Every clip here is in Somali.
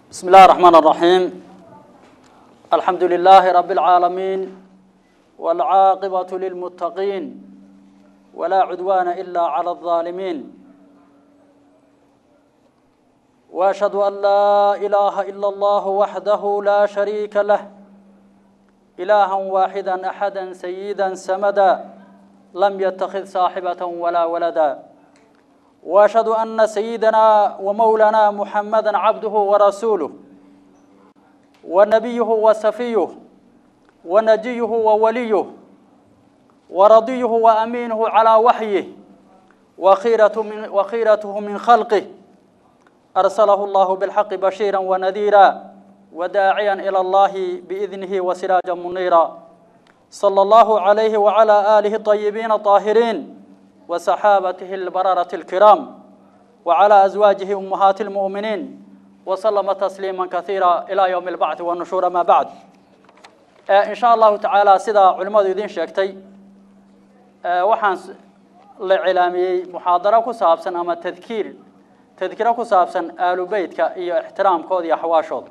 بسم الله الرحمن الرحيم الحمد لله رب العالمين والعاقبة للمتقين ولا عدوان إلا على الظالمين وأشهد أن لا إله إلا الله وحده لا شريك له إلها واحدا أحدا سيدا سمدا لم يتخذ صاحبة ولا ولدا واشهد ان سيدنا ومولانا محمدا عبده ورسوله ونبيه وسفيه ونجيه ووليه ورضيه وامينه على وحيه وخيرة من وخيرته من خلقه ارسله الله بالحق بشيرا ونذيرا وداعيا الى الله باذنه وسراجا منيرا صلى الله عليه وعلى اله الطيبين الطاهرين وصحابته البررة الكرام وعلى أزواجه أمهات المؤمنين وسلم تسليما كثيرا إلى يوم البعث والنشور ما بعد إن شاء الله تعالى سيدا علماء يدين شاكتي وحان لعلامي محاضرة كسابسا أما تذكير تذكير كسابسا آل بيتك إيا احترام كودي حواشود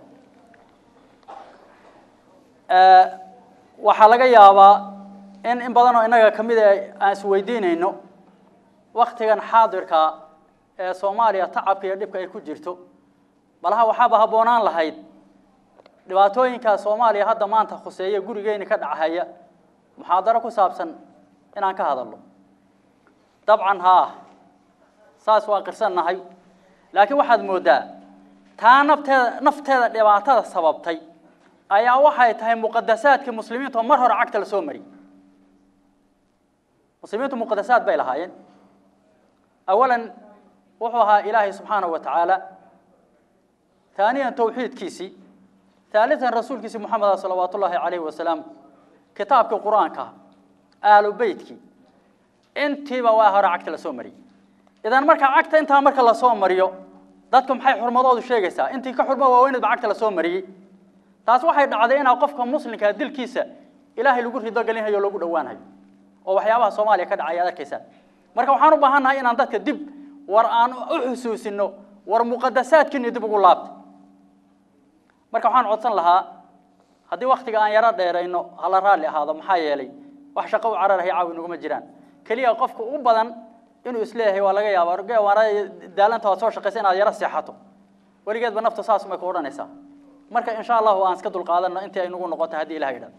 waxaa laga yaabaa in in badanoo innaga ka mid aan isweydiinayno waktigan xaadirka ee soomaaliya tacabka iyo dhibka ay ku jirto malaha waxaaba habboonaan lahayd dhibaatooyinka soomaaliya hadda maanta khuseeya gurigeyni ka dhachaya muxaadaro ku saabsan inaan ka hadalno dabcan haa saas waa qirsannahay laakiin waxaad mooddaa taa nafteeda nafteeda dhibaatada sababtay ayaa waxay tahay muqadasaadkii muslimiinta oo mar hore cagta la soo mariyey muslimiintu muqadasaad bay lahaayeen أولا وحوها إلهي سبحانه وتعالى ثانيا توحيد كيسي ثالثا رسول كيسي محمد صلوات الله عليه وسلم كتابك القرآن كا آل بيتك انت بواهر عكت لسومري إذا مركا عكت انت مركا لسومريو dadkum maxay xurmadoodu sheegaysaa intii ka xurmo waaweynad baa cagta la soo mariyey taas waxay dhacday inaa qofka muslimka dilkiisa ilaahay lagu rido gelinhayo lagu dhowaanhayo oo waxyaabaha soomaaliya ka dhacay aad arkaysaa marka waxaan u baahannahay inaan dadka dib war aan u xusuusino war muqadasaadkiina dib ugu laabta marka waxaan codsan lahaa haddii waktiga aan yaro dheerayno hala raalli ahaado maxaa yeelay wax shaqo u cararaya caawi naguma jiraan keliya qofka u badan inuu isleeyahay waa laga yaaba waana daalanta waad soo shaqaysa inaad yaro seexato weligeedba naftu saas may ku odhanaysaa marka insha allahu aan iska dulqaadanno intii ay nagu noqoto haddii ilaha yidhahdo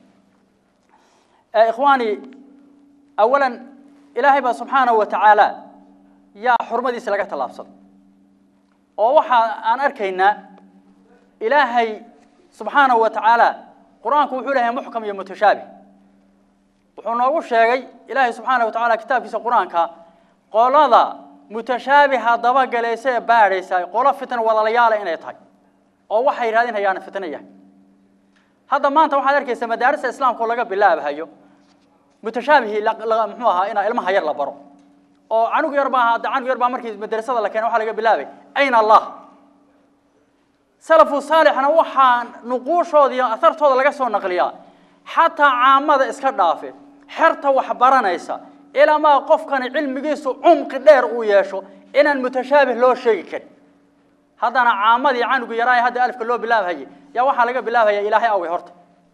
ikhwaani awalan ilaahay baa subxaanahu wa tacaala yaa xurmadiisa laga tallaabsaday oo waxa aan arkaynaa ilaahay subxaanahu wa tacaala qur-aanku wuxuu leeyahay muxkam iyo mutashaabih wuxuu noogu sheegay ilaahay subxaanahu wa tacaala kitaabkiisa qur-aanka qolada mutashaabiha dabagalaysa ee baadhaysa qolo fitan wadalayaala inay tahay oo waxay raadin hayaana fitno yahay hadda maanta waxaad arkaysaa madaarista islaamka oo laga bilaabahayo mutashaabihii muxuu ahaa inaa ilmaha yar la baro oo canug yar baa hadda canug yar baa markii madrasada la keenay waxaa laga bilaabay ayna allah salafu saalixna waxaa nuquushooda iyo asartooda laga soo naqliyaa xataa caamada iska dhaafe xerta wax baranaysa ilamaa qofkani cilmigiisu cumqi dheer uu yeesho inaan mutashaabih loo sheegi karin haddana caamadii canugu yaraa hadda alifka loo bilaabhayay yaa waxaa laga bilaabhaya ilaahay awey horta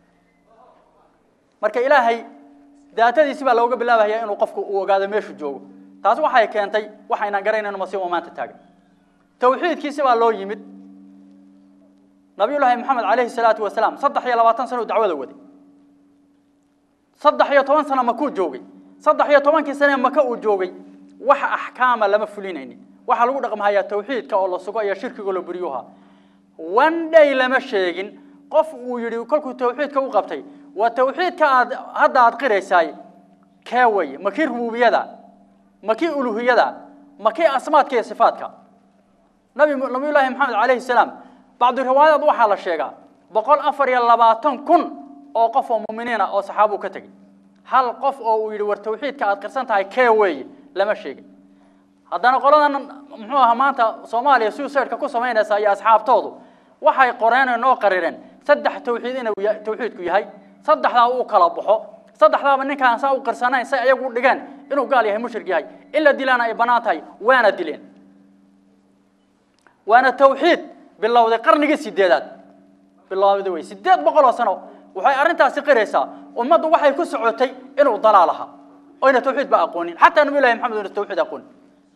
marka ilaahay daatadiisi baa looga bilaabaya inuu qofku uu ogaado meeshu joogo taas waxay keentay waxaynan garanayno masiibo maanta taagan tawxiidkiisi baa loo yimid nabiyullaahi maxamed calayhi salaatu wasalaam saddex iyo labaatan sano uu dacwada waday saddex iyo toban sano makuu joogay saddex iyo tobankii sane maka uu joogay wax axkaama lama fulinaynin waxaa lagu dhaqmahayaa tawxiidka oo la sugo iyo shirkiga la buriyuha one day lama sheegin qof uu yidhi kolkuu tawxiidka u qabtay waa tawxiidka aad hadda aad qiraysaay kee weye ma kii rububiyada ma kii uluhiyada ma kii asmaadka iyo sifaadka nabi nabiyullaahi maxamed calayhi salaam bacdu riwaayaad waxaa la sheegaa boqol afar iyo labaatan kun oo qof oo muminiina oo saxaabuu ka tegey hal qof oo uu yidhi war tawxiidka aad qirsan tahay kee weeye lama sheegin haddana qoladan muxuu ahaa maanta soomaaliya suicideka ku samaynaysa iyo asxaabtoodu waxay qoreen oo noo qarireen saddex tawxiid inuu tawxiidku yahay saddexdaa uu kala baxo saddexdaaba ninkaan saa u qirsanayn say ayagu u dhigeen inuu gaal yahay mushrik yahay in la dilaana ay bannaan tahay waana dileen waana tawxiid bilowday qarnigii sideedaad bilowday wey sideed boqol oo sano waxay arrintaasi qiraysaa ummaddu waxay ku socotay inuu dalaal ahaa oyna tawxiid ba aqoonin xataa nabi ilahi maxamed oyna tawxiid aqoonin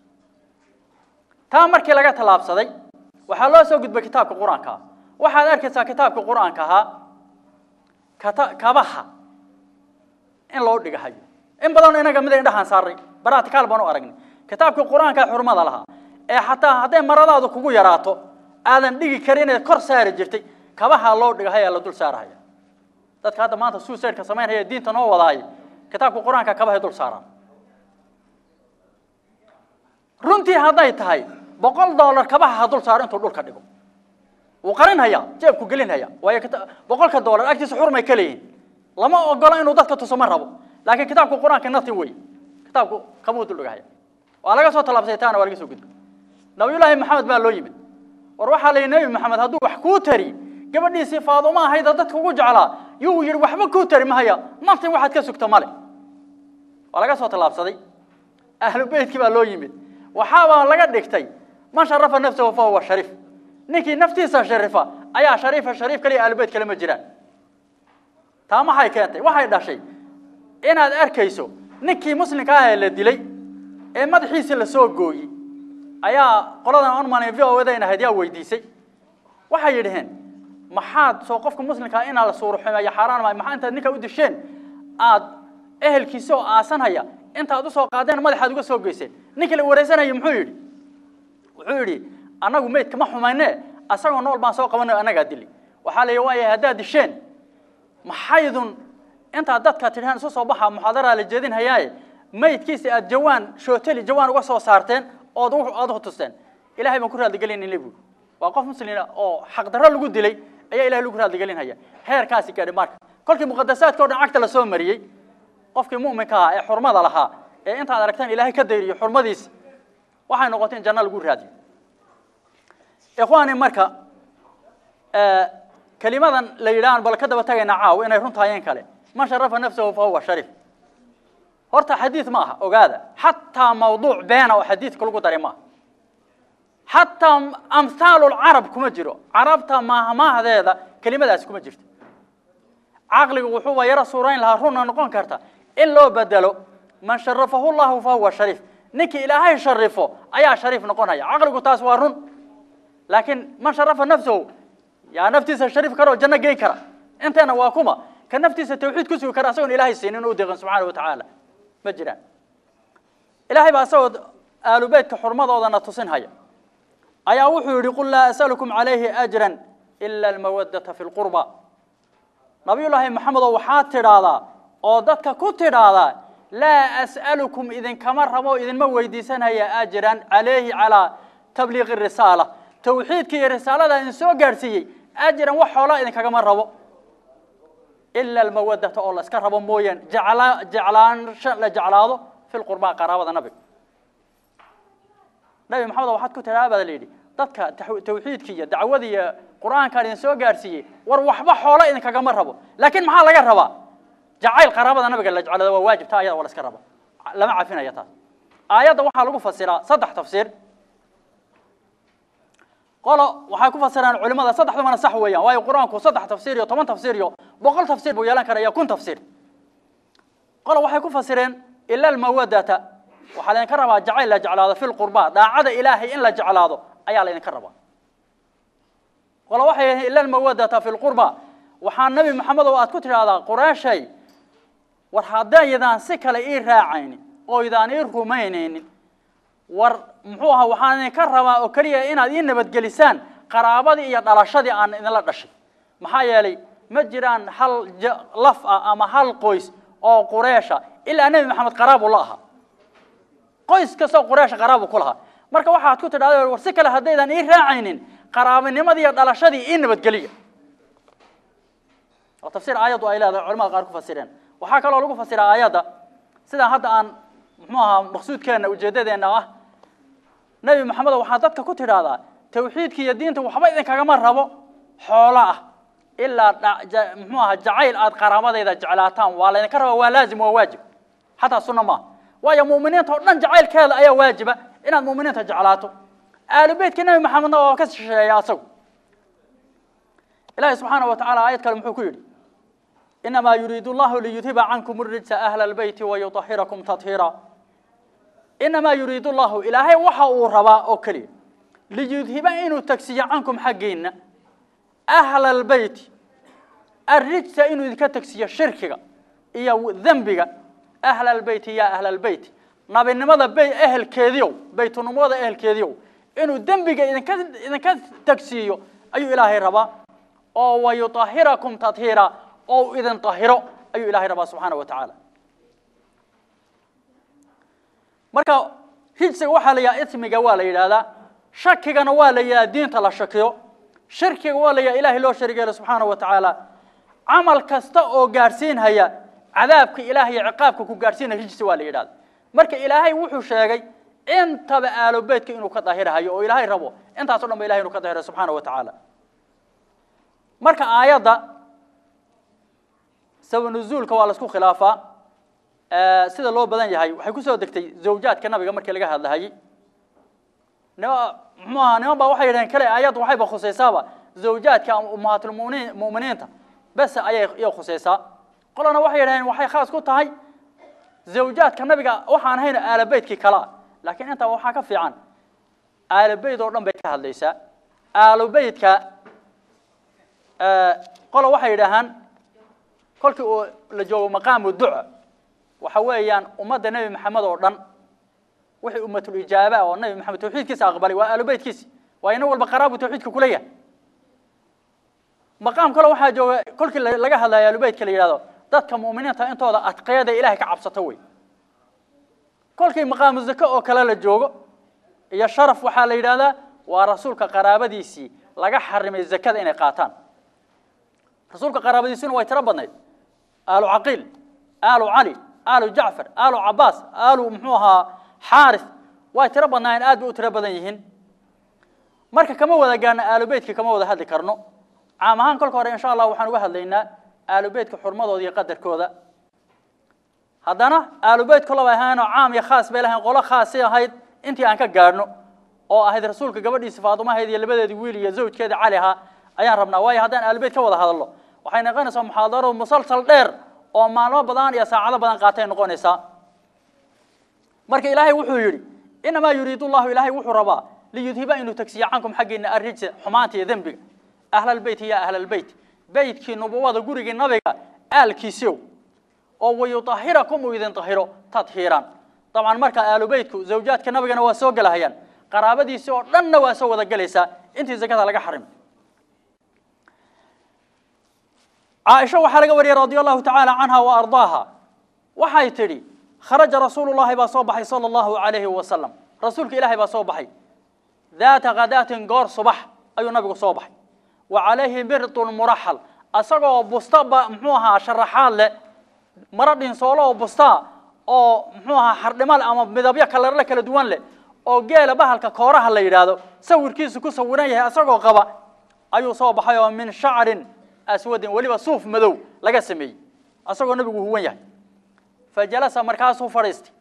taa markii laga tallaabsaday waxaa loo soo gudbay kitaabka qur-aanka ah waxaad arkaysaa kitaabka qur-aanka ahaa kata kabaha in loo dhigahayo in badan inaga mid indhahaan saaray baraatikaal baan u aragnay kitaabka qur-aanka xurmada lahaa ee xataa hadday maradaadu kugu yaraato aadan dhigi karin inaad kor saari jirtay kabaha loo dhigahaya la dul saarahaya dadka hadda maanta suicideka samaynaya diinta noo wadaaya kitaabka qur-aanka kabahay dul saaraan runtii hadday tahay boqol dollar kabaha ha dul saaro intuu dhulka dhigo wuu qarinhaya jeebku gelinhaya waayo boqolka dollar agtiisa xurmay ka leeyihin lama ogola inuu dadka tuso ma rabo laakiin kitaabka qur-aanka natin wey kitaabku kabuu dul dhigahaya waa laga soo tallaabsay taana waa laga soo gudbay nabiyullaahi maxamed baa loo yimid war waxaa la yidhi nebi maxamed hadduu wax kuu tari gabadhiisii faaduma ahayda dadka ugu jeclaa yuu yidhi waxba kuu tari mahaya naftin waxaad ka sugta male waa laga soo tallaabsaday ahlu beytkii baa loo yimid waxaabaa laga dhigtay man sharafa nafsahu fa huwa shariif ninkii naftiisa sharifa ayaa shariifa shariif kaliya ahlubeyt kale ma jiraan taa maxay keentay waxay dhashay inaad arkayso ninkii muslimka ah ee la dilay ee madaxiisa la soo gooyey ayaa qoladan onman v o dayna ahayd yaa weydiisay waxay yidhaheen maxaad soo qofka muslimkaa inaa la suuruxumeeyo xaaraan maayo maxaa intaad ninka u disheen aad ehelkiisa oo aasanhaya intaad usoo qaadeen madaxaad uga soo geyseen ninka la wareysanayo muxuu yidhi wuxuu yidhi annagu meydka ma xumayne asagoo nool baan soo qabanayo annagaa dili waxaa la yidhi waaya haddaad disheen maxaydun intaad dadka tidhaan isu soo baxa muxaadaraa la jeedinhayaaye maydkiisa aad jawaan shooteli jawaan uga soo saarteen ood aad hutusteen ilahay baan ku raadligelinayna buuri waa qof muslina oo xaqdarro lagu dilay ayaa ilahay lagu raadligelinhaya heerkaasi gaadhi marka kolkii muqadasaadka o dhan cagta la soo mariyey qofkii mu'minka ahaa ee xurmada lahaa ee intaad aragtaan ilaahay ka dayriyo xurmadiisa waxay noqotay in janno lagu raadiyo ikhwaani marka kelimadan la yidhahan bal ka daba tagayna caaw inay runtaayeen kale man sharafa nafsahu fa huwa shariif horta xadiid ma aha ogaada xataa mawduuc beena oo xadiidka lagu daray maaha xataa amhaalu lcarab kuma jiro carabta maahmaahdeeda kelimadaasi kuma jirto caqligu wuxuuba yaro suurayn lahaa runna noqon karta in loo bedelo man sharafahu llahu fa huwa shariif ninkii ilaahay sharifo ayaa shariif noqonaya caqligu taas waa run laakiin man sharafa nafsahu yaa naftiisa shariif kara oo janno geyn kara inteena waa kuma ka naftiisa tawxiid ku sugi kara asagoon ilaahay siinin u deeqan subxaana wa tacaala ma jiraan ilaahay baa asagoo aalubeytka xurmadoodana tusinhaya ayaa wuxuu yidhi qul laa as'alukum calayhi ajran ila almawaddata fi lqurba nabiyullaahi maxamedow waxaad tidhaahdaa oo dadka ku tidhaahdaa laa as'alukum idinkama rabo idinma weydiisanaya ajran calayhi calaa tabliiqi risaala tawxiidka iyo risaalada idin soo gaadhsiiyey ajran wax xoolaa idinkagama rabo ila almawaddata oo la iska rabo mooyaan jecla jeclaansha la jeclaado fi lqurbaa qaraabada nabiga nabi maxamed waxaad ku tidhaha baa la yidhi dadka tawxiidka iyo dacwada iyo qur-aankaan idin soo gaadhsiiyey war waxba xoola idinkagama rabo laakiin maxaa laga rabaa jacayl qaraabada nabiga la jeclada waa waajib taa ayada waa la iska raba lama cafinaya taas aayadda waxaa lagu fasiraa saddex tafsiir qolo waxay ku fasiraan culimada saddexdumana sax weeyaan waayo qur-aanku saddex tafsiir iyo toban tafsiir iyo boqol tafsiir buu yeelan karaya kun tafsiir qolo waxay ku fasireen ila almawadata waxaa laydinka rabaa jacayl la jeclaado fi lqurba daacada ilaahay in la jeclaado ayaa laydinka rabaa qolo waxay yihiin ila almawadata fi lqurba waxaa nebi maxamed oo aad ku tidhaahdaa qureeshay war haddaydaan si kale ii raacaynin oo idaan ii rumaynaynin war muxuu ahaa waxaan idinka rabaa oo keliya inaad ii nabadgelisaan qaraabadii iyo dhalashadii aan idinla dhashay maxaa yeelay ma jiraan hal laf ah ama hal qoys oo qureesha ilaa nebi maxamed qaraabu la ahaa qoys kastoo qureesha qaraabu ku lahaa marka waxaad ku tidhahda war si kale haddaydan ii raacaynin qaraabanimadii iyo dhalashadii ii nabadgeliya oo tafsiir aayaddu ay leedahay culamada qaar ku fasireen waxaa kaloo lagu fasiraa aayadda sidaa hadda aan muxuu ahaa maqsuudkeenna ujeeddadeenna ah nebi maxamed waxaa dadka ku tidhaahdaa tawxiidka iyo diinta waxba idinkagama rabo xoolo ah ilaa muxuu ahaa jacayl aad qaraabadayda jeclaataan waa laydinka raba waa laazim waa waajib xataa sunna maaha waayo mu'miniinta oo dhan jacaylkeeda ayaa waajiba inaad mu'miniinta jeclaato aalu beytka nebi maxamedna waa ka shisheeya asagu ilahi subxaana wa tacala aayad kale muxuu ku yidhi inamaa yuriidu llahu liyudhiba cankum rijsa ahla albeyti wayuطahirakum tahiira inamaa yuriidu llahu ilaahay waxa uu rabaa oo keliya liyudhiba inuu tagsiyo cankum xaggiinna ahla albeyti arrijsa inuu idinka tagsiyo shirkiga iyo dembiga ahla albeyti ya ahla albeyti nabinimada bay ehelkeediiow baytunimada ehelkeediiow inuu dembiga idinka idinka tagsiiyo ayuu ilaahay rabaa oo wayuطahirakum tahiira oo idin tahiro ayuu ilahay rabaa subxaana wa tacaala marka rijsiga waxaa la yidhaha ismiga waa la yidhaahdaa shakigana waa la yidhaha diinta la shakiyo shirkiga waa la yidhaha ilahay loo sharigeelo subxaana wa tacaala camal kasta oo gaadhsiinhaya cadaabka ilaah iyo ciqaabka ku gaadhsiinaya rijsi waa la yidhahda marka ilaahay wuxuu sheegay intaba aalobeytka inuu ka dahirhayo oo ilaahay rabo intaas o dhan ba ilahay inuu ka dahirayo subxaana wa tacaala marka aayadda sabanuzuulka waa laisku khilaafaa sida loo badan yahay waxay kusoo degtay zawjaadka nabiga markii laga hadlahayey nima muxuu ahaa niman baa waxay yidhaheen kale aayadda waxayba khusaysaaba zawjaadka ama ummahaatulmuminiin mu'miniinta bes ayay iyay khusaysaa qolana waxay yidhaheen waxay khaas ku tahay zawjaadka nabiga waxaan hayna aalobeytkii kalea laakiin intaa waxaa ka fiican aalobeyt oo dhan bay ka hadlaysaa aalobeytka qola waxay yidhaahaan kolkii uu la joogo maqaamu duca waxa weeyaan ummadda nebi maxamed oo dhan wixii ummatulijaaba oo nebi maxamed tawxiidkiisa aqbalay waa aalobeytkiisi waa ina walba qaraabu tawxiidka kula yahay maqaam kale waxaa jooga kolkii laga hadlayo aalobeytka la yidhahdo dadka mu'miniinta intooda adqeeda ilahay ka cabsato wey kolkii maqaamu zake oo kale la joogo iyo sharaf waxaa la yidhahdaa waa rasuulka qaraabadiisii laga xarimay zakada inay qaataan rasuulka qaraabadiisuna way tiro badnayd aalu caqiil aalu cali aalu jacfar aalu cabaas aalu muxuu ahaa xaaris way tiro badnaayeen aad bay u tiro badan yihiin marka kama wada gaarno aalubeytka kama wada hadli karno caam ahaan kolka hore insha allah waxaan uga hadlaynaa aalubeytka xurmadooda iyo qadarkooda haddana aalubeyt kolaba ahaanoo caam iyo khaas bay lahayn qolo khaasi ahayd intii aan ka gaadhno oo ahayd rasuulka gabadhiisa faadumahayd iyo labadeedii wiil iyo zawjkeeda cali ahaa ayaan rabnaa waayo haddaan aalubeyt ka wada hadalno waxay noqonaysaa muxaadaro musalsal dheer oo maalmo badan iyo saacado badan qaatay noqonaysaa marka ilaahay wuxuu yidhi inamaa yuriidu llahu ilaahay wuxuu rabaa liyudhiba inuu tagsiyo cankum xaggiina arrijsa xumaanta iyo dembiga ahlalbeyti ya ahlalbeyt beytkii nubuwada gurigii nabiga aalkiisiow oo wayuahirakum uu idin tahiro tadhiiran dabcan marka aalubeytku zawjaadka nabigana waa soo gelahayaan qaraabadiisii oo dhanna waa soo wada gelaysaa intii zakada laga xarimay caaisha waxaa laga wariyey radi allahu tacaala canha wa ardaaha waxay tidhi kharaja rasuulu llahi baa soo baxay sala allahu alayhi wasalam rasuulka ilaahay baa soo baxay daata khadaatin goor subax ayuu nabigu soo baxay wa calayhi birdun muraxal asagoo busta ba muxuu ahaa sharaxaad leh maro dhinsoolo oo bustaa oo muxuu ahaa xardhimal ama midabyo kalarle kala duwan leh oo geela bahalka kooraha la yidhaahdo sawirkiisu ku sawiran yahay asagoo qaba ayuu soo baxay oo min shacrin aswadin weliba suuf madow laga sameeyey asagoo nabigu huwan yahay fajalasa markaasuu fadhiistay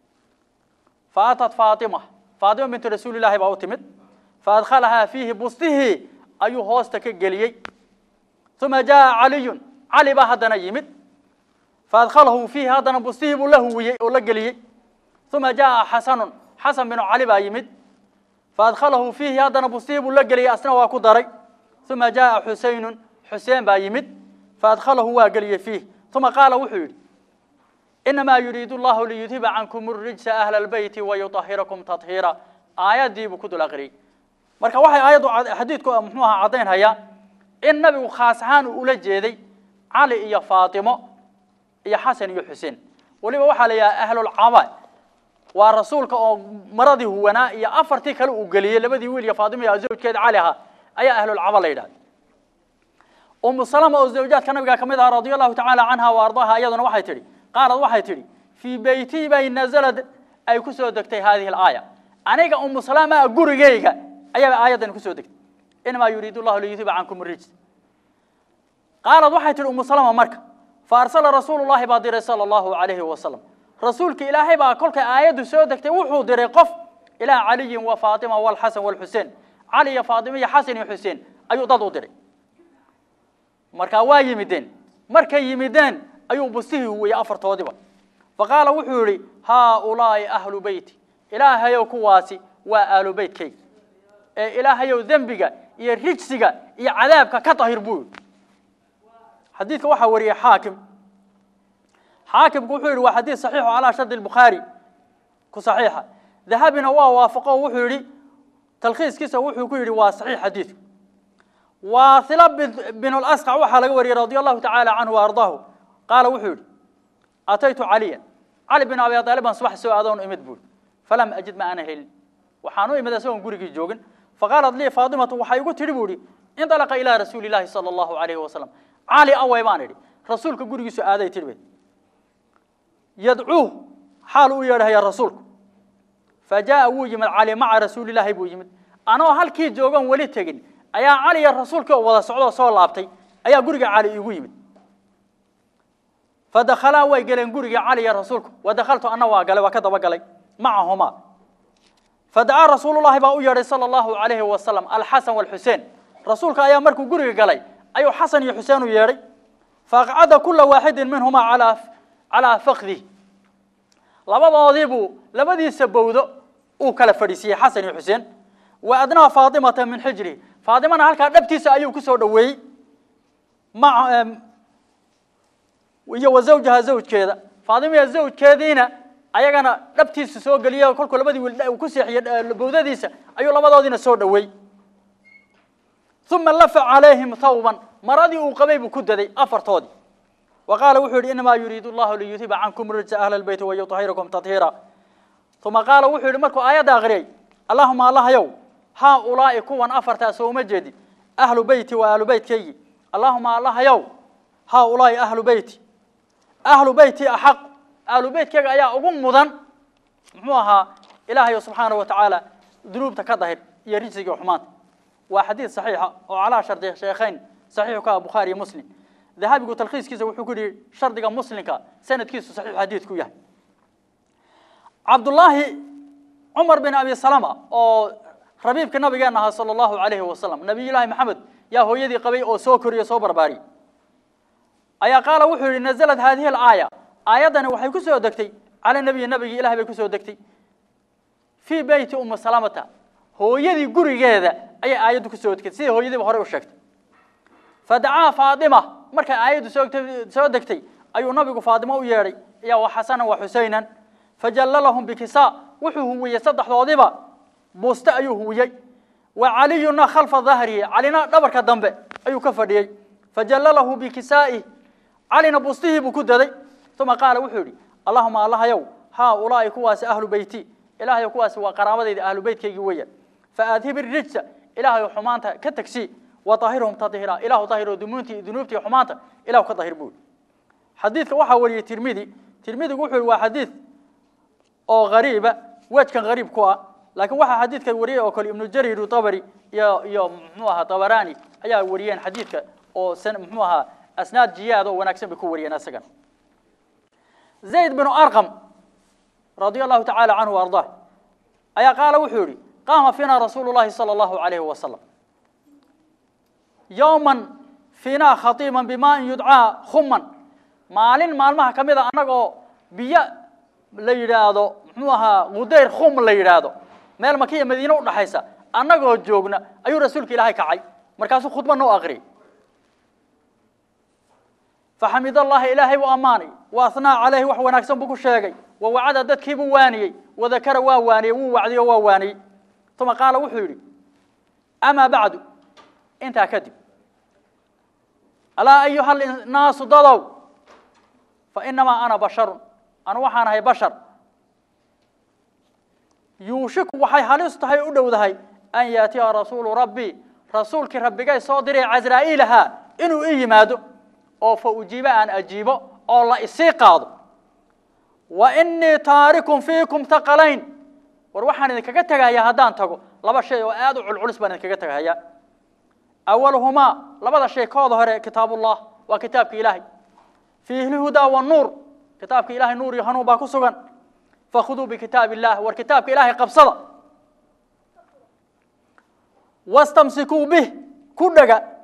faatat faatima faatima bintu rasuulillahi baa u timid faadkhalahaa fiihi bustihii ayuu hoosta ka geliyey uma jaa caliyun cali baa haddana yimid faadkhalahu fiihi haddana bustihii buu la huwiyey oo la geliyey uma jaa xasanun xasan binu cali baa yimid faadkhalahu fiihi haddana bustihii buu la geliyey asna waa ku daray uma jaa xusaynun xuseen baa yimid faadkhalahu waa geliyey fiih uma qaala wuxuu yidhi inamaa yuriidu llahu liyudhiba cankum rijsa ahla albeyti wayuahirakum tahiira aayaddii buu ku dul aqriyey marka waxay aayaddu xadiidku muxuu ahaa caddaynhayaa in nabigu khaas ahaan uu ula jeeday cali iyo faatimo iyo xasan iyo xuseen weliba waxaa la yidhaha ahlulcaba waa rasuulka oo maradii huwanaa iyo afartii kale uu geliyey labadii wiil iyo faatimo iyo zawjkeeda cali ahaa ayaa ahlulcaba la yidhahda umu salama oo zawjaadka nabiga ka mid aha radia allahu tacaala canha wa ardaaha iyaduna waxay tidhi qaalad waxay tidhi fii beytii bay nazalad ay ku soo degtay haadihi alaaya aniga umu salama gurigeyga ayaaba aayaddan kusoo degtay inamaa yuriidu llahu liyudhiba cankum rijs qaalad waxay tidhi umu salama marka fa arsala rasuulu llahi baa diray sala allahu alayhi wasalam rasuulka ilaahay baa kolkay aayaddu soo degtay wuxuu diray qof ilaa caliyin wa faatima walxasan walxuseen cali iyo faatima iyo xasan iyo xuseen ayuu dad u diray markaa waa yimideen markay yimideen ayuu bustihii huwiyey afartoodiba faqaala wuxuu yidhi haaulaa'i ahlu beyti ilaahayow kuwaasi waa aalu beytkayga ee ilaahayow dembiga iyo rijsiga iyo cadaabka ka dahir buu yidhi xadiidka waxaa wariyey xaakim xaakimku wuxuu yidhi waa xadiid saxiixu calaa shardi albukhaari ku saxiixa dahabina waa waafaqo o wuxuu yidhi talkhiiskiisa wuxuu ku yidhi waa saxiix xadiidku waaila binu lasqac waxaa laga wariyey radia allahu tacaala canhu wa ardaahu qaala wuxuu yidhi ataytu caliyan cali bin abi aalib baan subax soo aadoon imid buuri falam ajid ma ana helin waxaan u imid isagoon gurigii joogin faqaalat lii faatimatu waxay igu tidhi buu idhi indalaqa ilaa rasuuli illaahi sala allahu alayhi wasalam cali awey baan idhi rasuulka gurigiisu aaday tidhi bay yadcuuh xaal u yeedhahaya rasuulku fa jaa wuu yimid cali maca rasuulilaahi buu yimid anoo halkii joogan weli tegin ayaa cali iyo rasuulkii oo wada socdoo soo laabtay ayaa guriga cali iigu yimid fadakhalaa way galeen gurigii cali iyo rasuulku wadakhaltu anna waa galay waa ka daba galay macahumaa fadacaa rasuulullahi baa u yeedhay sala allahu alayhi wasalam alxasan walxuseen rasuulka ayaa markuu guriga galay ayuu xasan iyo xuseen u yeedhay faaqcada kula waaxidin minhumaa calaa calaa fakdih labadoodii buu labadiisa bowdo uu kala fadhiisiiyey xasan iyo xuseen wa adnaa faatimata min xijrihi faatimana halkaa dhabtiisa ayuu ku soo dhoweeyey ma iyo wa zawjaha zawjkeeda faatimiya zawjkeediina ayagana dhabtiisa soo geliye kolkuu labadii wiil uu ku seexiyey bowdadiisa ayuu labadoodiina soo dhoweey uma lafa calayhim thawban maradii uu qabay buu ku daday afartoodii wa qaala wuxuu yidhi inamaa yuriidu allahu liyuhiba cankum rijsa ahla albeyti wayutahirakum tathiira uma qaala wuxuu yidhi markuu aayadda akhriyey allahuma allahayow haa ulaa'i kuwan afartaa sooma jeedin ahlu beyti waa ahlu beytkaygii allahuma allahayow haa ulaa'i ahlu beyti ahlu beyti axaq ahlu beytkayga ayaa ugu mudan muxuu ahaa ilaahayo subxaanahu wa tacaala dunuubta ka dahir iyo rijsiga xumaanta waa xadiid saxiixa oo calaa shardi sheekhayn saxiixu ka ah bukhaari iyo muslim dahabigu talkhiiskiisa wuxuu ku yidhi shardiga muslimka sanadkiisu saxiixu xadiidku yahay cabdullaahi cumar bin abi salama oo rabiibka nabigeena ahaa sala allahu alayhi wasalam nabiyullaahi maxamed yaa hooyadii qabay oo soo koriyo soo barbaariyey ayaa qaala wuxuu yidhi nazalad haadihi alaaya aayaddani waxay ku soo degtay cala nabiyi nabigii ilahay bay ku soo degtay fii beyti ummi salamata hooyadii gurigeeda ayay aayaddu ku soo degtay sidai hooyadiiba horey u sheegtay fadacaa faatima markay aayaddu soogtay soo degtay ayuu nabigu faatimo u yeedhay iyo wa xasanan wa xusaynan fajallalahum bikisaa wuxuu huwiyey saddexdoodiba buuste ayuu huwiyey wa caliyuna khalfa dahrihi calina dhabarka dambe ayuu ka fadhiyey fajallalahu bikisaa'ih calina buustihii buu ku daday uma qaala wuxuu yidhi allahuma allahayow haa ulaa'i kuwaasi ahlu beyti ilaahayo kuwaasi waa qaraabadayda ahlu beytkaygii weeyaan faadhib irijsa ilaahayo xumaanta ka tagsii وطهرهم تطهيرا إله طهر دمونتي ذنوبتي حمانتا إله كطهر بول حديث waxa wariyay Tirmidhi Tirmidhi wuxuu waa xadiis oo gariiba wajkan gariib ku ah laakiin waxa xadiidka wariyay oo kale Ibn Jarir Tabari iyo iyo muxuu ahaa Tabarani ayaa wariyeen xadiidka oo san muxuu ahaa asnaad jiyaad oo wanaagsan bay ku wariyeen asagan Zayd bin Arqam radiyallahu ta'ala anhu warda ayaa qaala wuxuu yiri qaama fina rasuulullaahi sallallahu alayhi wa sallam yowman fiinaa khatiiman bimaa yudcaa khumman maalin maalmaha ka mid a annagoo biyo la yidhaahdo muxuu ahaa qudayr khum la yidhaahdo meel makiya madiine u dhaxaysa annagoo joogna ayuu rasuulka ilaahay kacay markaasuu khudba noo aqriyay faxamid allahi ilaahay buu ammaanay wa athnaa calayhi wax wanaagsan buu ku sheegay wa wacada dadkiibuu waaniyey wadakara waa waaniyey wuu wacdiyo waa waaniyey uma qaala wuxuu yidhi amaa bacdu intaa kadib alaa ayuha naasu dadow fainamaa ana basharun anu waxaan ahay bashar yuushiku waxay halis tahay u dhowdahay an yaatiya rasuulu rabbii rasuulkii rabbigay soo diray casraa'iilahaa inuu i yimaado oo fa ujiibo aan ajiibo oo la isii qaado wa inii taarikun fiikum taqalayn war waxaan idinkaga tegahayaa haddaan tago laba shay oo aad u culculus baan idinkaga tegahayaa أولهما لبدا شيء كود هره كتاب الله وكتابك إلهي فيه الهدى والنور كتابك إلهي نور يهنو باكو سغن فخذوا بكتاب الله والكتابك إلهي قبصدا واستمسكوا به كدغا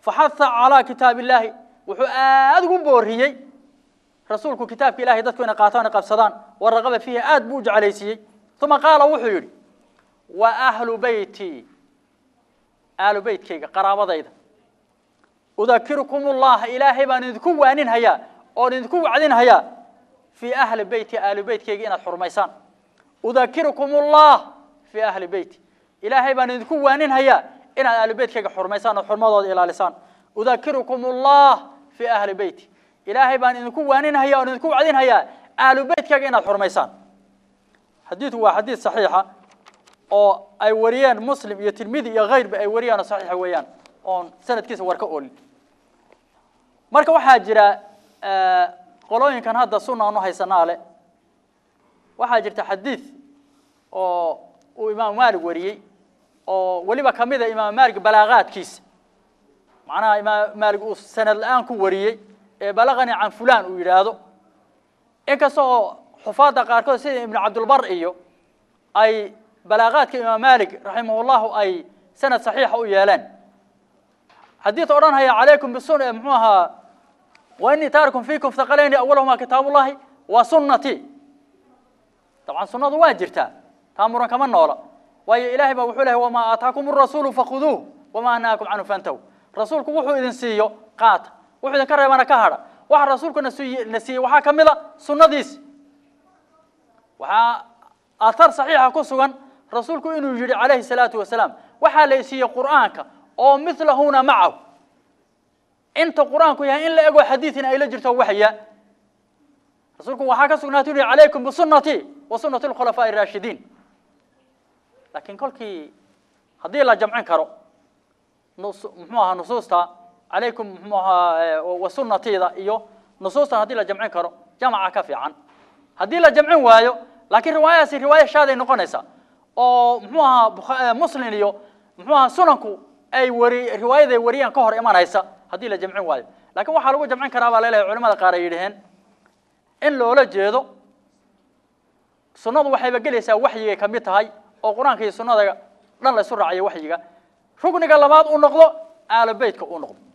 faxaha calaa kitaab illaahi wuxuu aada ugu booriyey rasuulku kitaabka ilahay dadku inay qaataan qabsadaan waraqaba fiihi aad buu u jeclaysiiyey uma qaala wuxuu yidhi wa ahlu beyti ahlu beytkayga qaraabadayda udakirukum ullaha ilaahay baan idinku waaninhayaa oon idinku wacdinhayaa fii ahli beyti ahlu beytkayga inaad xurmaysaan udakirukum ullah fii ahli beyti ilaahay baan idinku waaninhayaa inaad ahlu beytkayga xurmaysaan oo xurmadooda ilaalisaan udakirukum ullah fii ahli beyti ilaahay baan idinku waaninhayaa oon idinku wacdinhayaa ahlu beytkayga inaad xurmaysaan xadiidku waa xadiid saxiixa oo ay wariyeen muslim iyo tirmidi iyo kayrba ay wariyaan oo saxiixa weeyaan oon sanadkiisa war ka oolin marka waxaa jira qolooyinkan hadda sunna aan u haysanaa le waxaa jirta xadiid oo uu imaamu maalig wariyey oo weliba ka mid a imaamu maalig balaaqaadkiisa macnaha imaam maalig uu sanad la-aan ku wariyey ee balaqani can fulan uu yidhaahdo inkasta oo xufaadda qaarkood sida ibnu cabdulbar iyo ay balaaqaadka imaam maalik raximahullahu ay sanad saxiixa u yeeleen xadiid odhanhaya calaykum bisun muxuu ahaa wa inii taarikum fiikum thaqalayni awalahuma kitaabullahi wa sunnati dabcan sunnadu waa jirtaa taa muran kama noola waayo ilaahay baa wuxuu lehay wamaa aataakum arasuulu fakhuduuh wamaa nahaakum canhu fantahu rasuulku wuxuu idin siiyo qaata wuxuu idinka reebana ka hadha waxa rasuulku na siiye na siiyey waxaa ka mid a sunnadiisi waxaa athar saxiixa ku sugan rasuulku inuu yidhi calayhi salaatu wasalaam waxaa la siiyey qur'aanka oo milahuna macahu inta qur'aanku yahay in la ego xadiidina ay la jirto waxya rasuulku waxaa ka sugnaatay u yihi calaykum bisunati wa sunati alkhulafaa'i araashidiin laakiin kolkii haddii la jamcin karo nus muxuu ahaa nusuusta calaykum muxuu ahaa wa sunnatiida iyo nusuustan haddii la jamcin karo jamaca ka fiican haddii la jamcin waayo laakiin riwaayadaasi riwaaya shaaday noqonaysaa oo muxuu ahaa muslim iyo muxuu ahaa sunanku ay wari riwaayaday wariyaan ka hor imanaysa haddii la jamcin waayo lakin waxaa lagu jamcin karaa baa laleeyahay culamada qaar ay yidhaheen in loola jeedo sunnadu waxayba gelaysaa waxyigay ka mid tahay oo qur-aanka iyo sunnada dhan la isu raacayo waxyiga rugniga labaad uu noqdo aalo beytka uu noqdo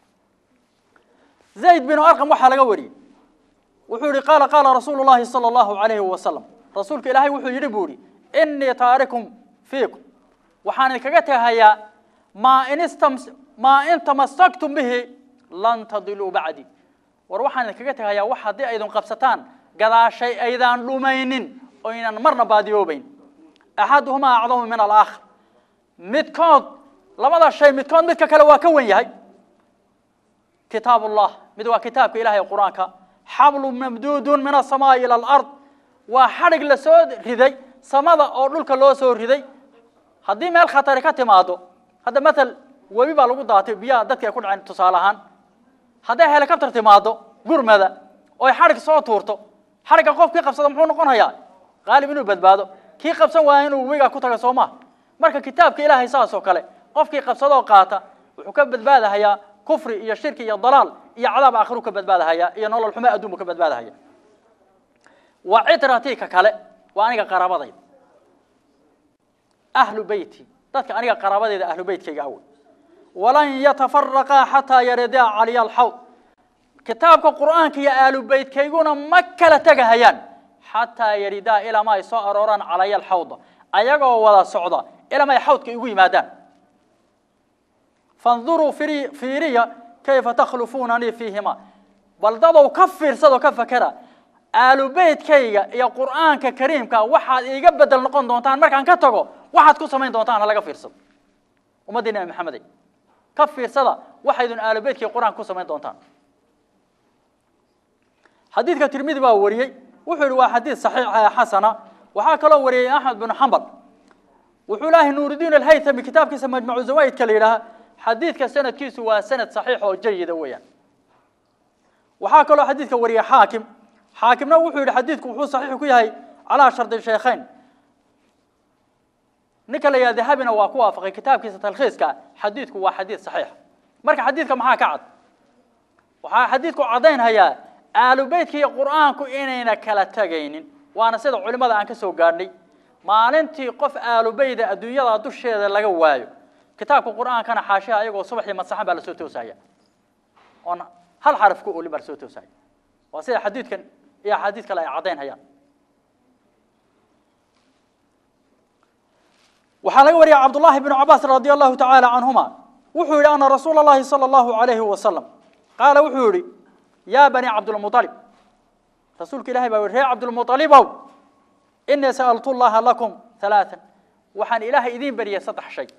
zayd binu arqam waxaa laga wariyey wuxuu yihi qaala qaala rasuulu llahi sala allahu alayhi wasalam rasuulka ilaahay wuxuu yidhi buu yihi inii taarikum fiikum waxaan idinkaga tegahayaa maa in istam maa in tamasaktum bihi lan tadiluu bacdi war waxaan idinkaga tegahayaa wax haddii aydin qabsataan gadaashay aydaan dhumaynin oo aynan marna baadiyoobayn axaduhumaa acdamu min alaakhar midkood labada shay midkood midka kale waa ka wen yahay kitaab ullah mid waa kitaabka ilahay qur-aanka xablu mamduudun min asamaai ila alard waa xadhig la soo riday samada oo dhulka loo soo riday haddii meel khatari ka timaado hadda matal webi baa lagu daatay biyaha dadka ay ku dhaceen tusaale ahaan hadday helicopter timaado gurmada oy xadhig soo tuurto xadhigga qofkii qabsada muxuu noqonayaa qaalib inuu badbaado kii qabsan waaya inuu webigaa ku taga soo maha marka kitaabka ilaahay saas oo kale qofkii qabsadoo qaata wuxuu ka badbaadahayaa kufri iyo shirki iyo dalaal iyo cadaab aakhiru ka badbaadahaya iyo nolol xumo adduun buu ka badbaadahaya waa citratika kale waa aniga qaraabadayda ahlu beyti dadka aniga qaraabadayda ahlu beytkayga awey walan yatafaraqaa xataa yaridaa caliya alxawd kitaabka qur'aanka iyo ahlu beytkayguna ma kala tegahayaan xataa yaridaa ilama ay soo arooraan calaya alxawda ayagoo wada socda ilama ay xawdka igu yimaadaan fanduruu firi fiiriya kayfa takhlufunanii fiihima bal dadow ka fiirsadoo ka fakera aalu beytkayga iyo qur'aanka kariimka waxaad iiga bedel noqon doontaan markaan ka tago waxaad ku samayn doontaan ha laga fiirsado ummaddii nabi maxamedey ka fiirsada waxaydun aalu beytkaiyo qur'aanka ku samayn doontaan xadiidka tirmidi baa wariyey wuxuu yihi waa xadiid saxiix xasana waxaa kaloo wariyey axmed binu xambal wuxuu lehay nuuridiin alhaythami kitaabkiisa majmucu zawaidka la yidhaaha xadiidka sanadkiisu waa sanad saxiix oo jayida weeyaan waxaa kaloo xadiidka wariyey xaakim xaakimna wuxuu yihi xadiidku wuxuu saxiix ku yahay calaa shardi shaykhayn ninka la yidhaha dahabina waa ku waafaqay kitaabkiisa talkhiiska xadiidku waa xadiid saxiix marka xadiidka maxaa ka cad waxaa xadiidku caddaynhayaa aalu beytka iyo qur'aanku inayna kala tegaynin waana sida culimada aan ka soo gaadhnay maalintii qof aalu beyda adduunyada dusheeda laga waayo kitaabka qur'aankana xaashiha ayagoo subaxii masaxan baa lasoo toosaya oon hal xaraf ku olin baa lasoo toosaya waa sida xadiidkan iyo axaadiid kale ay caddayn hayaan waxaa laga wariyay cabdullahi bnu cabaas radi allahu tacaala canhuma wuxuu yidhi ana rasuula allahi sala allahu alayhi wasalam qaala wuxuu yidhi yaa bani cabdilmualib rasuulka ilahay baa yihi reer cabdilmualibow inii sa'altu llaha lakum halaatan waxaan ilaahay idiin beriyay saddex shay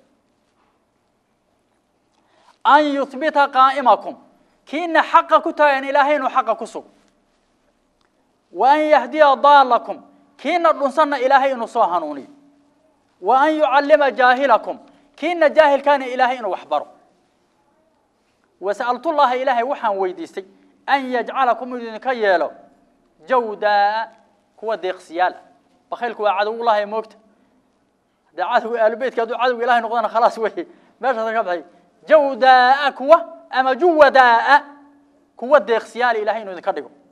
an yuhbita qaa'imakum kiina xaqa ku taagan ilaahay inuu xaqa ku sugo wa an yahdiya daalakum kiina dhunsanna ilaahay inuu soo hanuuniyo wa an yucallima jaahilakum kiina jaahilkaana ilaahay inuu wax baro wasa'altu llaha ilaahay waxaan weydiistay an yajcalakum inuu idinka yeelo jawdaa kuwa deeqsiyaal ah bakhaylku waa cadowullahi moogta haddee cadowga aalubeytka hadduu cadowga ilahay noqdana khalaas wey meeshaasa ka baxay jawdaa kuwa ama juwadaa kuwa deeqsiyaal ilahay inuu idinka dhigo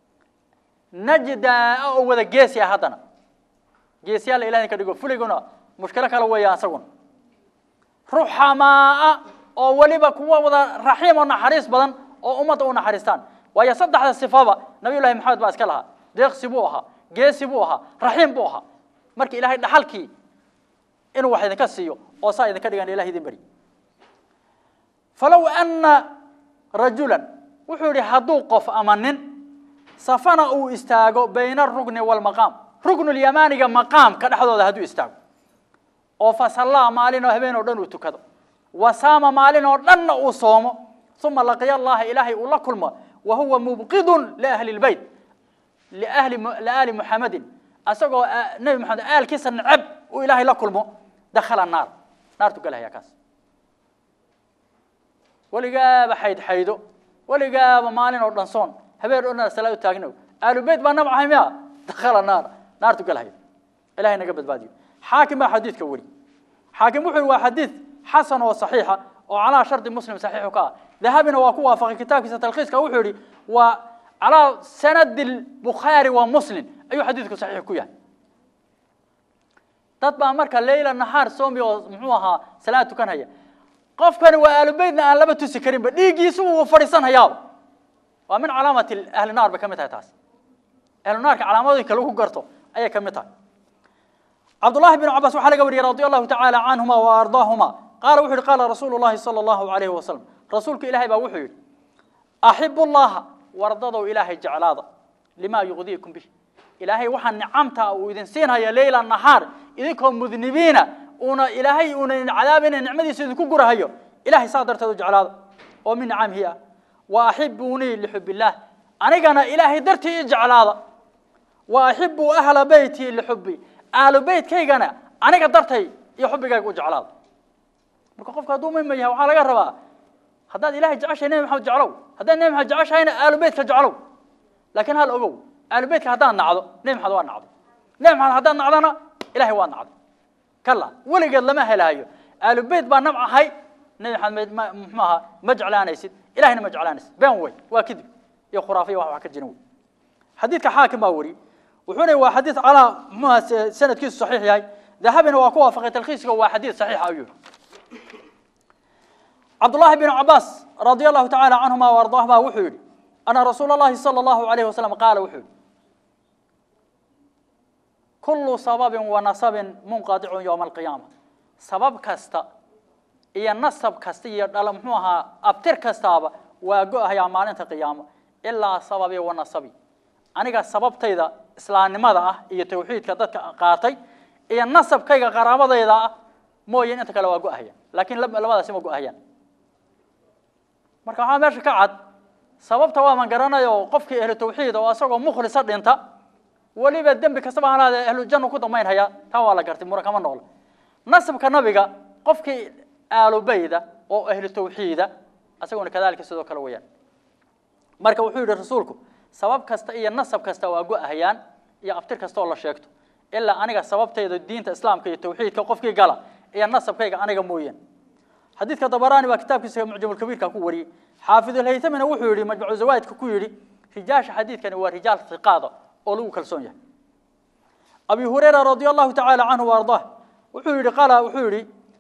najdaa oo wada geesi ah haddana geesiyaal ilahay idinka dhigo fuliguna mushkilo kale weeya asaguna ruxamaa oo weliba kuwa wada raxiim oo naxariis badan oo ummadda u naxariistaan waayo saddexda sifaba nabiy llahi maxamed baa iska lahaa deeqsi buu ahaa geesi buu ahaa raxiim buu ahaa marka ilahay dhaxalkii inuu wax idinka siiyo oo saa idinka dhigan ilahay idin beri falow ana rajulan wuxuu yidhi hadduu qof ama nin safana uu istaago bayna arugni waalmaqaam rugnulyamaaniga maqaamka dhexdooda hadduu istaago oo fasallaa maalin oo habeen oo dhan uu tukado wasaama maalin oo dhanna uu soomo uma laqiya allaha ilaahay uu la kulmo wa huwa mubqidun liahli lbeyt liahli liaali muxamedin asagoo nebi maxamed aalkiisa neceb uu ilaahay la kulmo dakhala naar naartu galahaya kaas weligaaba xayd xaydo weligaaba maalin oo dhan soon habeen oo dhan salaad u taagno aalubeyt baa nabcahay miya dakhala naar naartu galahaya ilahay naga badbaadiyo xaakim baa xadiidka weri xaakim wuxuu yihi waa xadiid xasan oo saxiixa oo calaa shardi muslim saxiixu ka ah dahabina waa ku waafaqay kitaabkiisa talkhiiska wuxuu yihi waa calaa sanadi bukhaari waa muslim ayuu xadiidku saxiix ku yahay dad baa marka leyla nahaar soomi oo muxuu ahaa salaad tukanhaya qofkani waa aalubeytna aan laba tusi karinba dhiiggiisu wuu fadhiisanhayaaba waa min calaamati ahli naar bay ka mid tahay taas ahlu naarka calaamadooyinka lagu garto ayay ka mid tahay cabdullahi bn cabaas waxaa laga wariyey radi allahu tacaala canhuma wa ardaahuma qaala wuxu yihi qaala rasuulu llahi sala allahu alayhi wasalam rasuulka ilahay baa wuxuu yidhi axibu llaha wardadow ilaahay jeclaada limaa yuqdiikum bih ilaahay waxaa nicamta uu idin siinhaya leyla nahaar idinkoo mudnibiina uuna ilaahay uuna idin cadaabina nicmadiisa idinku gurahayo ilahay saa darteed u jeclaada oo min nicamihi ah wa axibunii lixub illaah anigana ilaahay dartii i jeclaada wa axibuu ahla beytii lixubbi aalu beytkaygana aniga dartay iyo xubbigayga u jeclaada marka qofka hadduu mima yahay waxaa laga rabaa haddaad ilahay jeceshahay nebi maxamed jeclow haddaad nebi maxamed jeceshahayna aalu beytka jeclow laakiin hal ogow aalu beytka haddaad nacdo nebi maxamed waa nacday nebi maxamed haddaad nacdana ilahay waa nacday kala weligeed lama helaayo aalu beyt baa nabcahay nebi maxamed ma muxuu ahaa ma jeclaanaysid ilahayna ma jeclaanaysid been wey waa kadib iyo khuraafiya wax wax ka jirin wey xadiidka xaakim baa weri wuxuuna waa xadiid calaa muxuuha sanadkiisu saxiix yahay dahabina waa ku waafaqay talkhiiska waa xadiid saxiixa ayuu cabdullahi bn cabaas radia allahu tacaala canhuma waardaahuma wuxuu yidhi ana rasuula allahi sala allahu alayhi wasalam qaala wuxuu yidhi kullu sababin wa nasabin munqadicun yowma alqiyaama sabab kasta iyo nasab kasta iyo dhala muxuu ahaa abtir kastaaba waa go-ahayaa maalinta qiyaamo ilaa sababi wa nasabi aniga sababtayda islaamnimada ah iyo tawxiidka dadka qaatay iyo nasabkayga qaraabadayda ah mooyeen inta kale waa go-ahayaan laakiin labadaasi ma go-ahayaan marka waxaa meesha ka cad sababta waaman garanayo qofkii ahlu tawxiid oo isagoo mukhlisa dhinta weliba dembi kastaba halaadee ahlu jannu ku dambayn hayaa taa waa la gartay mura kama noqla nasabka nabiga qofkii aalubeyda oo ahlu tawxiida isaguna kadalika sidoo kale weeyaan marka wuxuu yidhi rasuulku sabab kasta iyo nasab kasta waa go-ahayaan iyo abtir kasta oo la sheegto ilaa aniga sababtayda diinta islaamka iyo tawxiidka qofkii gala iyo nasabkayga aniga mooyeen xadiidka dabaraani baa kitaabkiisa mucjamulkabiirka ku wariyey xaafidulhaytamina wuxuu yidhi majmucu zawaidka ku yidhi rijaasha xadiidkani waa rijaal hiqaada oo lagu kalsoon yahay abi hurayra radia allahu tacaala canhu waardah wuxuu yidhi qaala wuxuu yidhi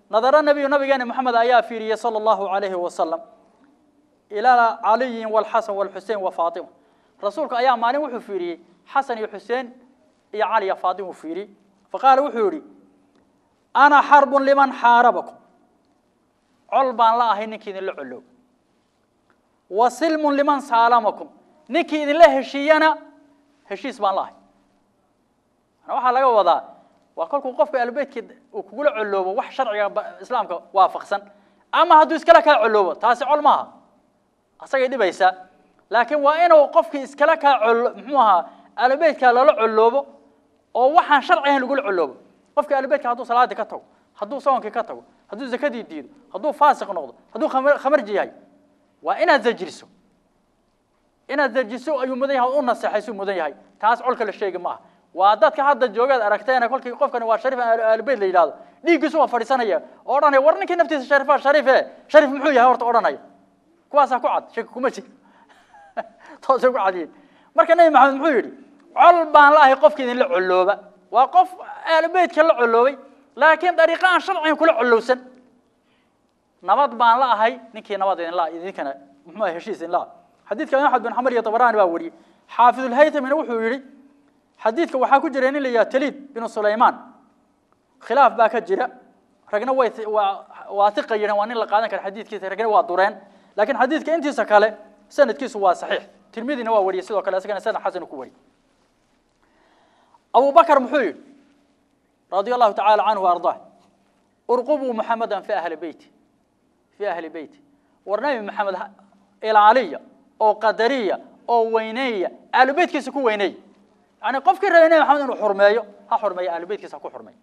nadara nabiyu nabigeena moxamed ayaa fiiriyey sala allahu calayhi wasalam ilaa caliyin walxasan walxusein wa faatima rasuulka ayaa maalin wuxuu fiiriyey xasan iyo xuseen iyo cali iyo faatima uu fiiriyey faqaala wuxuu yihi ana xarbun liman xaarabakum col baan la ahay ninkii idinla colow wa silmun liman saalamakum ninkii idinla heshiiyana heshiis baan la ahay waxaa laga wadaa waa kolkuu qofka albeytkii uu kugula coloobo wax sharciga islaamka waafaqsan ama hadduu iskala kaa coloobo taasi col maaha asagay dhibaysaa laakiin waa inuu qofkii iskala kaa colo muxuu ahaa albeytka lala coloobo oo waxaan sharci ahayn lagula coloobo qofkii albeytka hadduu salaadii ka tago hadduu soonkii ka tago hadduu zakadii diido hadduu faasiq noqdo hadduu khamarji yahay waa inaad zajriso inaad zajiso ayuu mudan yahay u naseexaysu mudan yahay taas colka la sheegi ma aha waa dadka hadda joogaad aragteena kolkii qofkani waa sharif albeyt la yidhahdo dhiiggiisu waa fadhiisanaya oo odhanaya war ninkii naftiisa sharifa sharife sharif muxuu yahay horta odhanaya kuwaasaa ku cad shaki kuma jiro toosay ku cadiyin marka nebi maxamed muxuu yidhi col baan la ahay qofkii idinla colooba waa qof albeytka la coloobay laakiin dariiqa aan sharcigan kula colowsan nabad baan la ahay ninkii nabad idinla idinkana muxuu ahay heshiis idinla xadiidka axmed bin xamar iyo tabarani baa wariyey xaafidulhaytamina wuxuu yidhi xadiidka waxaa ku jira nin la yidhaha taliid binu sulaymaan khilaaf baa ka jira ragna way waa tiqa yidheen waa nin la qaadan kara xadiidkiisa ragna waa dureen laakiin xadiidka intiisa kale sanadkiisu waa saxiix tirmidina waa wariyey sidoo kale isagana sanad xasan ku wariyey abu bakr muxuu yidhi radia allahu tacaala canhu ardaa urqubuu muxamedan fi ahli beyti fi ahli beyti war nabi maxamed ilaaliya oo qadariya oo weyneeya ahlu beytkiisa ku weyneeya yani qofkii rabay nabi maxamed inuu xurmeeyo ha xurmeeyo ahlu beytkiisa ha ku xurmeeyo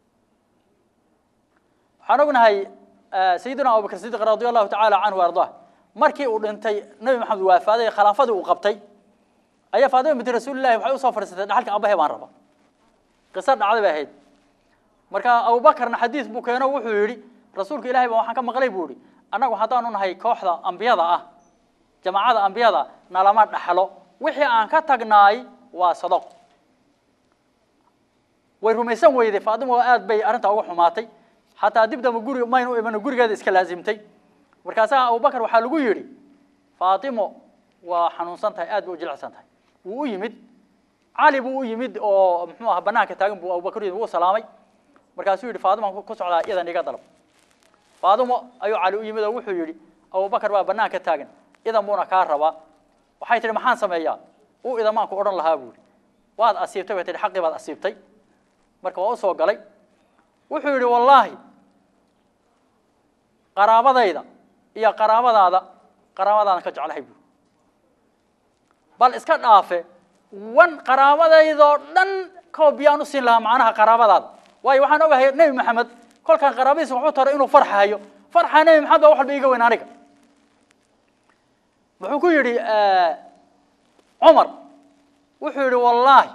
waxaan ognahay sayidina abubakr sidiq radia allahu tacaala canhu ardaa markii uu dhintay nabi maxamed waafaaday khilaafadii uu qabtay ayaa faadima binti rasuulillahi waxay usoo fadhiisatay dhaxalka abahe baan raba qiso dhacday bay ahayd marka abubakarna xadiis buu keeno wuxuu yidhi rasuulka ilahay baa waxaan ka maqlay buu yidhi annagu haddaanu nahay kooxda ambiyada ah jamaacada ambiyada nalama dhaxlo wixii aan ka tagnaay waa sadaq way rumaysan weyday faadimo aad bay arrintaa uga xumaatay xataa dib damba guri maynu iman gurigeeda iska laasimtay markaasaa abubakar waxaa lagu yidhi faatimo waa xanuunsan tahay aad bay u jilicsan tahay wuu u yimid cali buu u yimid oo muxuu aha banaanka taagan buu abubakar yimid wuu salaamay markaasuu yidhi faadimo ku socdaa idan iga dalab faadimo ayuu cali u yimid oo wuxuu yidhi abubakar baa banaanka taagan idan buuna kaa rabaa waxay tihi maxaan sameeyaa u idamaanku odhan lahaa buu yidhi waad asiibtay bay tihi xaqii baad asiibtay marka waa usoo galay wuxuu yidhi wallaahi qaraabadayda iyo qaraabadaada qaraabadaadan ka jeclahay buu bal iska dhaafe wan qaraabadaydoo dhan koobiyaan u siin lahaa macnaha qaraabadaada waayo waxaan ogahay nebi maxamed kolkaan qaraabadiisa wuxuu taray inuu farxayo farxa nebi maxamed baa wax walba iiga weyn aniga wuxuu ku yidhi cumar wuxuu yidhi wallaahi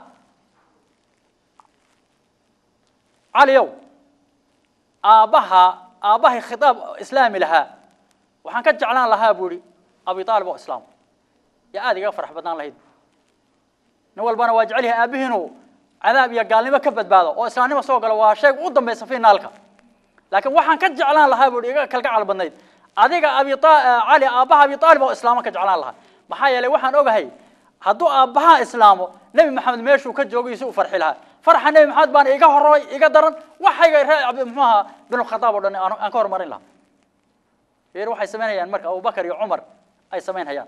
caliyow aabbaha aabbahay khitaab islaami lahaa waxaan ka jeclaan lahaa buu yihi abi aalib oo islaam yaa aada iga farax badnaan lahayd nin walbana waa jecel yahay aabbihi inuu cadaab iyo gaalnimo ka badbaado oo islaamnimo soo galo waa sheeg u dambaysa finaalka laakiin waxaan ka jeclaan lahaa buu iga kalgacal badnayd adiga abi cali aabbaha abi aalib oo islaamo ka jeclaan lahaa maxaa yeelay waxaan ogahay hadduu aabbaha islaamo nebi maxamed meeshuu ka joogay si u farxi lahaa farxa nebi maxamed baana iga hormay iga daran waxayga ree muxuu ahaa binulkhataab oo dhan aan ka hormarin lahaa yar waxay samaynayaan marka abubakar iyo cumar ay samaynhayaan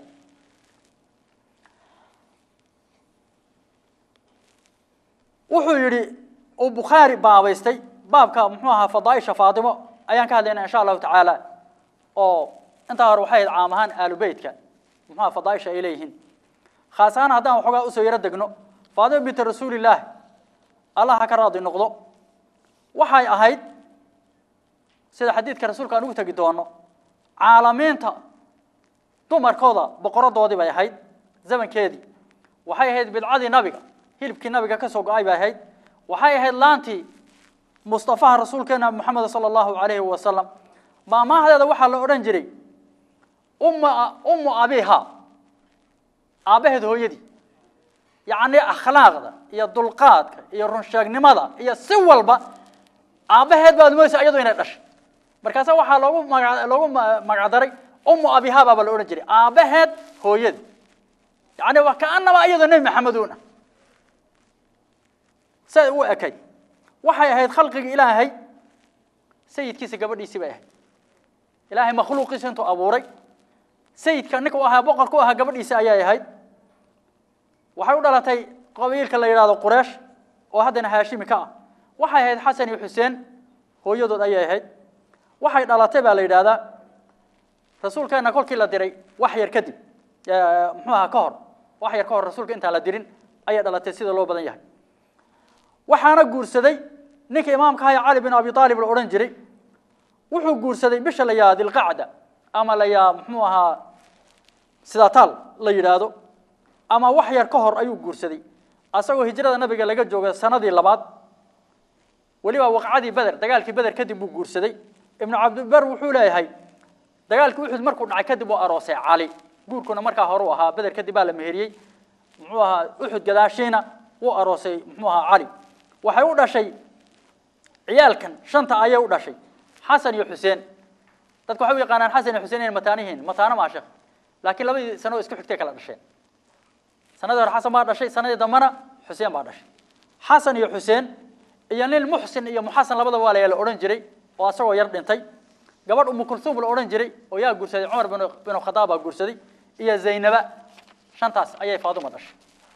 wuxuu yidhi uu bukhaari baabaystay baabka muxuu ahaa fadaaisha faatimo ayaan ka hadlayna insha allahu tacaala oo intaa hore waxay ahayd caam ahaan aalu beytka muxuaha fadaaisha ay leeyihiin khaas ahaan haddaan waxoogaa usoo yaro degno faatimo binti rasuulillaah allah ha ka raadi noqdo waxay ahayd sida xadiidka rasuulka aan ugu tegi doono caalamiinta dumarkooda boqoradoodii bay ahayd zamankeedii waxay ahayd bidcadii nabiga hilibkii nabiga ka soo go-ay bay ahayd waxay ahayd laantii mustafaha rasuulkeena moxamed sala allahu calayhi wasalam maamaahdeeda waxaa la odhan jiray umma ummu abiha aabbaheed hooyadii yacni akhlaaqda iyo dulqaadka iyo runsheegnimada iyo si walba aabbaheed baad moodaysa iyadu inay dhashay markaasa waxaa loogu maga loogu magacdaray umu abiha baaba la odhan jiray aabbaheed hooyada yani wa kaanaba iyadoo nebi maxameduuna siday u ekay waxay ahayd khalqiga ilaahay sayidkiisa gabadhiisii bay ahayd ilaahay makhluuqiisa intuu abuuray sayidka ninka u ahaa boqorka u ahaa gabadhiisa ayay ahayd waxay u dhalatay qabiilka la yidhahdo qureesh oo haddana haashimi ka ah waxay ahayd xasan iyo xuseen hooyadood ayay ahayd waxay dhalatay baa la yidhahdaa rasuulkeena kolkii la diray wax yar kadib muxuu ahaa ka hor wax yar ka hor rasuulka intaan la dirin ayay dhalatay sida loo badan yahay waxaana guursaday ninka imaamka ahaa cali bin abi aalib la odhan jiray wuxuu guursaday bisha la yidhahdo dilqacda ama la yaa muxuu ahaa sidataal la yidhaahdo ama wax yar ka hor ayuu guursaday asagoo hijrada nabiga laga jooga sanadii labaad weliba waqcadii beder dagaalkii beder kadib buu guursaday ibnu cabdibar wuxuu leeyahay dagaalkii uxud markuu dhacay kadib uu aroosay cali guurkuna markaa hore u ahaa beder kadib baa la meheriyey muxuu ahaa uxud gadaashiina wuu aroosay muxuu ahaa cali waxay u dhashay ciyaalkan shanta ayay u dhashay xasan iyo xuseen dadku waxay u yaqaanaan xasan iyo xuseen inay mataano yihiin mataano maa sheekh laakiin labadii sano oo isku xigtay kala dhasheen sanadii hore xasan baa dhashay sanadii dambana xuseen baa dhashay xasan iyo xuseen iyo nin muxsin iyo muxasan labadaba waa la la odhan jiray oo asagoo yar dhintay gabadh umu kulsuum la odhan jiray oo yaa guursaday cumar bin binu khadaab baa guursaday iyo zaynaba shantaas ayay faaduma dhashay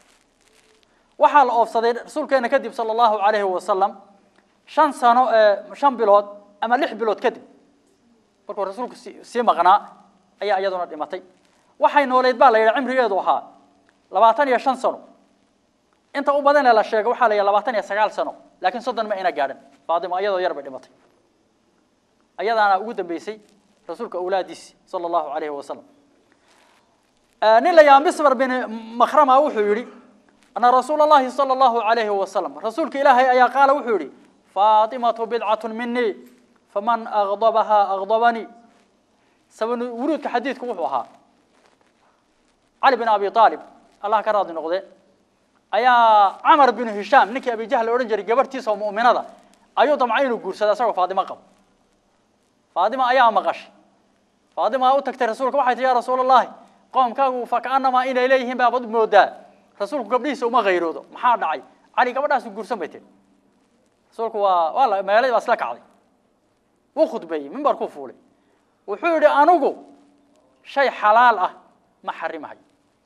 waxaa la oofsaday rasuulkeena kadib sala allahu calayhi wasalam shan sano shan bilood ama lix bilood kadib markuu rasuulku sii maqnaa ayaa iyaduna dhimatay waxay nooleyd baa la yidhi cimrigeedu ahaa labaatan iyo shan sano inta u badanee la sheego waxaa la yidhi labaatan iyo sagaal sano laakiin soddon ma ayna gaadhin faadima iyadoo yar bay dhimatay ayadaana ugu dambeysay rasuulka awlaadiisi sala allahu calayhi wasalam nin la yaha misbar bin makhrama wuxuu yidhi ana rasuula allahi sala allahu calayhi wasalam rasuulka ilaahay ayaa qaala wuxuu yidhi faatimatu bidcatun minii faman agdabahaa agdabanii sabab wuruudka xadiidku wuxuu ahaa cali bin abi aalib allah ka raadi noqde ayaa camar binu hishaam ninkii abijahl la odhan jiray gabarhtiisa oo mu'minada ayuu damcay inuu guursada isagoo faadimo qabo faadima ayaa maqashay faadima u tagtay rasuulka waxay tii ya rasuul allahi qoomkaagu fakaanamaa inay leeyihiin baabad moodaa rasuulku gabdhihiisa uma kayroodo maxaa dhacay cali gabadhaasu guursan bay tiri rasuulku waa waa la magaaladii baa isla kacday wuu khudbeeyey mimbarkuu fuulay wuxuu yidhi anigu shay xalaal ah ma xarimahayo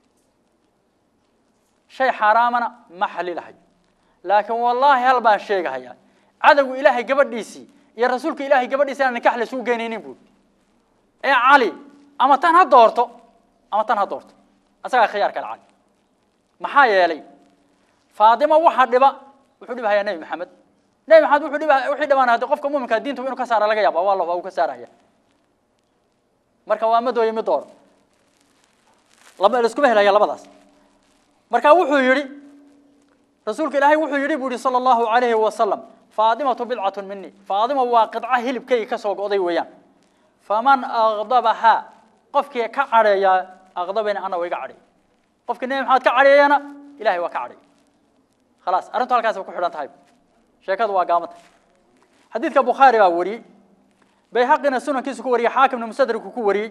shay xaaraamana ma xalilahayo laakiin wallaahi hal baan sheegahayaa cadowgu ilaahay gabadhiisii iyo rasuulka ilaahay gabadhiisi aan nikax laysugu geynaynin buuri ee cali ama tan ha doorto ama tan ha doorto asagaa khiyaar kale cali maxaa yeelay faadimo waxa dhiba wuxuu dhibahayaa nebi maxamed nebi maxamed wuxuu dhiba wixii dhibaan haddii qofka muuminka diinta inuu ka saara laga yaaba waa la waa uu ka saaraya marka waa madooye mid dooro lama laiskuma helaya labadaas marka wuxuu yidhi rasuulka ilaahay wuxuu yidhi buu yihi sala allahu calayhi wasalam faadimatu bidcatun mini faadima waa qidca hilibkayga ka soo go'day weeyaan faman agdabahaa qofkii ka cadheeyaa agdabani ana waa iga cadheey qofkii nebi maxamed ka cadheeyana ilahay waa ka cadheey khalaas arrintu halkaas bay ku xidhan tahay sheekadu waa gaamanta xadiidka bukhaari baa wariyey bayhaqina sunankiisu ku wariyey xaakimna musadriku ku wariyey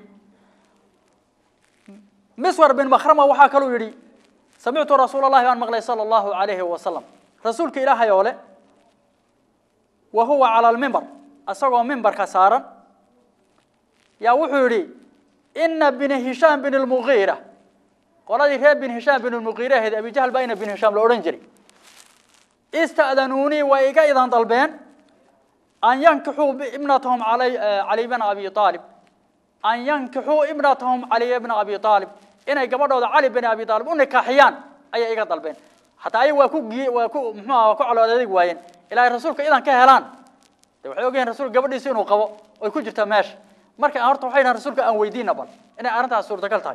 miswar bin makhrama waxaa kaluu yidhi samictu rasuula allahi baan maqlay sala allahu calayhi wasalam rasuulka ilaahay oo le wa huwa cala almimbar isagoo mimbarka saaran yaa wuxuu yidhi ina bini hishaam bin lmugiira qoladii reer bin hishaam bin lmugiira ahayd abijahl baa ina bin hishaam la odhan jiray ista'danuunii way iga idan dalbeen an yankixuu ibnatahum cali cali bna abi aalib an yankixuu ibnatahum caliya bna abi aalib inay gabadhooda cali bin abi aalib u nikaaxiyaan ayay iga dalbeen hataa ayaga waa ku giye waa ku muxuuha waa ku colood adeeg waayeen ilaahay rasuulka idan ka helaan de waxay ogyihin rasuulka gabadhiisa inuu qabo oy ku jirta meesha marka horta waxay dhahan rasuulka aan weydiina bal inay arrintaas suurtagal tahay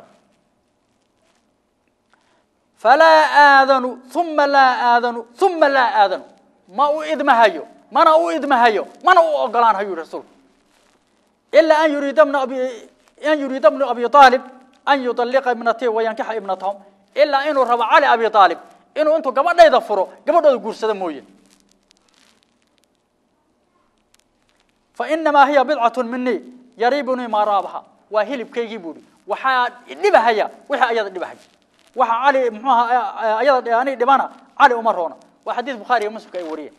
falaa aadanu uma laa aadanu uma laa aadanu ma u idmahayo mana u idmahayo mana u ogolaanhayo yihi rasuulku ilaa an yuriida bna abi an yuriida bnu abi aalib an yuطalliqa ibnatii wayankixa ibnatahum ilaa inuu rabo cali abi aalib inuu intuu gabadhayda furo gabadhooda guursada mooye fainamaa hiya bidcatu minii yariibunii maa raabaha waa hilibkaygii buuhi waxaa dhibahaya wixii ayada dhibahaya waxa cali muxuu ahaa ayada ani dhibana cali uma roona waa xadiis bukhaari iyo muslimka ay wariyeen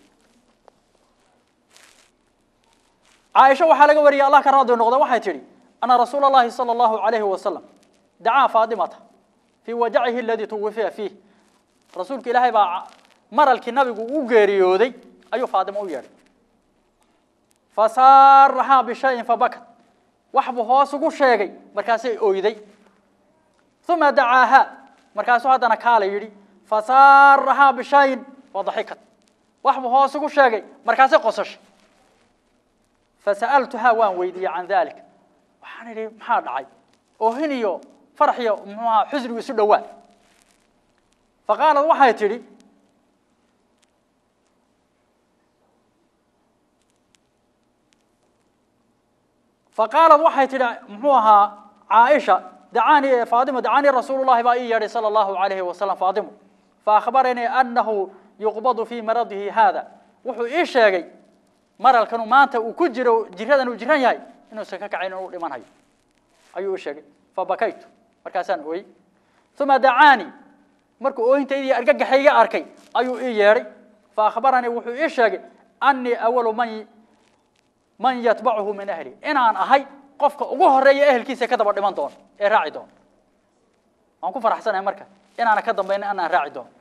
caaisha waxaa laga wariyay allah ka raadi noqda waxay tidhi ana rasuula allahi sala allahu alayhi wasalam dacaa faatimata fii wajacihi aladii tuwifiya fiih rasuulka ilaahay baa maralkii nabigu u geeriyooday ayuu faatimo u yeedhay fasaarahaa bishayin fabakat wax buu hoos ugu sheegay markaasay oyday uma dacaahaa markaasuu haddana kaala yidhi fasaarahaa bishayin wadaxikat wax buu hoos ugu sheegay markaasay qosashay fasa'altuhaa waan weydiiyey can dalika waxaan idhi maxaa dhacay oohin iyo farax iyo muxuu ahaa xusnigu isu dhowaa faqaalad waxay tidhi faqaalad waxay tidhi muxuu ahaa caaisha dacaani faatimo dacaanii rasuulu llahi baa ii yeedhay sala allahu alayhi wasalam faatimo faahbaranii annahu yuqbadu fii maradihi haada wuxuu ii sheegay maralkanu maanta uu ku jiro jiradan uu jiran yahay inuusan ka kacayn inuu dhiman hayo ayuu ii sheegay fabakaytu markaasaan ooyey uma dacaanii markuu oohintaydii argagaxayga arkay ayuu ii yeedhay faahbaranii wuxuu ii sheegay annii awalu man man yatbacuhu min ahli inaan ahay qofka ugu horeeya ehelkiisa ka daba dhiman doono ee raaci doono waan ku faraxsanahay marka inaana ka dambaynin anaan raaci doono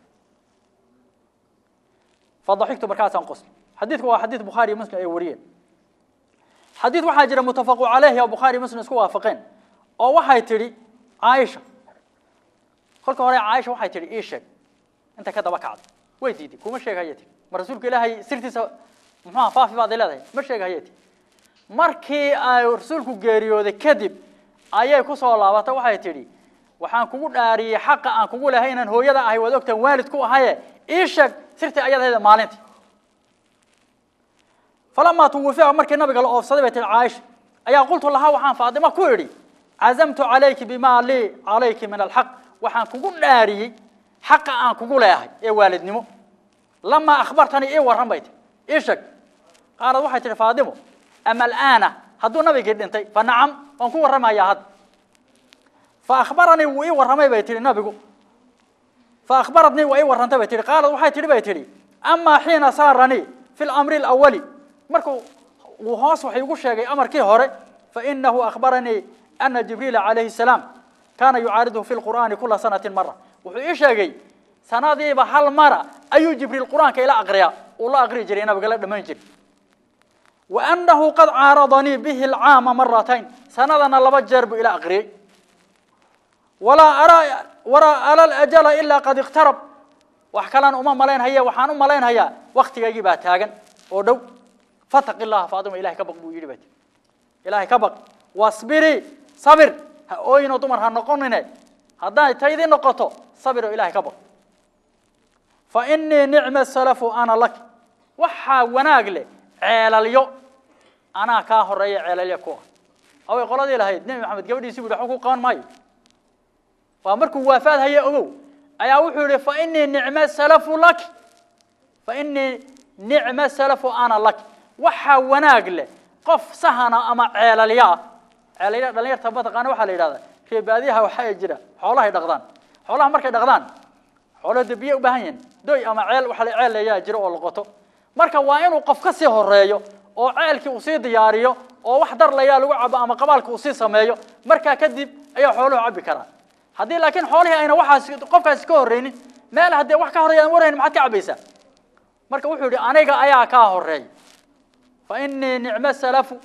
fadaxigtu markaasaan qosli xadiidku waa xadiid bukhaari iyo muslim ay wariyeen xadiid waxaa jira mutafaqu caleyhi oo bukhaari muslim isku waafaqeen oo waxay tidhi caaisha kolka hore caaisha waxay tidhi ii sheeg inta ka daba kacda way diiday kuma sheeg hayati ma rasuulka ilaahay sirtiisa muxuha faafi baad leedahay ma sheeg hayati markii ay rasuulku geeriyooday kadib ayay ku soo laabatay waxay tidhi waxaan kugu dhaariyey xaqa aan kugu lahay inaan hooyada ahay waad ogtaan waalid ku ahaye ii sheeg sirtii ayadaheeda maalintii falamaa tuwufica markii nabiga la oofsaday bay tihi caaisha ayaa qultu lahaa waxaan faatimo ku idhi cazamtu calayki bimaa lii calayki min alxaq waxaan kugu dhaariyey xaqa aan kugu leeyahay ee waalidnimo lamaa akhbartanii ii warran bay tihi ii sheeg qaalad waxay tihi faatimo ama alaana hadduu nabigii dhintay fa nacam waan ku warramayaa hadda fa akhbaranii wuu ii warramay bay tihi nabigu fa akhbaratnii waa ii warrantay bay tihi qaalad waxay tihi bay tihi amaa xiina saaranii fi lamri alawali markuu uu hoos wax igu sheegay amarkii hore fainahu akhbaranii ana jibriila calayhi salaam kaana yucaariduhu fi lqur'aani kula sanatin mara wuxuu ii sheegay sanadiiba hal mara ayuu jibriil qur'aanka ila aqriyaa uu la aqri jiray nabiga la dhammayn jiray wa annahu qad caaradanii bihi alcaama maratayn sanadana laba jeer buu ila aqriyey walaa araa walaa ara alajala ilaa qad iqtarab wax kalaan uma malaynhaye waxaan u malaynhayaa waktigaygii baa taagan oo dhow fataqi llaha faatima ilahay ka baq buu yidhi bat ilahay ka baq wasbirii sabir ha ooyinoo dumar ha noqonine hadday taydii noqoto sabir oo ilahay ka baq fa inii nicma salafu ana lak waxaa wanaag leh ceelalyo anaa kaa horeeya ceelalyo kuwa away qoladii lahayd nebi maxamed gabadhiisi bu waxba ku qaban maayo waa markuu waafaad haye ogow ayaa wuxuu yihi fa inii nicma salafu lak fa inii nicma salafu ana lak waxaa wanaag leh qof sahana ama ceelalyo ah ceelalya dhalinyarta mataqaana waxaa la yidhahdaa reebaadiyaha waxaa jira xoolahay dhaqdaan xoolaha markay dhaqdaan xoolaha de biyo u baahan yihiin doy ama ceel waxa la ceel ayaa jira oo la qoto marka waa inuu qof ka sii horeeyo oo ceelkii uu sii diyaariyo oo wax dar layaa lagu cabo ama qabaalka uu sii sameeyo markaa kadib ayaa xooluhu cabbi karaan haddii laakiin xoolihii ayna waxaas qofkaasi ka horreynin meel haddee wax ka horreeya aan warhayn maxaad ka cabbaysaa marka wuxuu yidhi aniga ayaa kaa horeeya fa inii nicmo salafu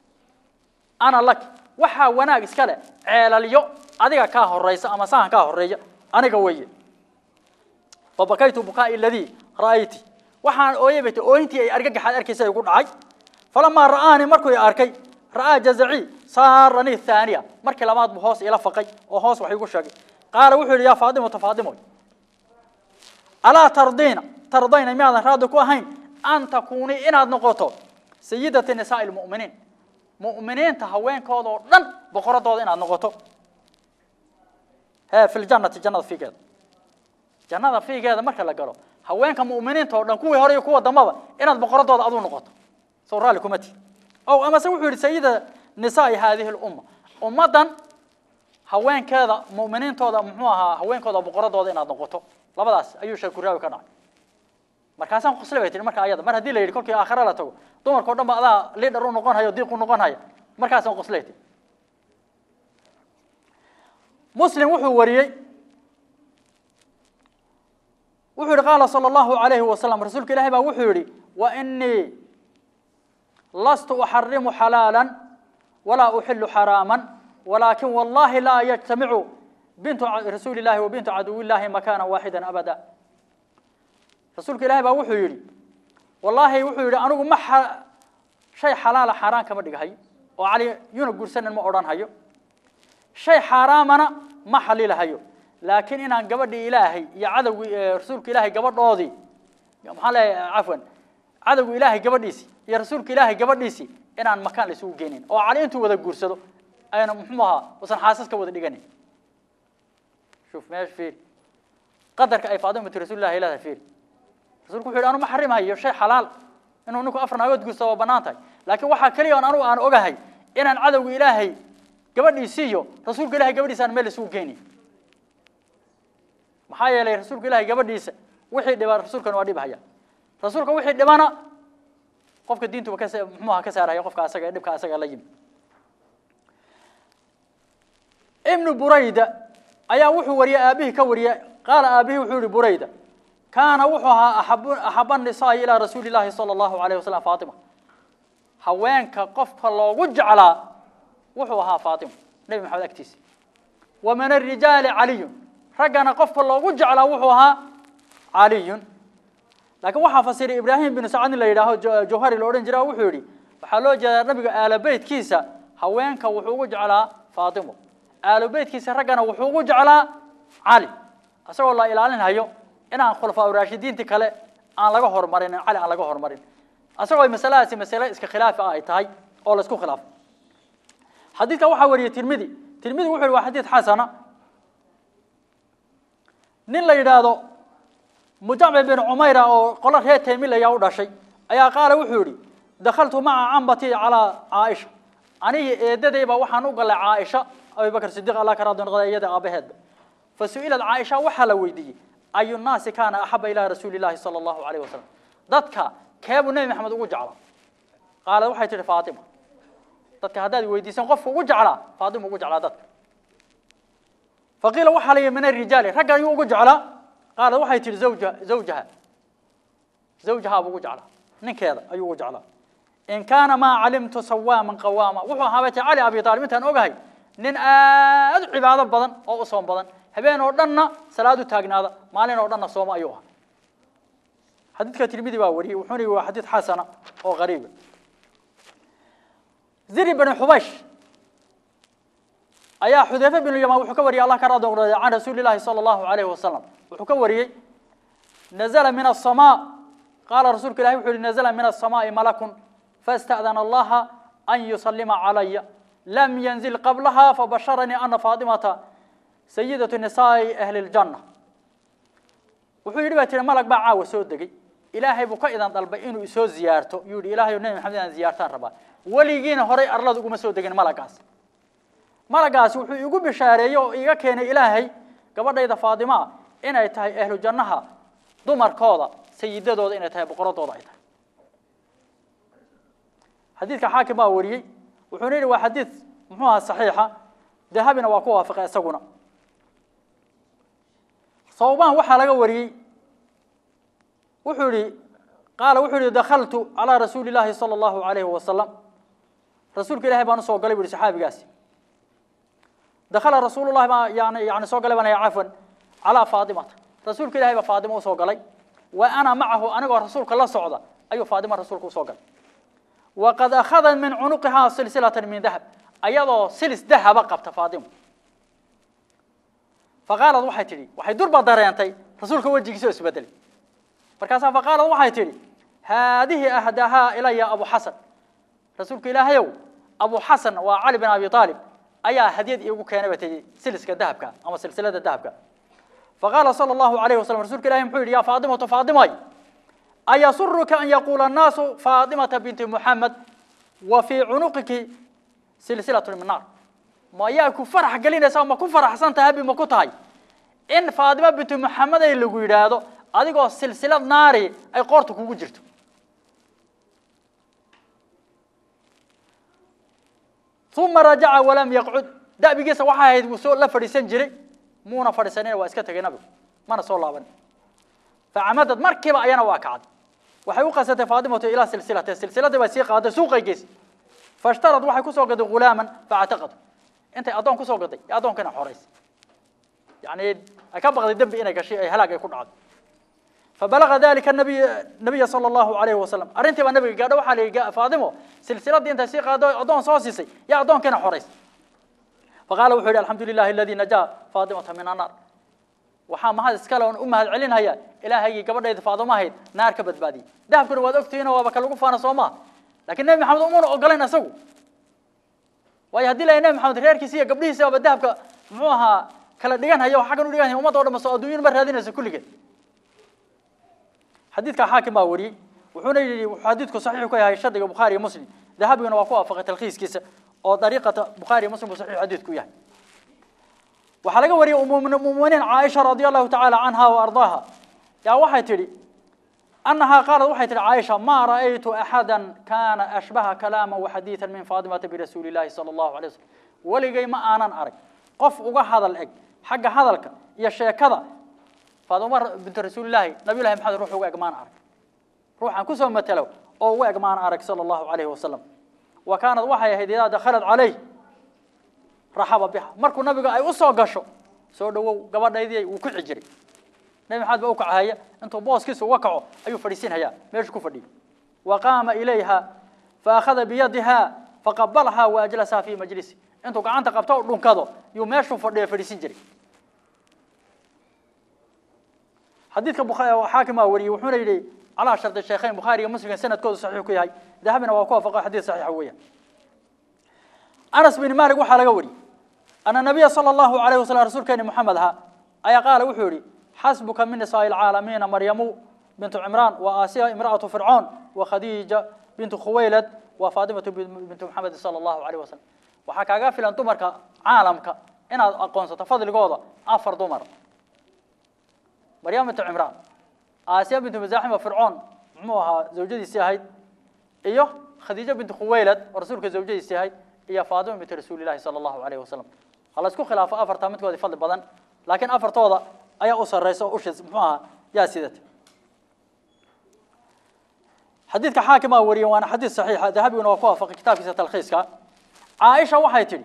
ana lak waxaa wanaag iska leh ceelalyo adiga kaa horeysa ama sahan kaa horeeya aniga weeye fabakaytu bukaai aladii ra'ayti waxaan ooyay bay ooyintii ay argagaxaad arkaysa igu dhacay falamaa ra'aanii markuu i arkay ra'aa jazacii saaranii thaaniya markii labaad buu hoos ila faqay oo hoos wax igu sheegay qaala wuxuu yidhi yaa faadimatu faadimoy alaa tardiina tardayna miyaadan raadi ku ahayn an takuunii inaad noqoto sayidati nisaai lmu'miniin mu'miniinta haweenkooda oo dhan boqoradooda inaad noqoto he fi ljannati jannada fiigeeda jannada fiigeeda marka la galo haweenka mu'miniinta oo dhan kuwii hore iyo kuwa dambaba inaad boqoradooda aduu noqoto soo raalli kuma tihi ow amase wuxuu yihi sayida nisaai haadihi lumma ummaddan haweenkeeda mu'miniintooda muxuu ahaa haweenkooda boqoradooda inaad noqoto labadaas ayuu sheekuraawi ka dhacay markaasaan qosle bay tihi marka ayada mar haddii la yidhi kolkii aakhira la tago dumarka o dhan ba adaa liidhar u noqon hayo diiq u noqon haya markaasaan qosley tihi muslim wuxuu wariyey wuxuu yihi qaala salى اllahu alayhi wasalam rasuulka ilahi baa wuxuu yihi wa inii lastu uxarimu xalaala walaa uxilu xaraama walakin wallahi laa yajtamicu bintu rasuuli اllahi wa bintu caduw illahi makana waaxida abada rasuulka ilahi baa wuxuu yihi wallaahi wuxuu yihi anigu ma shay xalaala xaaraan kama dhighayo oo cali yuna guursanan ma odhan hayo shay xaaraamana ma xalilahayo laakiin inaan gabadhii ilaahay iyo cadowgii rasuulka ilaahay gabadhoodii maxaa leeyahay cafwan cadowga ilaahay gabadhiisii iyo rasuulka ilaahay gabadhiisii inaan makaan la isugu geenin oo cali intuu wada guursado ayna muxuu ahaa usan xaasas ka wada dhiganin shuf meesha fiiri qadarka ay faadimatu rasuulillahi leedahay fiiri rasuulku wuxuu yidhi anu ma xarimahayo shay xalaal inuu ninku afar naagood guursado waa bannaan tahay laakiin waxaa keliya on anugu aan ogahay inaan cadowga ilaahay gabadhiisii iyo rasuulka ilahay gabadhiisa aan meel isugu geynin maxaa yeelay rasuulka ilahay gabadhiisa wixii dhiba rasuulkana waa dhibhaya rasuulka wixii dhibana qofka diintuba ka muxuu aha ka saaraya qofka asaga ee dhibka asaga la yimi ibnu burayda ayaa wuxuu wariyey aabihii ka wariyey qaala aabihii wuxuu yihi burayda kaana wuxuu ahaa axabu axaba nisaa'i ilaa rasuuli llahi sala allahu alayh wasalam faatima haweenka qofka loogu jeclaa wuxuu ahaa faatima nebi maxamed agtiisa wa min arijaali caliyun raggana qofka loogu jeclaa wuxuu ahaa caliyun laakiin waxaa fasiray ibraahim binu sacad in la yidhaaho jawhari la odhan jira wuxuu yihi waxaa loo jeedaa nabiga aalo beytkiisa haweenka wuxuu ugu jeclaa faatimo aalo beytkiisa raggana wuxuu ugu jeclaa cali isagoo la ilaalinhayo inaan khulafaa raashidiintii kale aan laga hormarinin cali aan laga hormarin isagoo masaladaasi masale iska khilaafi ah ay tahay oo la isku khilaafo xadiidka waxaa wariyey tirmidi tirmidi wuxu yhi waa xadiid xasana nin la yidhaahdo mujamci bin cumayra oo qolo reer taymilaya u dhashay ayaa qaala wuxuu yihi dakhaltu maca cambatii calaa caaisha anigi eedadayba waxaan u galay caaisha abibakr sidiq allah ka raadi noqda iyada aabaheedba fa su-ilad caaisha waxaa la weydiiyey ayu nnaasi kaana axaba ilaa rasuuli llahi sala allahu alayh wasalam dadka keebuu nebi maxamed ugu jeclaa qaalad waxay tihi faatima dadka haddaad weydiisan qofka ugu jeclaa faatima ugu jeclaa dadka faqiila waxaa la yihi min arijaali ragga ayuu ugu jeclaa qaalad waxay tihi zawja zawjaha zawjahaa buu ugu jeclaa ninkeeda ayuu ugu jeclaa in kaana maa calimtu sawaaman qawaama wuxuu ahaabay ta cali abi aalib intaan ogahay nin aad u cibaado badan oo u soom badan habeen oo dhanna salaad u taagnaada maalin oo dhanna sooma ayuu ahaa xadiidka tirmidi baa wariyey wuxuuna yihi waa xadiid xasana oo qariiba ziri bn xubaysh ayaa xudayfe binu yamaan wuxuu ka wariyey allah ka raadi noqday can rasuuli llahi sala allahu alayhi wasalam wuxuu ka wariyey nazla min aلsamaa qaala rasuulka ilahi wuxu uhi nazla min aلsamaaءi malakun faاsta'dana allaha an yusalima calaya lam yanzil qablaha fabasharanii ana faatimata sayidatu nisaa'i ahli اljanna wuxuu yidhi baa tiri malag baa caawa soo degey ilaahay buu ka idan dalbay inuu isoo ziyaarto yuu yihi ilahay nebi maxamed inaan ziyaartaan rabaa weligiina horay arlada uguma soo degin malagaas malagaasi wuxuu igu bishaareeyey oo iga keenay ilaahay gabadhayda faatimo ah inay tahay ahlu jannaha dumarkooda sayidadooda inay tahay boqoradooda ay tahay xadiidka xaakim baa wariyey wuxuuna yidhi waa xadiid muxuu aha saxiixa dahabina waa ku waafaqay isaguna sawbaan waxaa laga wariyey wuxuu yihi qaala wuxuu yihi dakhaltu calaa rasuuli llaahi sala allahu alayhi wasalam rasuulka ilahay baan usoo galay bu yihi saxaabigaasi dakhala rasuulu llahi baa yani yani soo galay baan ya cafwan calaa faatimata rasuulka ilahay baa faatimo usoo galay wa ana macahu anigoo rasuulka la socda ayuu faatima rasuulka usoo galay waqad akhada min cunuqihaa silsilatan min dahab ayadoo silis dahaba qabta faatimo faqaalad waxay tidhi waxay durba dareentay rasuulka wejigiisa oo isbedelay markaasaa faqaalad waxay tidhi haadihi ahdahaa ilaya abu xasan rasuulka ilaahayow abu xasan waa cali bin abi aalib ayaa hadiyad iigu keenay bay tihi siliska dahabka ama silsilada dahabka faqaala sala allahu alayhi wasalam rasuulka ilahi muxuu yidhi yaa faatimatu faatimay ayasuruka an yaquula annaasu faatimata binti muxamed wa fii cunuqiki silsilatun min naar ma yaa ku farax gelinaysa ma ku faraxsan tahay habi ma ku tahay in faadima bintu maxamed ay lagu yidhaahdo adigoo silsilad naari ay qoorta kugu jirto uma rajaca walam yaqcud da'bigiisa waxaa ahayd wuu soo la fadhiisan jiray muuna fadhiisanina waa iska tegay nabigu mana soo laaban facamadad markiiba ayana waa kacday waxay u qasatay faadimatu ilaa silsilate silsiladii bay sii qaaday suuqay geysay fashtarad waxay kusoo gaday ghulaaman factaqad intay addoon kusoo gaday ee addoonkana xoraysay يعني أكبر الدب إنك كشيء هلاك يكون عاد فبلغ ذلك النبي النبي صلى الله عليه وسلم أرنت النبي قال وحالي فاطمة سلسلة دي انت سيقى أدون صوصيسي يا أدون كان حريص فقال وحيد الحمد لله الذي نجا فاطمة من النار waxaa mahad iskale oon u mahad celinaya ilaahaygi gabadhayda faadimo ahayd naar ka badbaadiyey dahabkuna waad ogtihiin waaba ka lagu faana soo maa laakiin nebi maxamed umuna ogolayn isagu waayo haddii la nebi maxamed reerkiisa iyo gabdhihiisa aba dahabka muxuu ahaa kala dhigan haya xaggan u dhigan haya ummadda o dhan soo adduunyada ma raadinayso kulligeed xadiidka xaakim baa wariyey wuxuuna yidhi wuxuu xadiidku saxiix ku yahay shardiga bukhaari iyo muslim dahabiguna waa ku waafaqay talkhiiskiisa oo dariiqata bukhaari iyo muslim buu saxiix xadiidku yahay waxaa laga wariyey umumuminiin caaisha radia allahu tacaala canha wa ardaaha yaa waxay tidhi أنها قالت waxay tihi عائشة ما رأيت أحدا كان أشبه كلاما وحديثا من فاطمة برسول الله صلى الله عليه وسلم ولقي ما أنا أرك qof uga hadal eg xagga hadalka iyo sheekada faaduma bintu rasuulillahi nabiyullahi maxamed ruux uga eg maan arag ruuxaan kusoo matalo oo uga eg maan arag sala allahu calayhi wasalam wa kaanad waxay ahayd idaa dakhalad calayh raxaba biha markuu nabiga ay u soo gasho soo dhawow gabadhaydii wuu ku xijiray nabi maxamed baa u kacahaya intuu booskiisa uga kaco ayuu fadhiisinhayaa meeshu ku fadhiyo wa qaama ilayha fa akhada biyadiha faqabalaha wa ajlasaha fi majlisi intuu gacanta qabto oo dhunkado yuu meeshuu fadhiyo fadhiisin jiray xadiidka xaakim aa wariyey wuxuuna yidhi calaa shardi sheekhayn bukhaari iyo muslim sanadkoodu saxiix ku yahay dahabina waa ku waafaqo xadiid saxiixa weeyaan anas bin malik waxaa laga wariyey ana nabiya sala allahu alayhi wasalam rasuulkeeni moxamed ahaa ayaa qaala wuxuu yidhi xasbuka min nisaa'i alcaalamiina maryamu bintu cimraan wa aasiya imra'atu fircoon wa khadiija bintu khuwaylad wa faatimatu bintu maxamed sala allahu alayhi wasalam waxaa kaaga filan dumarka caalamka inaad aqoonsato fadligooda afar dumar maryam bintu cimraan aasiya bintu masaaxima fircoon muxuu ahaa zawjadiisii ahayd iyo khadiijo bintu khuwaylad oo rasuulka zawjadiisii ahayd iyo faatima bintu rasuulillahi sala allahu alayhi wasalam ha la isku khilaafo afartaa midkoodii fadli badan laakiin afartooda ayaa u sarreysa oo ushis muxuu ahaa yaa sidata xadiidka xaakimaa wariyey waana xadiid saxiixa dahabiguna waa ku waafaqay kitaabkiisa talkhiiska عائشة waxay tiri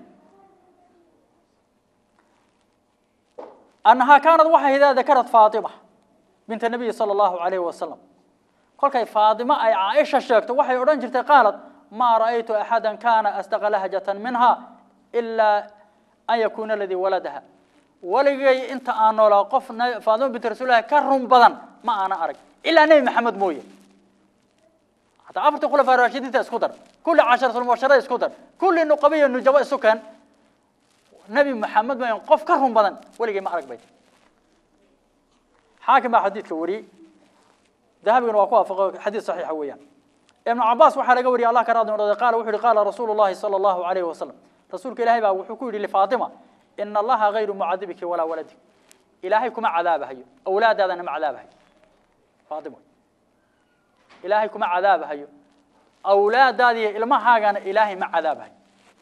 أنها كانت waxay إذا ذكرت فاطمة بنت النبي صلى الله عليه وسلم kolkay فاطمة ay عائشة sheegto waxay oran jirtay قالت ما رأيت أحدا كان أصدق لهجة منها إلا أن يكون الذي ولدها ولغي انت aan noolaa qof فاطمة بنت رسول الله ka run badan ma ana arag إلا نبي محمد mooye حتى عفرت خلفاء الراشدين اسكودر كل عشرة المبشرة اسكودر كل النقبية النجواء السكان نبي محمد ما ينقف كرهم بدن ولقي ما أرق بيت حاكم حديث كوري ذهب بن وقوع حديث صحيح ويا ابن عباس وحال قوري الله كراد قال وحري قال رسول الله صلى الله عليه وسلم رسولك إلهي بقى وحكوري لفاطمة إن الله غير معذبك ولا ولدك إلهيكم عذابها أولاد هذا مع عذابها فاطمة ilaahay kuma cadaabahayo awlaadaadii ilmahaagana ilaahay ma cadaabahayo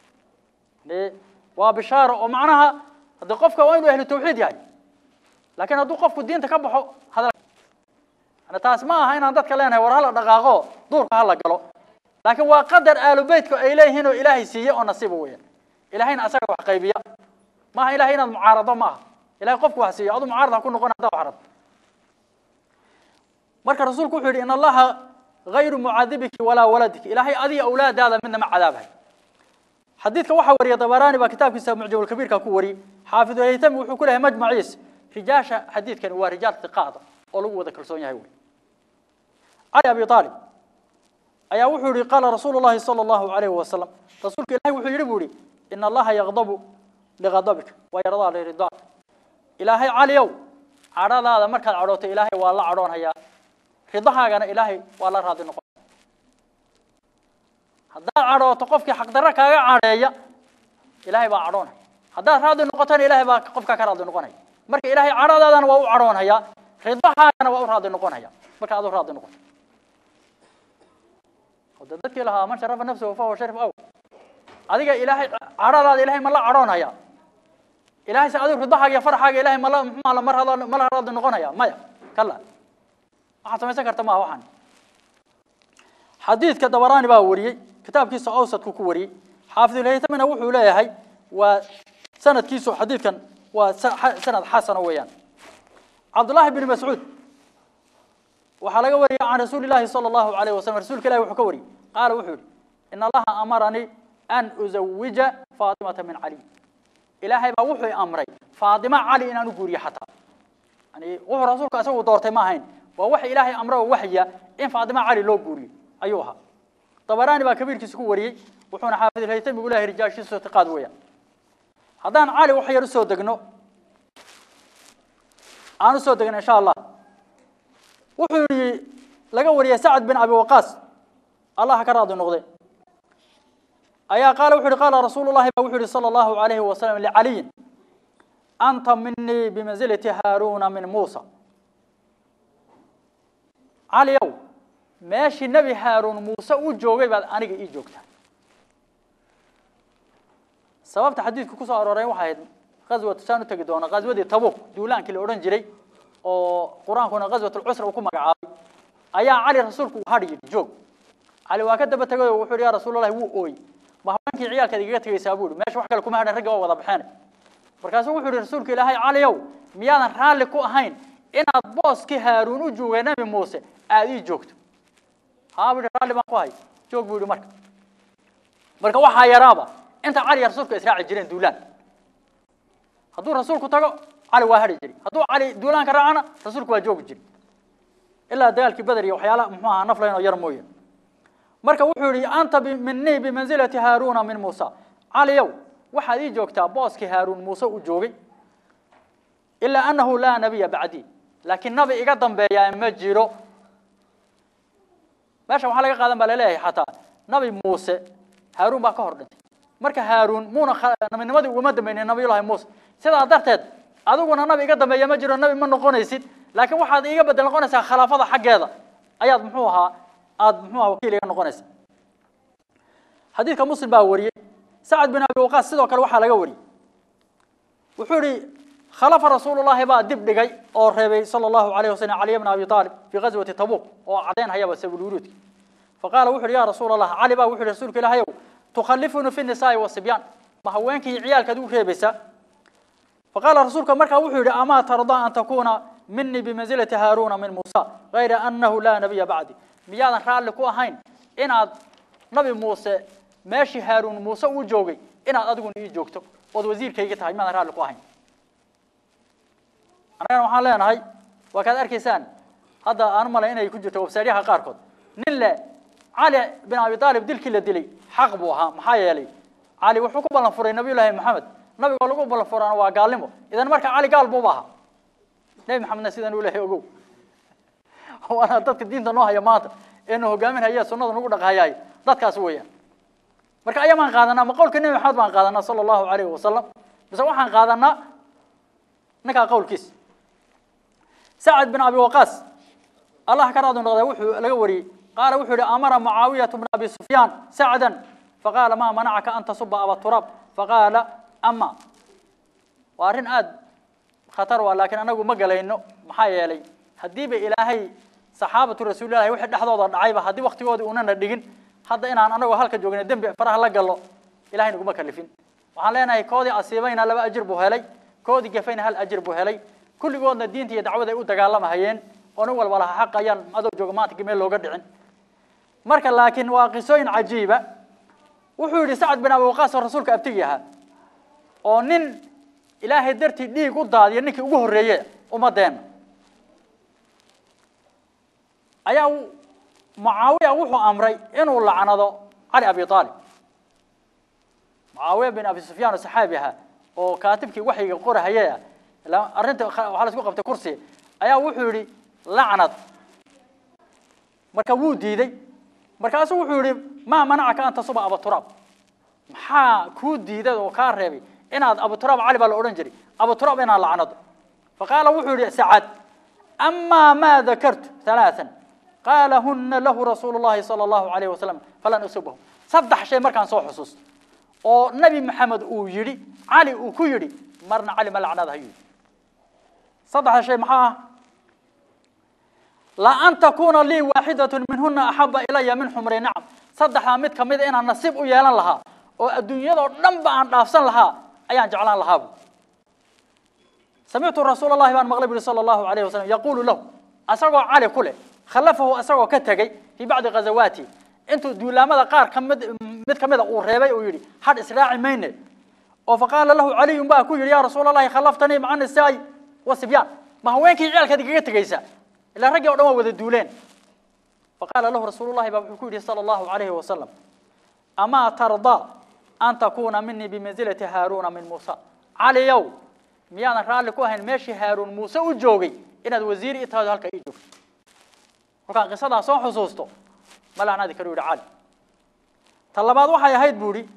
waa bishaaro oo macnaha haddii qofka waa inuu ahlu tawxiid yahay laakiin hadduu qofku diinta ka baxo hadal taas ma aha inaan dadka leenahay war hala dhaqaaqo duurka hala galo laakiin waa qadar aalu beytka ay leeyihiin oo ilaahay siiye oo nasiiba weeyaan ilahayna asaga wax qaybiya maaha ilahay inaad mucaarado ma aha ilahay qofku wax siiyo aduu mucaarad ha ku noqon haddaa wax rabto marka rasuulku wuxuu yidhi in allaha غير معذبك ولا ولدك إلهي أذي أولاد هذا من مع عذابه حديثك وحا وري طبراني بكتاب كتاب معجم الكبير ككوري حافظ الهيثم وحو كلها مجمع عيس رجاشة حديث كان هو رجال ثقات ولو ذكر سوني هاي علي أبي طالب أيا وحوري قال رسول الله صلى الله عليه وسلم رسولك إلهي وحو يربوري إن الله يغضب لغضبك ويرضى لرضاك إلهي علي يوم عرض هذا مركز عروته إلهي والله عرون هيا ridahaagana ilaahay waa la raadi noqon haddaad cadhooto qofkii xaqdarro kaaga cadheeya ilaahay baa cadhoonaya haddaad raadli noqotona ilaahay baa qofkaa ka raadli noqonaya marka ilaahay cadhadaadana waa u cadhoonaya ridwaxaagana waa u raadli noqonaya marka aad u raadli noqoto hada dadkii lahaa man sharafa nafsahu fahuwa sharif aw adiga ilaahay cadhadaada ilaahay ma la cadhoonaya ilaahay se adigu ridwaxaaga iyo farxaaga ilaahay mala muxuu la mar hada ma la raadli noqonaya maya kala waxaad samaysan karta maaha waxaan xadiidka dabaraani baa wariyey kitaabkiisa awsadku ku wariyey xaafidulhaytamina wuxuu leeyahay waa sanadkiisu xadiidkan waa sanad xasana weeyaan cabdullaahi bn mascuud waxaa laga wariyey can rasuuli llaahi sala allahu alayh wasalam rasuulka ilahi wuxuu ka wariyey qaala wuxuu yihi in allaha amaranii an uzawija faatimata min cali ilaahay baa wuxuu amray faatima cali inaan u guuriyo xataa yani wuxuu rasuulku isagu doortay ma ahayn waa waxa ilaahay amre oo waxya in faatima cali loo guuriyo ayuu ahaa dabaraani baa kabiirkiisa ku wariyey wuxuuna xaafidulhaytami ugu lehay rijaashiisa itiqaad weeyaan haddaan cali wax yar usoo degno aan usoo degno insha allah wuxuu yihi laga wariyey sacad bin abi waqaas allah ka raadi noqde ayaa qaala wuxu uhi qaala rasuulu llahi ba wuxu yihi sala allahu alayhi wasalam licaliyin anta minii bimanzilati haaruuna min muusa caliyow meeshii nebi haaruun muuse u joogay baad aniga ii joogtaa sababta xadiidku ku soo arooray waxay ahayd ghaswatu saan u tegi doona ghaswadii tabuk duulaankii la odhan jiray oo qur-aankuna ghaswatulcusra uu ku magacaabay ayaa cali rasuulku uu hadhi yidhi joog cali waa ka daba tegay oo wuxuu yidhi yaa rasuulallahi wuu ooy ma haweenkii ciyaalkaad igaga tegaysaa buu yihi meesha wax kale kuma hadhan ragga waa wada baxeen markaasuu wuxuu yihi rasuulka ilaahay caliyow miyaadan raalli ku ahayn inaad booskii haaruun u joogay nebi muuse aada ii joogto haa buu yihi raalli baan ku hay joog buu yihi marka marka waxaa yaraaba inta cali iyo rasuulku israaci jireen duulaan hadduu rasuulku tago cali waa hadhi jiri hadduu cali duulaanka raacana rasuulku waa joogi jiri ilaa dagaalkii beder iyo waxyaala muxuu ahaa naf layn oo yar mooye marka wuxuu yihi anta minii bimanzilati haaruuna min muusa caliyow waxaad ii joogtaa booskii haaruun muuse uu joogay ilaa annahu laa nabiya bacdii laakiin nabi iga dambeeyaa ma jiro meesha waxaa laga qaadan baa laleeyahay xataa nabi muuse haaruun baa ka hor dhintay marka haaruun muuna nabinimadii ugama dambaynin nabiyullahi muuse sidaa darteed adiguna nabi iga dambeeya ma jiro nabi ma noqonaysid laakiin waxaad iiga bedel noqonaysaa khilaafada xaggeeda ayaad muxuu ahaa aada muxuu ahaa wakiil iga noqonaysa xadiidka muslim baa wariyey sacad bin abi waqaas sidoo kale waxaa laga wariyey wuxuu yihi khalafa rasuulullahi baa dib dhigay oo reebay sala allahu alayh wasalam caliy bna abi aalib fii ghaswati tabuuq oo caddayn hayaba sabulwuruudki faqaala wuxu uhi ya rasuula allah cali baa wuxu uhi rasuulka ilaahayow tukhalifuni fi nisaa'i wasibyaan ma haweenkii ciyaalkaad u reebaysaa faqaala rasuulka markaa wuxuu yihi amaa tardaa an takuuna minii bimanzilati haaruuna min muusa gayra annahu laa nabiya bacdi miyaadan raalli ku ahayn inaad nabi muuse meeshii haaruun muuse uu joogay inaad adiguna ii joogto ood wasiirkayga tahay miyaadan raalli ku ahayn annagana waxaan leenahay waa kaad arkaysaan hadda aan malay inay ku jirto websaydyaha qaarkood nin le cali bin abi aalib dilkii la dilay xaq buu ahaa maxaa yeelay cali wuxuu ku ballan furay nabiyullaahi maxamed nabigoo lagu ballan furana waa gaalnimo idan marka cali gaal buuba ahaa nebi maxamedna sidan uu lehay ogow waana dadka diinta noo haya maanta eenu hogaamin haya sunnada nagu dhaqhayaay dadkaas weeyaan marka ayaa baan qaadanaa ma qowlka nebi maxamed baan qaadanaa sala allahu alayhi wasalam mise waxaan qaadanaa ninkaa qowlkiisa sacad bin abi waqaas allah ka raadi noqday wuxuu laga wariyey qaala wuxuu yihi amara mucaawiyatu bna abi sufyaan sacdan faqaala maa manacaka an tasuba aba turaab faqaala ama waa arrin aada khatar waa laakiin anagu ma galayno maxaa yeelay haddiiba ilaahay saxaabatu rasuulillahi wixii dhexdooda dhacayba haddii waktigoodii unana dhigin hadda inaan anagoo halka joogna dembi faraha la gallo ilahay naguma kalifin waxaan leenahay koodii asiibayna laba ajir buu helay koodii gafayna hal ajir buu helay kulligoodna diinta iyo dacwada ay u dagaalamahayeen oo nin walba laha xaq ayaan adoo jooga maanta meel looga dhicin marka laakiin waa qisooyin cajiiba wuxuu yidhi sacad bin abi waqaas oo rasuulka abtigi ahaa oo nin ilaahay dartii dhiig u daadiya ninkii ugu horreeye ummadeenna ayaa mucaawiya wuxuu amray inuu lacnado cali abi aalib mucaawiya bin abi sufyaan oo saxaabi ahaa oo kaatibkii waxyiga qorahayee ah arrinta waxaa la isku qabtay kursi ayaa wuxuu yidhi lacnad marka wuu diiday markaasuu wuxuu yihi maa manacaka an tasuba abaturaab maxaa kuu diiday oo kaa reebay inaad abuturaab cali baa la odhan jiray abuturaab inaad lacnado faqaala wuxuu yihi sacad amaa maa dakartu halaaan qaala huna lahu rasuulu llahi sala allahu alayhi wasalam falan usubahu saddex shay markaan soo xusuusto oo nabi maxamed uu yidhi cali uu ku yidhi marna cali ma lacnada hayuu yidhi saddexda shay maxaa ah la an takuna lii waaxidatun minhuna axaba ilaya min xumri nacam saddexdaa mid kamida inaan nasiib u yeelan lahaa oo adduunyadoo dhan ba aan dhaafsan lahaa ayaan jeclaan lahaabu samictu rasuul allahi baan maqlay buri sala allahu alayhi wasalam yaquulu lahu asagoo cali ku leh khalafahu asagoo ka tegey fii bacdi ghazawaati intuu duulaamada qaar kamid mid kamida uu reebay uu yidhi hadh israaci mayne oo faqaala lahu caliyun baa ku yidhi yaa rasuul allahi khalaftanii maca nisaai wa sibyaan ma haweenkii ciyaalkaad igaga tegaysaa ilaa raggii o dhan waa wada duuleen faqaala lahu rasuulu llahi baa wuxuu ku yidhi sala allahu alayhi wasalam amaa tardaa an takuuna minii bimansilati haaruuna min muusa caliyow miyaadan raalli ku ahayn meeshii haaruun muuse u joogay inaad wasiir i tahay halka ii joogto markaan qisadaa soo xusuusto ma lacnadi karu yihi cali ta labaad waxay ahayd buu ihi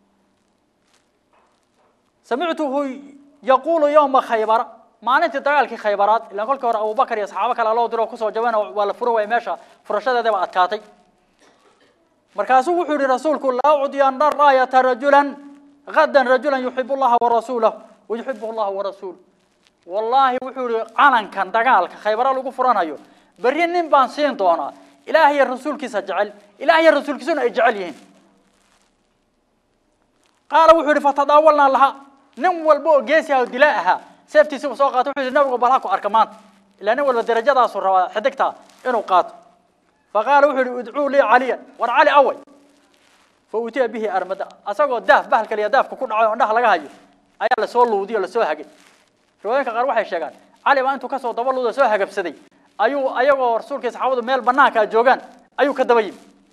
samictuhu yaquulu yowma khaybara maalintii dagaalkii khaybaraad ilaan kolkii hore abubakar iyo saxaabo kale loo diro kusoo jabana waa la furo waaya meesha furashadeeda ba adkaatay markaasuu wuxuu yihi rasuulku laa ucdiyana raayata rajulan gadan rajulan yuxibu llaha warasuulah wayuxibuhu llahu warasuul wallaahi wuxuu yihi calankan dagaalka khaybara lagu furanayo berri nin baan siin doonaa ilaah iyo rasuulkiisa jecel ilaah iyo rasuulkiisuna ay jecel yihiin qaala wuxuu yihi fatadaawalnaa laha nin walba oo geesi ah oo dilaa ahaa seeftiisibu soo qaato wuxuu yihi nabigu bal ha ku arka maanta ilaa nin walba darajadaasu rabaa xidigtaa inuu qaato faqaala wuxuu yihi idcuu lii caliyan war cali away fa utiya bihi armada asagoo daaf bahalkal iyo daafka ku dhacay oo indhaha laga hayo ayaa lasoo luudiy o lasoo hagay riwaayinka qaar waxay sheegaan cali baa intuu kasoo daba luuda soo hagabsaday ayuu ayagoo rasuulkii saxaabadu meel banaanka joogaan ayuu ka daba yimi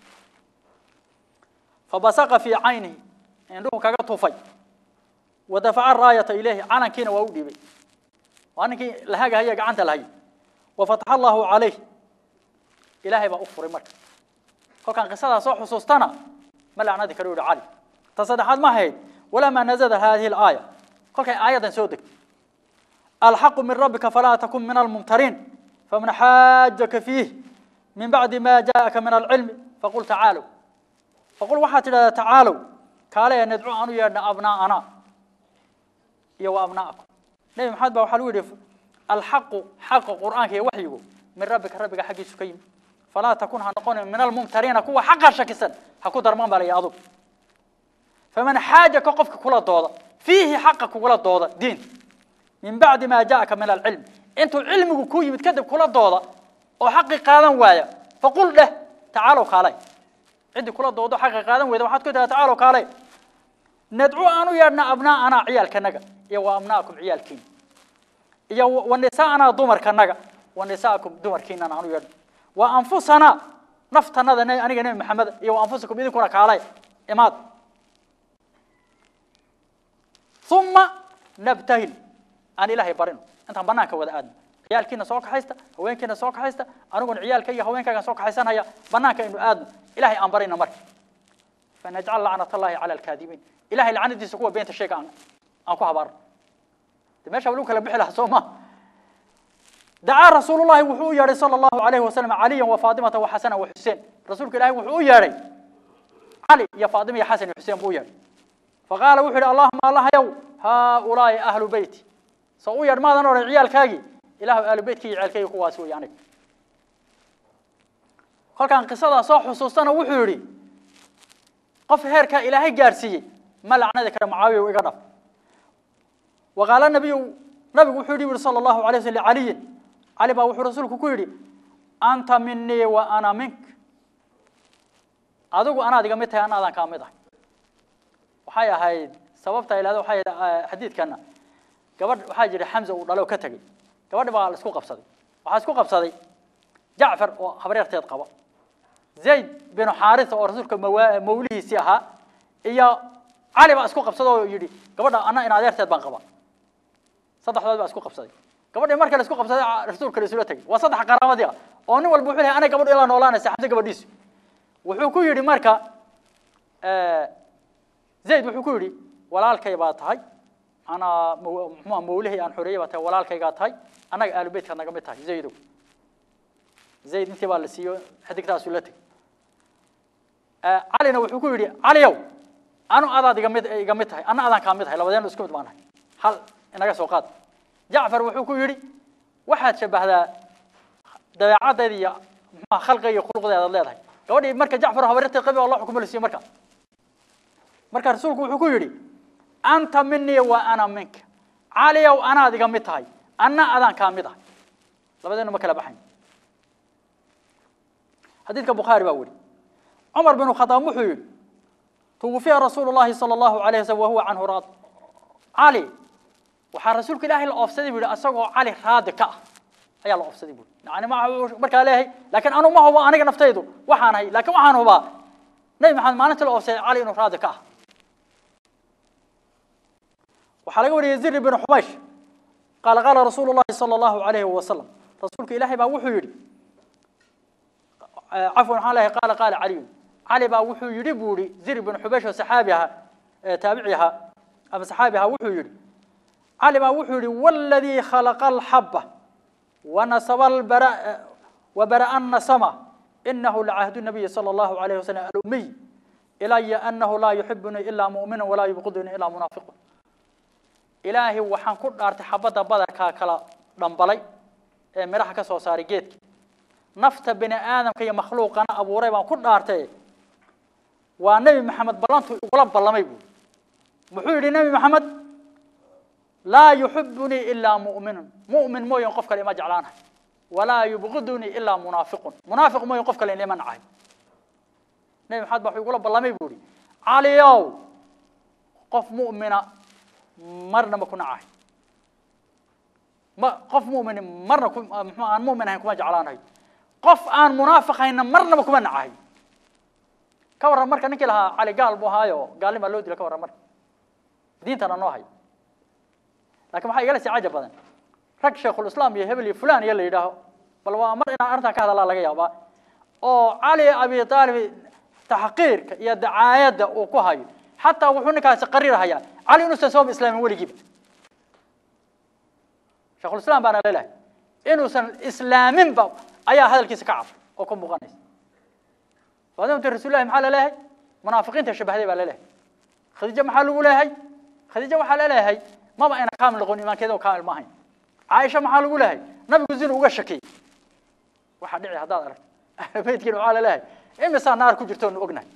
fabasaqa fii caynihi indhuhu kaga tufay wadafaca raayata ilayhi calankiina waa u dhiibay waa ninkii la hagahaya gacanta lahayay wafataxa allahu calayh ilaahay baa u furay marka kolkaan qisadaa soo xusuustana ma lacnadi karo yihi cali ta saddexaad ma ahayd walamaa nazada hadihi alaaya kolkay aayaddan soo degtay alxaqu min rabbika falaa takun min almumtariin faman xaajaka fiih min bacdi ma jaءaka min alcilmi faqul tacaalow faqul waxaad tidhahdaa tacaalow kaale nadcu aan u yeedhna abnaa'ana iyo wa abna'akum nebi maxamed ba waxaa lagu yidhi alxaqu xaqa qur'aanka iyo waxyigu min rabbika rabbiga xaggiisu ka yimi falaa takun ha noqonin min almumtariina kuwa xaqa shakisan ha ku darman baa la yidhi adug faman xaajaka qofka kula dooda fiihi xaqa kugula dooda diin min bacdi ma jaءaka min alcilm intuu cilmigu ku yimid kadib kula dooda oo xaqi qaadan waaya faqul dheh tacaalow kaalay ciddii kula doodo xaqi qaadan weyda waxaad ku tiraa tacaalow kaalay nadcu aan u yeedhna abnaa'anaa ciyaalkanaga iyo wa abna'akum ciyaalkiina iyo wa nisaa'anaa dumarkanaga wa nisa'akum dumarkiinana aan u yeedhno wa anfusanaa naftanada aniga nebi maxamed iyo wa anfusakum idinkuna kaalay imaad uma nabtahil aan ilaahay barino intaan banaanka wada aadno ciyaalkiina soo kaxaysta haweenkiina soo kaxaysta aniguna ciyaalka iyo haweenkaygaan soo kaxaysanaya banaanka aynu aadno ilahay aan barina marka fanajcal lacnat allahi cala alkaadibiin ilahay lacnadiisa kuwa beenta sheega aan aan ku habaarno de meesha lagu kala bixi lahaa soo ma dacaa rasuulullahi wuxuu u yeedhay sala allahu alayhi wasalam caliyan wa faatimata wa xasana wa xuseen rasuulka ilahay wuxuu u yeedhay cali iyo faatima iyo xasan iyo xuseen buu u yeedhay faqaala wuxuu yihi allahuma allahayow haaulaai ahlu beyti soo u yeedh maadan odhan ciyaalkaagii ilahu ahlu beytkii iyo ciyaalkaygi kuwaasi wey aniga kolkaan qisadaa soo xusuustana wuxuu yidhi qof heerkaa ilaahay gaarsiiyey ma lacnadi kara mucaawiya iga dhaf waqaala nabiyu nabigu wuxuu yidhi sala allahu alay waslam caliyin cali baa wuxuu rasuulku ku yidhi anta minii wa ana mink adigu anaad iga mid tahay anaadaan kaa mid ahay waxay ahayd sababta ilahda waxay ahayd xadiidkana gabadh waxaa jira xamza uu dhalo ka tegey gabadhi baa la isku qabsaday waxaa isku qabsaday jacfar oo habreerteed qaba zayd binu xaarisa oo rasuulka mawa mawlihiisii ahaa iyo cali baa isku qabsaday oo yidhi gabadha anna in adeerteed baan qaba saddexdood baa isku qabsaday gabadhii marka la isku qabsaday rasuulka la isula tegey waa saddex qaraamadii ah oo nin walba wuxuu lehay anay gabadhu ilaa noolaanaysa xamse gabadhiisu wuxuu ku yidhi marka zayd wuxuu ku yidhi walaalkay baa tahay anaa muxuua mawlihii aan xoreeyey baa tahay walaalkaygaa tahay annaga aalu beytkaad naga mid tahay zaydow zayd intii baa la siiyo xidigtaasuu la tegey calina wuxuu ku yidhi caliyow anu adaad iga mid iga mid tahay anna adaan kaa mid tahay labadeenu isku mid baan nahay hal inaga soo qaad jacfar wuxuu ku yidhi waxaad shabbahdaa dabeecaddeeda iyo muxuha khalqiga iyo khuluqdeedaad leedahay gabadhii marka jacfar habaryartay qabi oo loo xukumo la siiyo marka marka rasuulku wuxuu ku yidhi anta minii wa ana minka caliyow anaad iga mid tahay anna adaan kaa mid ahay labadeenu ma kala baxayn xadiidka bukhaari baa weri cumar bin khadaab wuxuu yidhi tuwufiya rasuulu llahi sala allahu alayh wasalam wahuwa canhu raad cali waxaa rasuulka ilaahay la oofsaday bu yihi asagoo cali raadi ka ah ayaa la oofsaday bu yani ma markaa leeyahay laakiin anu ma hubo aniga naftaydu waxaan ahay laakiin waxaan hubaa nebi maxamed maalintii la oofsaday cali inuu raadi ka ah waxaa laga wariyay zir bin xumaysh qaala qaala rasuulu llahi sala allahu alayhi wasalam rasuulka ilaahay baa wuxuu yidhi cafwan waxaan leeyahay qaala qaala caliyun cali baa wuxuu yidhi buu yihi zir bin xubaysh oo saxaabi ahaa taabici ahaa ama saxaabi ahaa wuxuu yidhi cali baa wuxuu yihi waladii khalaqa alxaba wanasaba albara wabara'a nasama inahu lacahdu nabiyi sala allahu alayhi wasalam alumiy ilaya anahu laa yuxibunii ilaa mu'mina walaa yubqidunii ilaa munaafiqun ilaahay waxaan ku dhaartay xabadda badarkaa kala dhambalay ee midhaha ka soo saaray geedka nafta bini aadamka iyo makhluuqana abuuray baan ku dhaartay waa nebi maxamed ballantu igula ballamay buuri muxuu yidhi nebi maxamed laa yuxibunii ilaa mu'minun mu'min mooyan qof kale ima jeclaanahay walaa yubqidunii ilaa munaafiqun munaafiq mooyan qof kale ima nacahay nebi maxamed baa wuxuu igula ballamay buu ihi caliyow qof mu'mina marna ma ku nacahay ma qof mu'min marna ku muxuu aan mu'min ahayn kuma jeclaanahay qof aan munaafiq hayna marnaba kuma nacahay ka warran marka ninkii lahaa cali gaal buu ahaayo gaalnin baa loo dila ka warran marka diintana noo hayo lakin waxaa igala sii cajab badan rag sheikhulislaam iyo hebel iyo fulan iyo la yidhaaho bal waa mar inaan arrintan ka hadalaa laga yaabaa oo cali abi aalib taxqiirka iyo dacaayadda uu ku hayo xataa wuxuu ninkaasi qariirhayaa cali inuusan sooba islaamin weligiiba sheikhulislaam baana leelahay inuusan islaaminba ayaa hadalkiisa ka cad oo ka muuqanaysa waadamta rasuulillahi maxaa laleeyahay munaafiqiinta shabahday baa laleeyahay khadiijo maxaa lagu leeyahay khadiijo waxaa laleeyahay maba ayna kaamil noqon iimaankeeda oo kaamil ma ahayn caaisha maxaa lagu leeyahay nabigu zinu uga shakiyey waxaa dhici haddaad aragto ahlu beytkiina waxaa laleeyahay imisaa naar ku jirto onu ognahay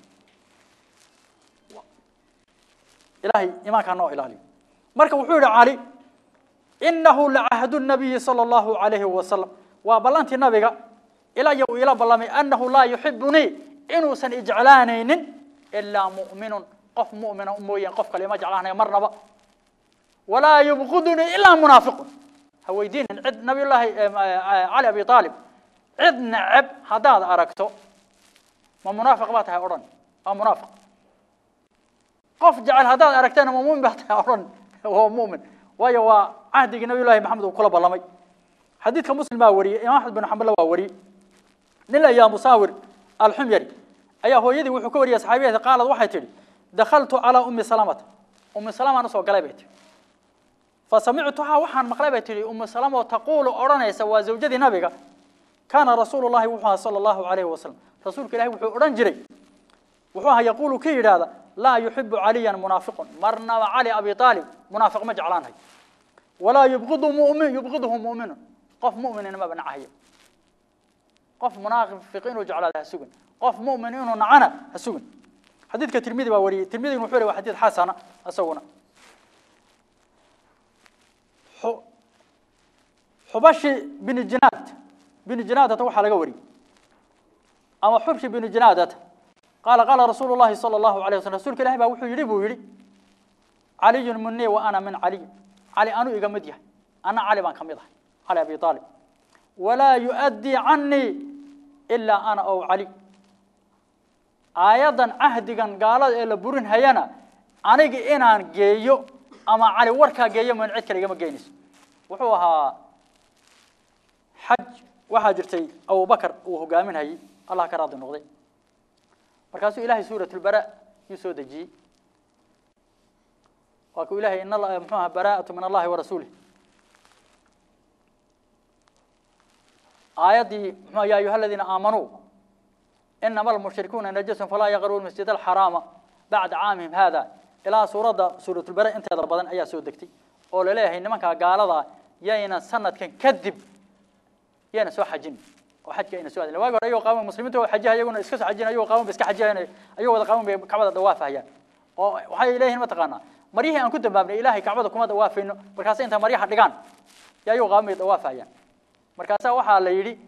ilaahay iimaankaa noo ilaaliyo marka wuxuu yihi cali inahu lacahdu nabiyi sala allahu alayhi wasalam waa ballantii nabiga ilaa iyo uu ila ballamay annahu laa yuxibunii inuusan ijeclaanaynin ilaa mu'minun qof mu'mina mooyaan qof kale ima jeclaanayo marnaba walaa yubqidunii ilaa munaafiqun ha weydiinin cid nabiyullaahi cali abi aalib cid neceb haddaad aragto ma munaafiq baa tahay odhan waa munaafiq qof jecel haddaad aragtana ma mumin baa tahay odhan waa mu'min waayo waa cahdigii nabiyullahi maxamed uu kula ballamay xadiidka muslim baa wariyey imaam axmed bin xamballa waa wariyey nin la yaa musaawir alxumyari ayaa hooyadii wuxuu ka wariyay saxaabiyada qaalad waxay tidhi dakhaltu calaa ummi salamata ummi salamaan usoo galay bay tihi fasamictuhaa waxaan maqlay bay tihi ummu salama oo taquulu odhanaysa waa zawjadii nabiga kaana rasuulu llahi wuxuu ahaa sala allahu alayhi wasalam rasuulka ilahi wuxuu odhan jiray wuxuu ahaa yaquulu ki yidhaahda laa yuxibu caliyan munaafiqun marnaba cali abi aalib munaafiq ma jeclaanahay walaa yubqidu mumin yubqiduhu mu'minun qof mu'minina maba nacahayo qof munaafiq inuu jeclaado ha sugan qof mu'min inuu nacana ha sugan xadiidka tirmidi baa wariyey tirmidina wuxuu lehy waa xadiid xasana isaguna xubashi bini jinaad bini jinaadata waxaa laga wariyey ama xubshi bini jinaadata qaala qaala rasuulu llahi sala allahu alayh waslm rsulka ilahi baa wuxuu yidhi buu yidhi caliyun minii wa ana min caliy cali anuu iga mid yahay ana cali baan ka mid ahay cali abi aalib walaa yu'addii canii ilaa ana ow cali aayaddan cahdigan gaalada ee la burin hayana aniga inaan geeyo ama cali warkaa geeyo man cid kale igama geynayso wuxuu ahaa xaj waxaa jirtay abubakar uu hogaaminhayey allah ka raadi noqday markaasuu ilahay suurat lbara yuu soo dejiyey waa kuu ilahay in mxuu aha bara'atu min allahi warasuulih aayaddii mxu ya ayuha aladiina aamanuu inama almushrikuuna najasun falaa yaqruu masjid alxaraama bacda caamihim hada ilaa suuradda suuratulbare inteeda badan ayaa soo degtay oo laleeyahay nimankaa gaaladaa yayna sanadkan kadib yayna soo xajin oo xajka ayna soo adin waagi hore ayagoo qaawan muslimiinta oo xajiha iyaguna iska soo xajin ayagoo qaawan ba iska xajihayan ayagoo wada qaawan bay kacbada dawaafahayaan oo waxay leeyihiin mataqaanaa maryihii aan ku dambaabnay ilaahay kacbada kuma dawaafayno markaasa intaa maryaha dhigaan ya ayagoo qaawan bay dawaafahayaan markaasaa waxaa la yidhi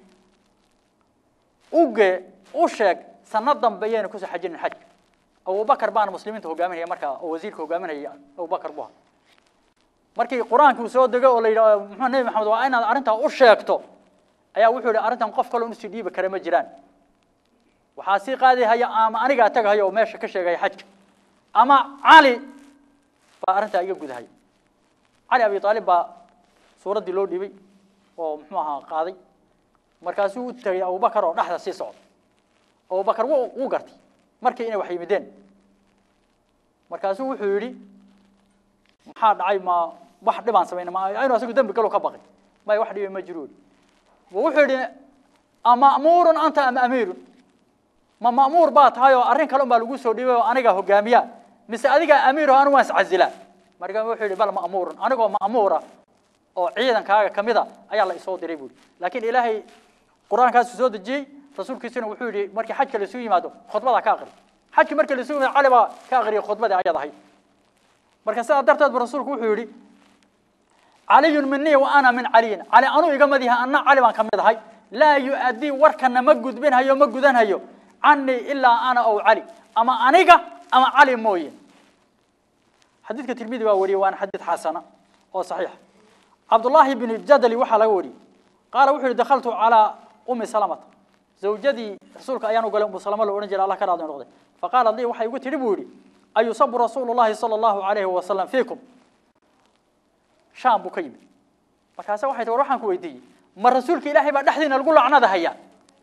uge u sheeg sanad dambe yayna kusoo xajinin xajka abubakar baana muslimiinta hogaaminaya markaa oo wasiirka hogaaminaya abubakar bu aha markii qur-aankii uu soo dego oo la yidhi muxuu nebi maxamed waa inaad arrintaa u sheegto ayaa wuxuu yihi arrintan qof kaloo inusii dhiibi kara ma jiraan waxaa sii qaadi haya ama anigaa tagahaya oo meesha ka sheegaya xajka ama cali baa arrintaa iga gudahaya cali abi aalib baa suuraddii loo dhiibay oo muxuu ahaa qaaday markaasuu u tegay abubakar oo dhexda sii socda abubakar w wuu gartay markii inay wax yimideen markaasuu wuxuu yidhi maxaa dhacay ma wax dhibaan samayna ma inu asagu dembi galo ka baqay may wax dhibi ma jiro wuxuu yidhi ama'muurun anta am amiirun ma ma'muur baa tahay oo arrin kale un baa lagu soo dhiibay oo anigaa hogaamiya mise adigaa amiiro anigu waan iscazilaa markaa wuxuu yidhi bal ma'muurun anigoo ma'muura oo ciidankaaga ka mida ayaa la isoo diray buuri laakiin ilaahay qur-aankaasu soo dejiyey rasuulkiisuna wuxuu yidhi markii xajka laisuu yimaado khudbadaa ka aqri xajkii markii laisuu yimaado cali baa ka aqriyay khudbadii ayad ahayd marka sidaa darteed bu rasuulku wuxuu yidhi caliyun minii wa ana min caliyin cali anuu iga mid yahay anna cali baan ka mid ahay laa yu-addii warkana ma gudbinhayo ma gudanhayo canii ilaa ana ow cali ama aniga ama cali mooye xadiidka tirmidi baa wariyey waana xadiid xasana oo saxiixa cabdullaahi bn jadali waxaa laga wariyey qaala wuxuu yihi dakaltu calaa umi salamata zawjadii rasuulka ayaan u galay umu salama lo odhan jiray allah ka raadi noqday faqaalat lii waxay igu tidhi buu yidhi ayusabu rasuulu llahi sala allahu alayhi wasalam fiikum shaam buu ka yimid markaase waxay tii war waxaan ku weydiiyey ma rasuulka ilaahay baa dhexdiina lagu lacnada hayaa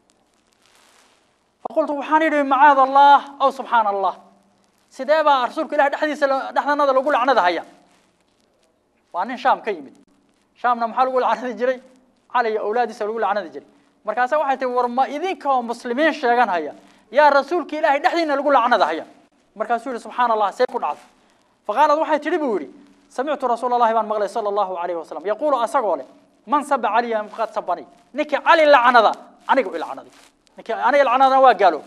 faqultu waxaan idhi macaad allah aw subxaana allah sidee baa rasuulka ilahay dhexdiisa dhexdanada lagu lacnada haya waa nin shaam ka yimid shaamna maxaa lagu lacnadi jiray cali iyo awlaadiisa lagu lacnadi jiray markaase waxay tii war ma idinka oo muslimiin sheegan haya yaa rasuulka ilaahay dhexdiina lagu lacnada haya markaasuu yihi subxaana allah see ku dhacday faqaalad waxay tidhi buu yidhi samictu rasuula allahi baan maqlay sala allahu alayhi wasalam yaquulu asagoo leh man saba caliya faqad sabani ninkii cali lacnada aniga i lacnaday ninkii aniga lacnadana waa gaalo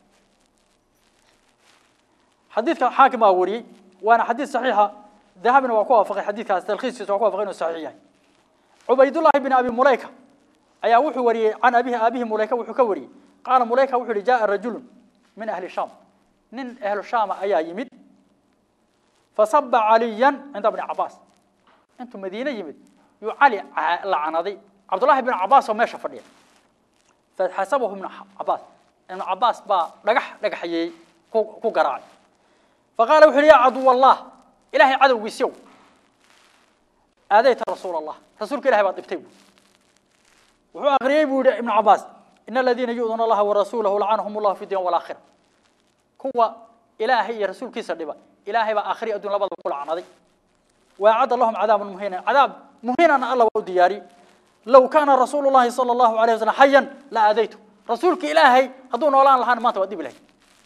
xadiidka xaakim baa wariyey waana xadiid saxiixa dahabina waa ku waafaqay xadiidkaas talkhiiskiisa waa ku waafaqay inuu saxiix yahay cubaydullahi bin abi mulayka ayaa wuxuu wariyey can abihi aabihi mulayka wuxuu ka wariyey qaala mulayka wuxuu yihi jaa rajulun min ahli shaam nin ahlu shaama ayaa yimid fasaba caliyan cinda bni cabaas intuu madiine yimid yuu cali lacnaday cabdullahi bin cabaas oo meesha fadhiya faxasabahu ibnu cabaas ibnu cabaas baa dhagax dhagaxyeeyey ku ku garaacay faqaala wuxu yidhi yaa caduw allah ilahay cadowgiisyow aadayta rasuula allah rasuulka ilahay baad dhibtay bu wuxuu aqriyey buu yihi ibnu cabaas in aladiina yu'duna allaha warasuulahu lacanahum allahu fi dunya walaakhira kuwa ilaahay iyo rasuulkiisa dhiba ilaahay baa aakhiri adduun labadaba ku lacnaday waacadda lahum cadaaban muhiinan cadaab muhiinana alla waa u diyaariyey low kaana rasuulu llahi sala allahu alayh wasalam xayan la aadaytu rasuulka ilaahay hadduu noolaan lahaana maanta waa dhibi lahay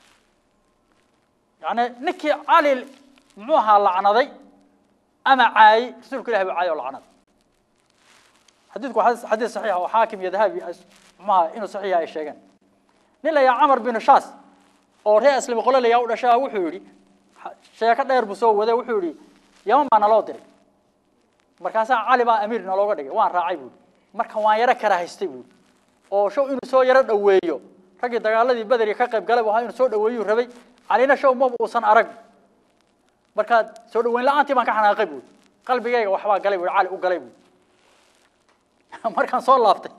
yani ninkii cali muxuu ahaa lacnaday ama caayey rasuulka ilahay baa caayay oo lacnaday xadiidku waa xadiid saxiixa oo xaakim iyo dahabi muxuu ahaa inuu saxiixa ay sheegeen nin la yahaa camar binu shaas oo reer aslami qole layaa u dhashaa wuxuu yidhi sheeko dheer buu soo waday wuxuu yidhi yaman baa naloo diray markaasaa cali baa amiir nalooga dhigay waan raacay buuri marka waan yaro karahaystay buuri oo show inuu soo yaro dhoweeyo raggii dagaaladii bederi ka qayb galay bu ahaa inuu soo dhoweeyuu rabay calina show maba uusan arag markaa soo dhoweyn la-aantii baan ka xanaaqay buuri qalbigayga waxbaa galay buuri cali u galay buuri markaan soo laabtay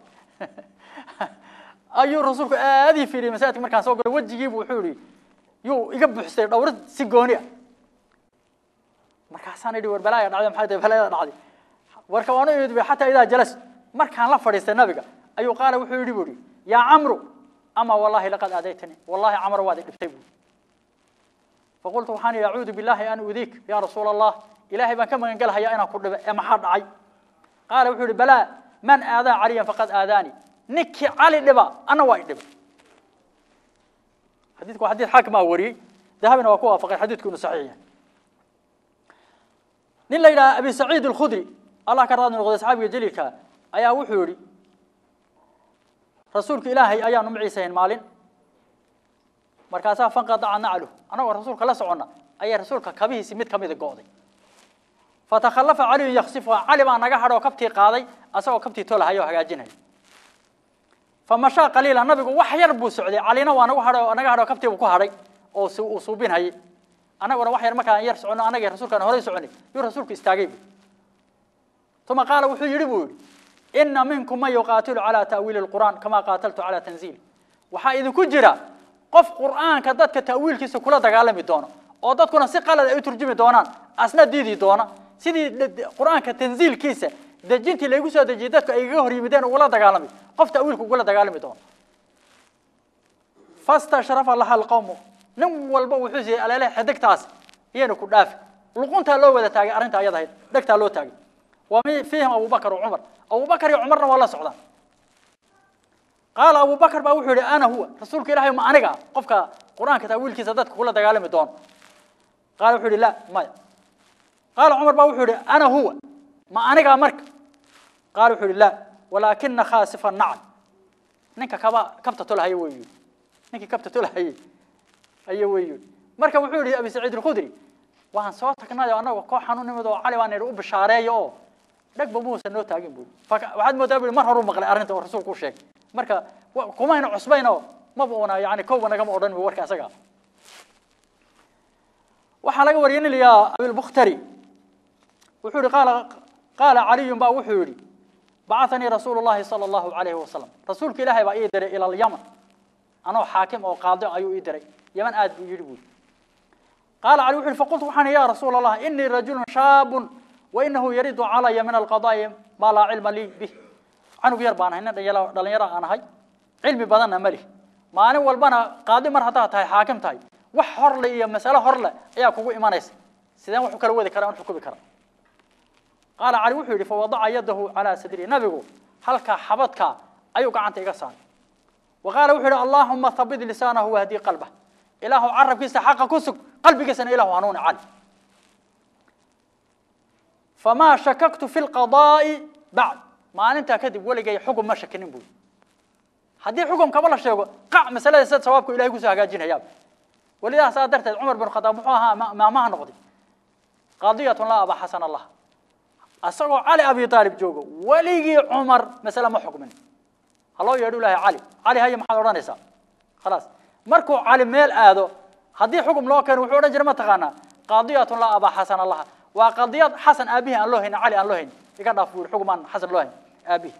ayuu rasuulku aad ii fiiriyey masaajidka markaan soo galay wejigiibu wuxuu yihi yuu iga buuxsay dhawrad si gooni ah markaasaan idhi war balaaya dhacday maxay tahay balaayada dhacday warka waan u imid bay xataa idaa jalas markaan la fadhiistay nabiga ayuu qaala wuxuu yidhi buu yidhi yaa camru ama wallahi laqad aadaytanii wallahi camar waad i dhibtay buuri faqultu waxaan idhi acuudu billahi an udiik yaa rasuula allah ilaahay baan ka magan gelahayaa inaan ku dhibe ee maxaa dhacay qaala wuxuu ihi balaa man aadaa caliyan faqad aadaani ninkii cali dhiba ana waa i dhibay xadiidku waa xadiid xaakim aa wariyey dahabina waa ku waafaqay xadiidku inuu saxiix yahay nin la yidhaha abi saciid alkhudri allah ka raadni noqday asxaabiga jaliilka ayaa wuxuu yidhi rasuulka ilaahay ayaanu maciisahayn maalin markaasaa fanqadaca naclu anagoo rasuulka la soconna ayaa rasuulka kabihiisi mid kamida go'day fatakhallafa caliyun yaksifuha cali baa naga hadhoo kabtii qaaday asagoo kabtii tolahaya oo hagaajinaya famashaa qaliila nabigu wax yar buu socday calina waa nagu hadho naga hadhoo kabtii buu ku hadhay oo uu suubinhayay anaguna wax yar markaan yar soconno anagii rasuulkaan horey soconay yuu rasuulku istaagay bu uma qaala wuxuu yidhi buu yidhi ina minkum man yuqaatilu calaa ta'wiili lqur'aan kamaa qaataltu calaa tanziili waxaa idinku jira qof qur'aanka dadka ta'wiilkiisa kula dagaalami doono oo dadkuna si qalad ay u turjumi doonaan asna diidi doona sidii qur'aanka tanziilkiisa dejintii laygu soo dejiyey dadku ay igaga hor yimideen ugula dagaalamay qof ta'wiilka ugula dagaalami doono fastashrafa laha alqawmu nin walba wuxuu siiyey aleele xidigtaas iyana ku dhaafi luquntaa loo wada taagay arrinta ayada ahayd dhegtaa loo taagay wa fiihim abubakar wa cumar abubakar iyo cumarna waa la socdaan qaala abubakar baa wuxuu yihi ana huwa rasuulka ilahay ma aniga qofka qur-aanka taawiilkiisa dadka kula dagaalami doono qaala wuxuu yihi la maya qaala cumar baa wuxuu yihi ana huwa ma aniga marka qaala wuxuu yihi la walaakina khaasifa nacl ninka kaba kabta tolahaya wey yidhi ninkii kabta tolahayay aya wey yidhi marka wuxuu yihi abi saciid alkhudri waan soo tagnay anagoo koox xanuun nimid oo cali baan idhi u bishaareeyo oo dhegba muusan noo taagin bui waxaad moodaa bui mar horuu maqlay arrinta oo rasuulku u sheegay marka kumayna cusbayno maba una yani kowba nagama odhan bu warka asaga waxaa laga wariyay nin layaa abilbukhtari wuxuu yihi qaala qaala caliyun baa wuxuu yihi bacahanii rasuulu llahi sala allahu alayhi wasalam rasuulka ilaahay baa ii diray ila alyaman anoo xaakim oo qaadi ayuu ii diray yaman aad buu yidhi bui qaala cali wuxu uhi faqultu waxaan ya rasuula allah inii rajulun shaabun wainahu yaridu calaya min alqadaa'i maa laa cilma lii bih canug yar baan ahay nin dhalinyaro aan ahay cilmi badanna ma lih maalin walbana qaadi mar haddaad tahay xaakim tahay wax horle iyo masale horle ayaa kugu imanaysa sideen wax u kala wadi kara an xukumi kara qaala cali wuxuu yidhi fawadaca yadahu calaa sadri nabigu halkaa xabadka ayuu gacanta iga saaray wa qaala wuxuu yidhi allaahuma habit lisaanahu wahdii qalbah ilaahu carabkiisa xaqa ku sug qalbigiisana ilahu hanuuni cali famaa shakaktu fi lqadaa'i bacd maalintaa kadib weligay xukun ma shakinin buuri haddii xukumkaba la sheego qac masalada sida sawaabku ilahay kusoo hagaajinayaaba welidaa saa darteed cumar bin khadaab muxuu ahaa maamaha noqday qadiyatun laa aba xasan allah asagoo cali abi aalib joogo weligii cumar masale ma xukmin ha loo yeedhu ilahay cali cali haya maxaad odhanaysaa khalaas markuu cali meel aado haddii xukum loo keeno wuxuu odhan jiray ma taqaanaa qadiyatun laa aba xasan allah waa qadiyad xasan aabihi aan loo haynin cali aan loo haynin iga dhaaf buu xugum aan xasan loo haynin aabihi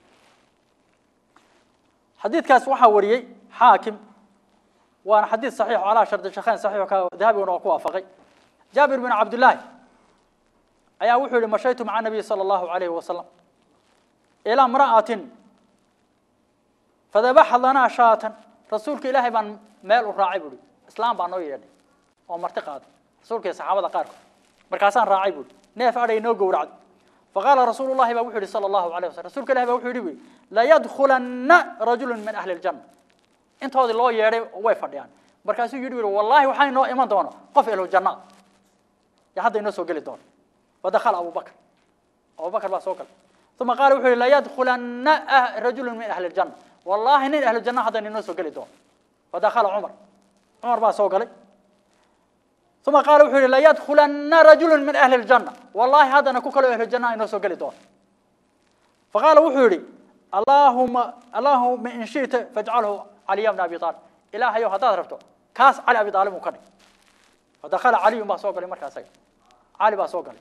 xadiidkaas waxaa wariyey xaakim waana xadiid saxiix calaa shardi shakhayn saxiix ka dahabiguna waa ku waafaqay jaabir bin cabdillaahi ayaa wuxuu yihi mashaytu maca nabiy sala allahu alayhi wasalam ilaa imra'atin fadabaxa lanaa shaatan rasuulka ilaahay baan meel u raacay buuhi islaam baa noo yeedhay oo marti qaaday rasuulka iyo saxaabada qaarkood markaasaan raacay buuhi neef adhay noo gowracday faqaala rasuulu llahi baa wuxuu yihi sala allahu alayh wasalam rasuulka ilahi baa wuxuu yihi buui layadkhulanna rajulun min ahli ljanna intoodii loo yeedhay way fadhiyaan markaasuu yidhi ui wallahi waxaa inoo iman doono qof ehlu janna ya hadda inoo soo geli doono wadakhala abubakr abubakr baa soo galay uma qaala wuxuu yihi layadkhulanna rajulun min ahli ljanna wallahi nin ahlu janna hadda inoo soo geli doono wadakhala cumar cumar baa soo galay uma qaala wuxuu yihi layadkhulanna rajulu min ahli ljanna wallahi haddana ku kaloo ahlu janna inoo soo geli doono faqaala wuxuu yihi allahuma allahuma in shita fajcalhu caliya bna abi aalib ilaahayow haddaad rabto kaas cali abi aalib uu ka dhig fadakhala caliyun baa soo galay markaa isaga cali baa soo galay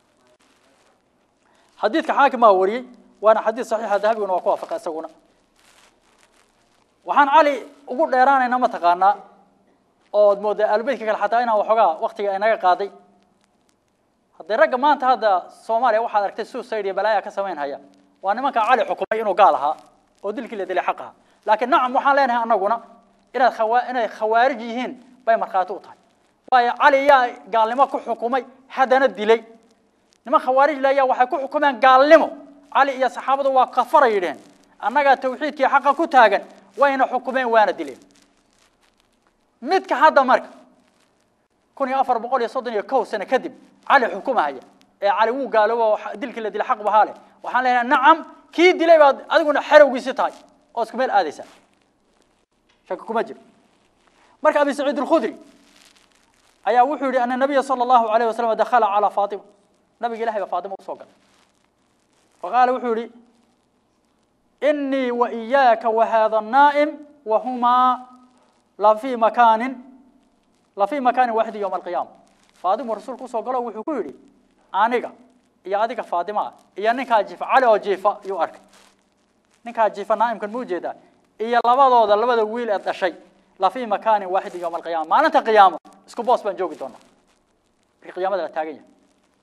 xadiidka xaakim baa wariyey waana xadiid saxiixa dahabiguna waa ku waafaqa isaguna waxaan cali ugu dheeraanayna ma taqaanaa ood moodaa aalubeytka kale xataa inaan waxoogaa waktiga inaga qaaday haddee ragga maanta hadda soomaaliya waxaad aragtay suicide iyo balaaya ka samayn haya waa nimanka cali xukumay inuu gaal ahaa oo dilkii la dilay xaq ahaa laakiin nacam waxaan leenahay anaguna inaad khawa inay khawaarij yihiin bay markhaati u tahay waayo cali yaa gaalnimo ku xukumay haddana dilay niman khawaarij le ayaa waxay ku xukumeen gaalnimo cali iyo saxaabadu waa kafaray yidheen annagaa tawxiidkii xaqa ku taagan wayna xukumeen waana dileen midka hadda marka kun iyo afar boqol iyo soddon iyo kow sano kadib cali xukumahaya ee cali wuu gaaloobo oo dilkii la dilay xaq bahaa leh waxaan leenahay nacam kii dilay baad adiguna xerowgiisi tahay oo isku meel aadaysaa shaki kuma jiro marka abi saciid alkhudri ayaa wuxuu yihi ana nabiya sala allahu alayh wasalam dakhala calaa faatima nabiga ilahay baa faatima usoo galay faqaala wuxuu yihi inii wa iyaaka wa hada الnaa'im wahumaa lafii makaanin lafii makaanin waaxidin yowma alqiyaama faatimu rasuulku usoo galo wuxuu ku yidhi aniga iyo adiga faatima ah iyo ninkaa jiifa cali oo jiifa yuu arkay ninkaa jiifa naa'imkan ma ujeedaa iyo labadooda labada wiil ee dhashay lafii makaanin waaxidin yowma alqiyaama maalinta qiyaamo isku boos baan joogi doonaa markii qiyaamada la taagan yahay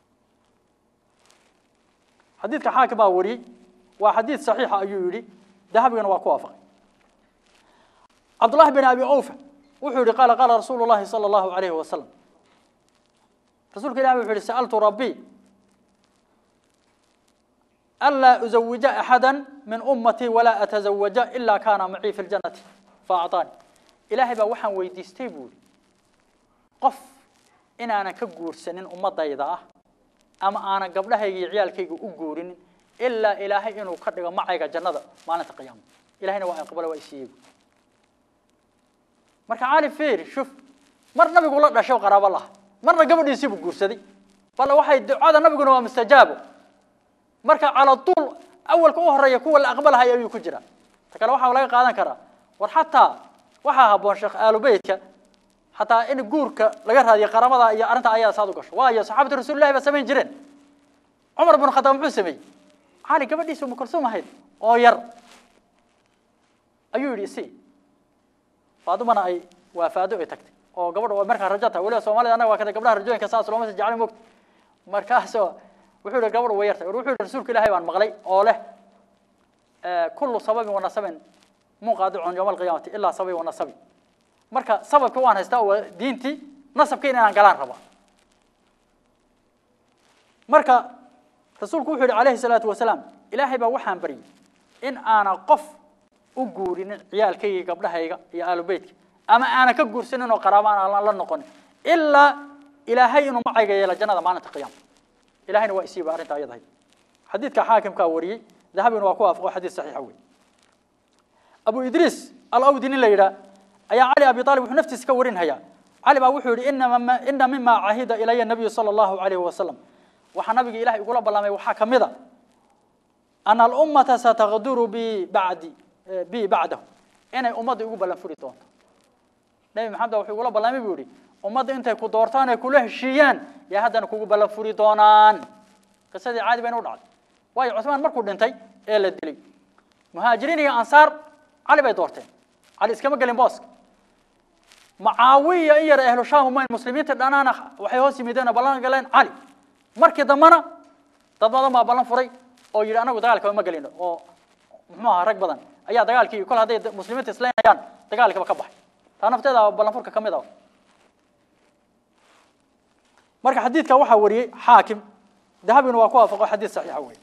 xadiidka xaakim baa wariyey waa xadiid saxiixa ayuu yidhi dahabigana waa ku waafaqay cabdullahi bin abi awfa wuxuu yihi qaala qaala rasuulu llahi sala allahu alayhi wasalam rasuulka ilahi wuxuu yihi sa'altu rabbii anlaa uzawija axada min ummatii walaa atazawaja ila kaana macii fi ljannati faacطaani ilaahay baa waxaan weydiistay buu yihi qof inaanan ka guursanin ummadayda ah ama aanan gabdhahayga iyo ciyaalkayga u guurinin ilaa ilaahay inuu ka dhigo macayga jannada maalinta qiyaama ilahayna waa aqbala waa isiiyey marka cali fiir shuf mar nabigu la dhashay qaraabo laha marna gabadhiisiibuu guursaday bale waxay ducada nabiguna waa mustajaabo marka cala tuul awalka u horeeya kuwa la aqbalahay ayuu ku jira ta kale waxaa laga qaadan karaa war xataa waxaa haboon sheekh aalubeytka xataa in guurka laga raadiyo qaramada iyo arrinta ayaa saad u gasho waayo saxaabatu rasuulillahi baa samayn jireen cumar bnu khataab muxuu sameeyey cali gabadhiisa umu kalsuum ahayd oo yar ayuu yidhi isi faadumana ay waafaado ay tagtay oo gabadha oo markaa rajo tahay weliba soomaalida annaga waa kada gabdhaha rajooyinka saas looma si jeclay mogta markaasoo wuxuu yihi gabadhu way yartay wuxuu yihi rasuulka ilaahay baan maqlay oo leh kullu sababin wa nasabin munqaadicun yowma alqiyaamati ilaa sababi wa nasabi marka sababka waan haystaa waa diintii nasabka inaan galaan rabaa marka rasuulku wuxuu yihi calayhi salaatu wasalaam ilaahay baa waxaan baryay in aanan qof u guurinin ciyaalkayga gabdhahayga iyo aalubeytka ama aanan ka guursanin oo qaraabo aan la noqonin ilaa ilaahay inuu macayga yeela jannada maalinta qiyaama ilahayna waa isiiba arrinta ayadahay xadiidka xaakimkaa wariyey dahabina waa ku waafaqo xadiid saxiixa wey abu idriis alawdi nin la yidhaah ayaa cali abi aalib wuxuu naftiisa ka warinhayaa cali baa wuxuu yihi inama ina mima cahida ilaya nabiyu sala allahu alayhi wasalam waxaa nabiga ilahay igula ballamay waxaa ka mid a ana alummata sataqduru bi bacdi bi bacdahu inay ummadda igu ballan furi doonto nebi maxamed wuxuu igula ballamay buu yihi ummadda intay ku doortaan ay kula heshiiyaan yaa haddana kugu ballan furi doonaan qisadii caadi bayna u dhacday waayo cusmaan markuu dhintay ee la dilay muhaajiriin iyo ansaar cali bay doorteen cali iskama gelin booska macaawiya in yar ahlu shaam umayn muslimiinta dhanaana waxay hoos yimideen oo ballan galeen cali markii dambana dad badan baa ballan furay oo yidhi anagu dagaalkaba ma gelino oo muxuu ahaa rag badan ayaa dagaalkii kol hadday muslimiinta islaynayaan dagaalkiiba ka baxay taa nafteeda ballan furka ka mid ah marka xadiidka waxaa wariyey xaakim dahabina waa ku waafaqo xadiid saxiixa wey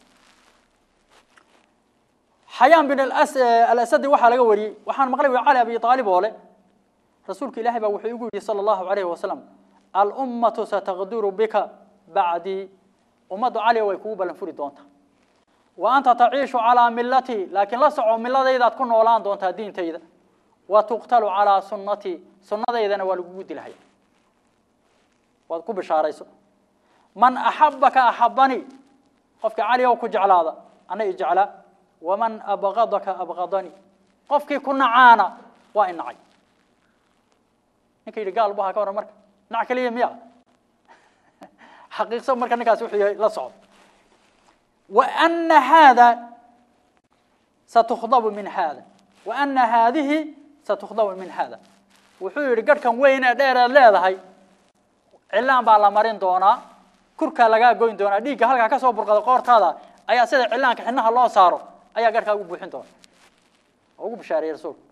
xayaan bin alasadi waxaa laga wariyey waxaan maqlay wi cali abi aalib oo le rasuulka ilaahay baa wuxuu igu yidhi sala allahu alayhi wasalam alummatu sataqduru bika bacdii ummaddu cali way kugu ballan furi doontaa wa anta taciishu calaa millatii laakiin la soco milladaydaad ku noolaan doontaa diintayda wa tuqtalu calaa sunnatii sunnadaydana waa lagugu dilahaya waad ku bishaarayso man axabaka axabanii qofkii cali ow ku jeclaada ana i jeclaa waman abgadaka abgadanii qofkii ku nacaana waa i nacay ninka yidhi gaal bu ahaa ka waran marka nac keliya miya xaqiiqso marka ninkaasi wuxuu yahay la socdo وأن هذا ستخضب من هذا وأن هذه ستخضب من هذا wuxuu yidhi garhkan weyn ee dheer eed leedahay cilaan baa la marin doonaa kurkaa lagaa goyn doonaa dhiigga halkaa ka soo burqada qoortaada ayaa sida cilaanka xinaha loo saaro ayaa garhkaa ugu buuxin doona oo ugu bishaareeyey rasuulku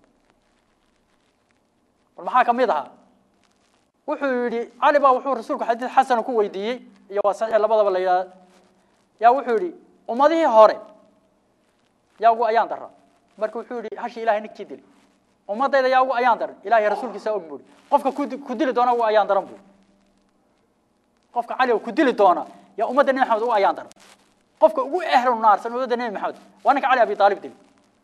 bal maxaa ka mid ahaa wuxuu yidhi cali baa wuxuu rasuulku xadiid xasana ku weydiiyey iyo waa saxiix labadaba la yidhahda yaa wuxuu yidhi ummadihii hore yaa ugu ayaan dara marka wuxuu yidhi hashi ilahay ninkii dili ummadayda yaa ugu ayaan daran ilahay rasuulkiisa og buuri qofka ku ku dili doona ugu ayaan daran buuri qofka cali oo ku dili doona yaa ummadda nebi maxamed ugu ayaan daran qofka ugu ehlu naarsan ummadda nebi maxamed waa ninka cali abi aalib dili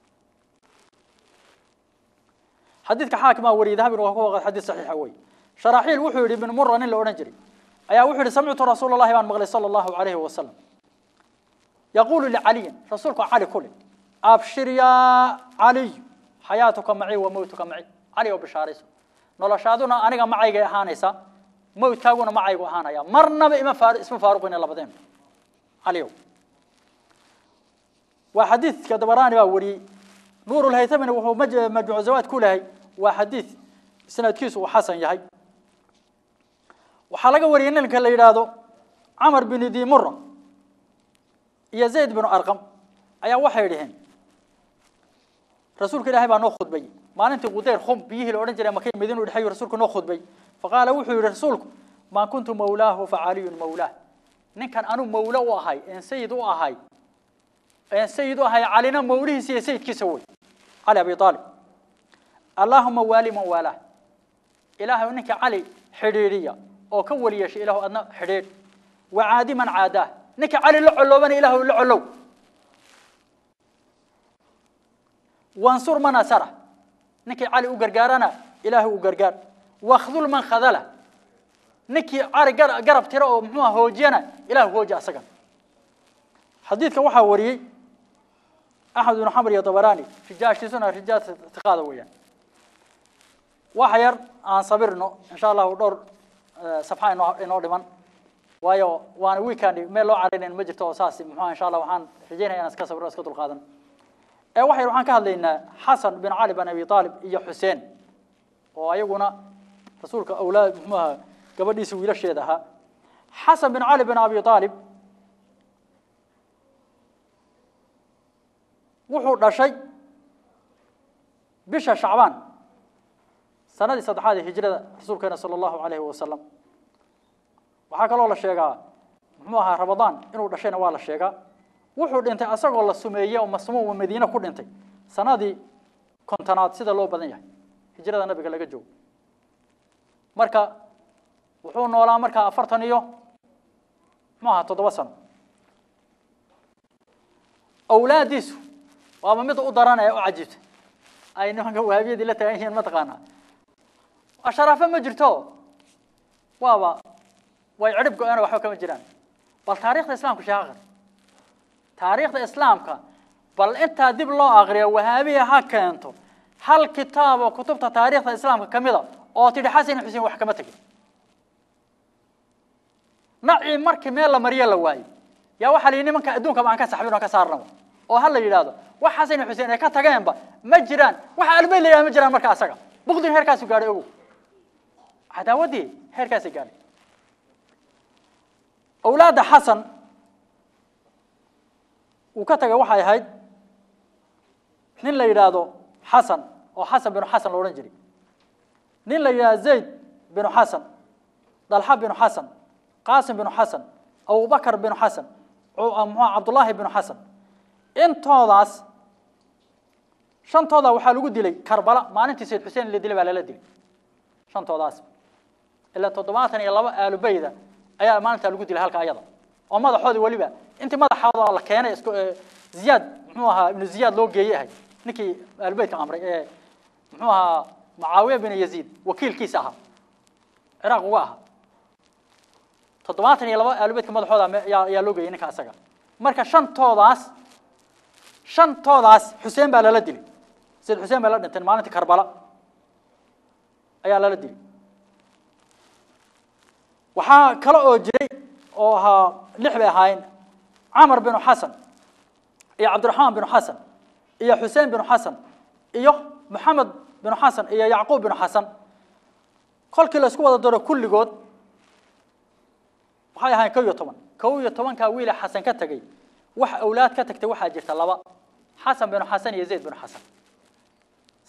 xadiidka xaakimaa wariyay dahabina waa ku waqad xadiid saxiixa wey sharaxiil wuxuu yidhi ibn mura nin la odhan jiray ayaa wuxuu yidhi samictu rasuula allahi baan maqlay sala allahu calayhi wasalam yaquulu licaliyin rasuulku cali ku leh abshir yaa caliy xayaatuka maci wa mowtuka maci cali oo bishaarayso noloshaaduna aniga macaygay ahaanaysaa mowtkaaguna macaygu ahaanaya marnaba ima faar isma faaruqina labadeen caliyow waa xadiidka dabaraani baa wariyey nuur lhaytamina wuxuu maj- majmuuc zawaad ku lehay waa xadiid sanadkiisu uu xasan yahay waxaa laga wariyey ninka la yidhaahdo camar bin dimura iyo zayd binu arqam ayaa waxay dhaheen rasuulka ilaahay baa noo khudbay maalintii qudeyr khum biyihii la odhan jiray makay madiina u dhexeeyu rasuulku noo khudbay faqaala wuxuu yidhi rasuulku maa kuntu mawlaahu facaliyun mawlaah ninkan anu mawlo u ahay een sayid u ahay een sayid u ahay calina mawlihiisa iyo sayidkiisa wey cali abi aalib allaahuma waali man waalaah ilaahay ninka cali xidhiidhiya oo ka weli yeeshay ilaahu adna xidhiidh wacaadi man caadaah ninka cali la coloobana ilaahu la colow wansur man asara ninkii cali u gargaarana ilaahu u gargaar wakhdul man khadala ninkii cali gar- garab tira oo muxuuha hoojiyana ilaahu hooji asagan xadiidka waxaa wariyey axmed ibnu xamr iyo dabaraani rijaashiisuna rijaal tiqaada weeyaan waxa yar aan sabirno insha allahu dhowr safxa inoo inoo dhiman waayo waana weekend meel loo carinayn ma jirto oo saas muxuha insha allah waxaan rajeynaya inaan iska sabirno iska dulqaadan ee waxa yar waxaan ka hadlaynaa xasan bin cali bin abi aalib iyo xuseen oo ayaguna rasuulka awlaad muxuuha gabadhiisa wiilasheeda ahaa xasan bin cali bin abi aalib wuxuu dhashay bisha shacbaan sanadii saddexaad ee hijrada rasuulkeena sala allahu calayhi wasalam waxaa kaloo la sheegaa muxuu ahaa ramadaan inuu dhashayna waa la sheegaa wuxuu dhintay asagoo la sumeeyey oo masmuum madiine ku dhintay sanadii kontonaad sida loo badan yahay hijrada nabiga laga joogo marka wuxuu noolaa markaa afartan iyo muxuu ahaa toddoba sano awlaadiisu waaba mid u daran ee u cajiibta ay nimanka wahabiyadii la tagan yihiin mataqaanaa asharaafo ma jirto waaba way cirib go-een waxba kama jiraan bal taariikhda islaamka sheekh aqri taariikhda islaamka bal intaa dib loo aqriyo wahaabiya ha keento hal kitaab oo kutubta taariikhda islaamka ka mida oo tidhi xasan xuseen wax kama tegin nacii markii meel la mariyo la waayo yaa waxaa la yidhi nimanka adduunkaba aan ka saxbin oo ka saarnaba oo ha la yidhaahdo wax xasan xuseen ay ka tageenba ma jiraan waxa albeyd la yidhahdo ma jiraan marka asaga bukdin heerkaasu gaadhay ogow cadaawaddii heerkaasay gaadhay awlaadda xasan uu ka tagay waxay ahayd nin la yidhaahdo xasan oo xasan binu xasan la odhan jiray nin la yidhahdo zayd binu xasan dalxa binu xasan qaasim binu xasan abubakar binu xasan muxuu cabdullaahi binu xasan intoodaas shantooda waxaa lagu dilay karbala maalintii sayd xuseen la dilay baa lala dilay shantoodaas ilaa toddobaatan iyo laba aalubeyda ayaa maalintaa lagu dilay halka ayada oo madaxoodii weliba intii madaxooda la keenay isku ziyaad muxuu ahaa ibnu ziyaad loo geeyey ahay ninkii aalubeytka amray ee muxuu ahaa mucaawiya bin yaziid wakiilkiisa ahaa ciraaq uga ahaa toddobaatan iyo laba aalubeytka madaxooda ayaa loo geeyey ninka asaga marka shantoodaas shantoodaas xuseen baa lala dilay sayd xuseen baa la dhintay maalintii karbala ayaa lala dilay waxaa kale oo jiray oo ahaa lix bay ahaayeen camar binu xasan iyo cabdiraxmaan binu xasan iyo xuseen binu xasan iyo maxamed binu xasan iyo yacquub binu xasan kolkii la isku wada daro kulligood waxay ahaayeen kow iyo toban kow iyo tobankaa wiile xasan ka tegey wax awlaad ka tagtay waxaa jirta laba xasan binu xasan iyo zayd binu xasan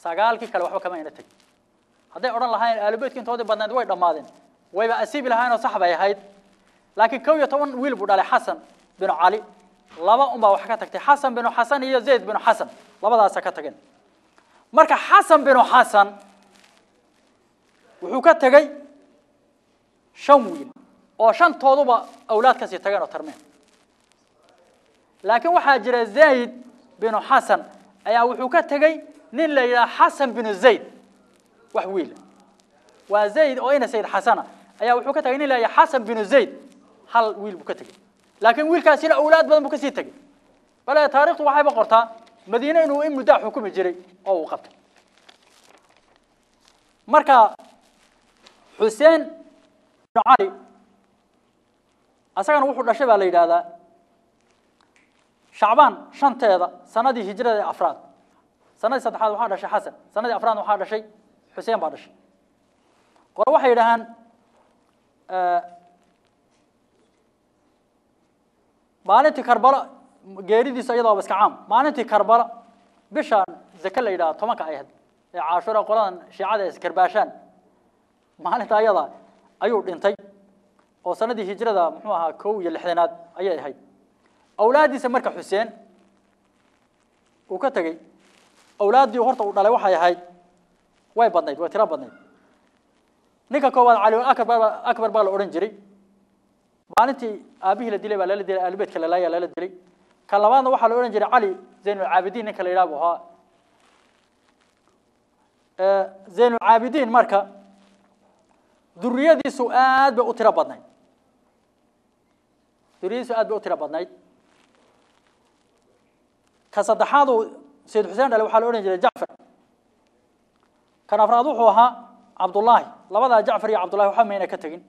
sagaalkii kale waxba kama ayna tegin hadday odhan lahaayeen aalubeytka intoodii badnayd way dhammaadeen wayba asiibi lahaayeenoo sax bay ahayd laakiin kow iyo toban wiil buu dhalay xasan binu cali laba unbaa wax ka tagtay xasan binu xasan iyo zayd binu xasan labadaasa ka tageen marka xasan binu xasan wuxuu ka tegey shan wiil oo shantooduba awlaad kasii tageen oo tarmeen laakiin waxaa jira zayd binu xasan ayaa wuxuu ka tegey nin la yidhaha xasan binu zayd wax wiila waa zayd oo ina sayd xasana ayaa wuxuu ka tegey nin la yidhaha xasan binu zayd hal wiil buu ka tegey laakiin wiilkaasina awlaad badan buu kasii tegey bale taarikhtu waxayba qortaa madiine inuu in muddaa xukumi jiray oo uu qabtay marka xuseen binu cali asagana wuxuu dhashay baa la yidhaahdaa shacbaan shanteeda sanadii hijrada ee afraad sanadii saddexaad waxaa dhashay xasan sanadii afraad waxaa dhashay xuseen baa dhashay qore waxay yidhahaan maalintii karbalo geeridiisa iyadooba iska caam maalintii karbalo bishaan zake la yidhaha tobanka ay ahayd ee caashura qoladan shiicada ee iskarbaashaan maalinta ayada ayuu dhintay oo sanadii hijrada muxuu ahaa kow iyo lixdanaad ayay ahayd awlaaddiisa marka xuseen uu ka tegey awlaaddii horta uu dhalay waxay ahayd way badnayd way tiro badnayd ninka koowaad cali akbar akbar baa la odhan jiray maalintii aabihii la dilay baa lala dilay aalbeedka lalaaya lala dilay ka labaadna waxaa la odhan jiray cali zaynulcaabidiin ninka la yidhaha buu ahaa zaynulcaabidiin marka duriyadiisu aad bay u tiro badnayd duriyadiisu aad bay u tiro badnayd ka saddexaad uu sayid xuseen dhale waxaa la odhan jiray jacfar kan afraad wuxuu ahaa cabdullaahi labadaa jacfar iyo cabdullahi waxba mayna ka tegin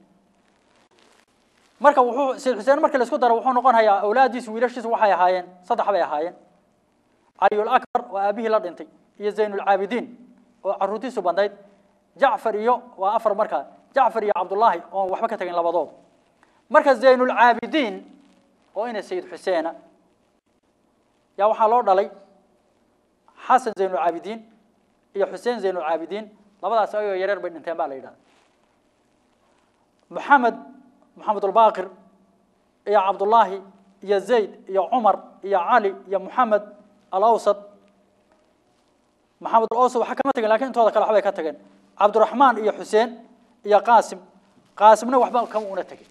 marka wuxuu sayid xuseen markii la isku daro wuxuu noqonayaa awlaaddiisu wiilashiisu waxay ahaayeen saddex bay ahaayeen caliyul akbar oo aabihii la dhintay iyo zaynulcaabidiin oo caruurtiisu badnayd jacfar iyo waa afar markaa jacfar iyo cabdullaahi oon waxba ka tegin labadood marka zaynulcaabidiin oo ina sayid xuseena yaa waxaa loo dhalay xasan zaynulcaabidiin iyo xuseen zaynulcaabidiin labadaas ayagoo yareer bay dhinteen baa la yidhahda maxamed maxamedulbaaqir iyo cabdullaahi iyo zayd iyo cumar iyo cali iyo moxamed alawsad maxamed alawsad waxa kama tegin lakin intooda kale waxbay ka tageen cabdiraxmaan iyo xuseen iyo qaasim qaasimna waxba kama una tegin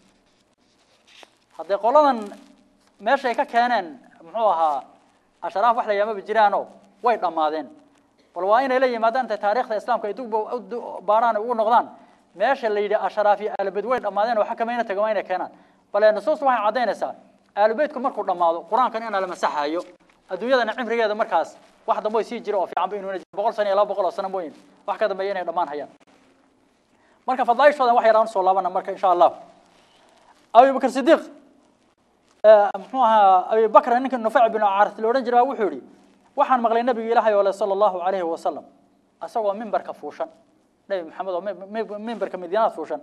haddee qoladan meeshay ka keeneen muxuu ahaa ashraaf wax la yaamaba jiraanoo way dhammaadeen bal waa inay la yimaadaan intay taarikhda islaamka ay dug baaraan ugu noqdaan meesha la yidhi ashraaf iyo aalubeyt way dhammaadeen waxa kamayna taga waa inay keenaan bale nusuus waxay caddaynaysaa aalubeytku markuu dhammaado qur-aankan inaa la masaxayo adduunyadana cimrigeeda markaas wax dambe sii jira oo fiican ba inuuna jiro boqol sano iyo laba boqol oo sano mooyin wax ka dambeeya inay dhammaan hayaan marka fadaaishoodan wax yaraan usoo laabana marka insha allah abubakr sidiiq muxuu ahaa abibakr ninka nufayc bin caarith la odhan jiray baa wuxuu yihi waxaan maqlay nabiga ilaahay oo le sala allahu alayhi wasalam isagoo mimbarka fuushan nebi maxamed oo mimbarka madiinaad fuushan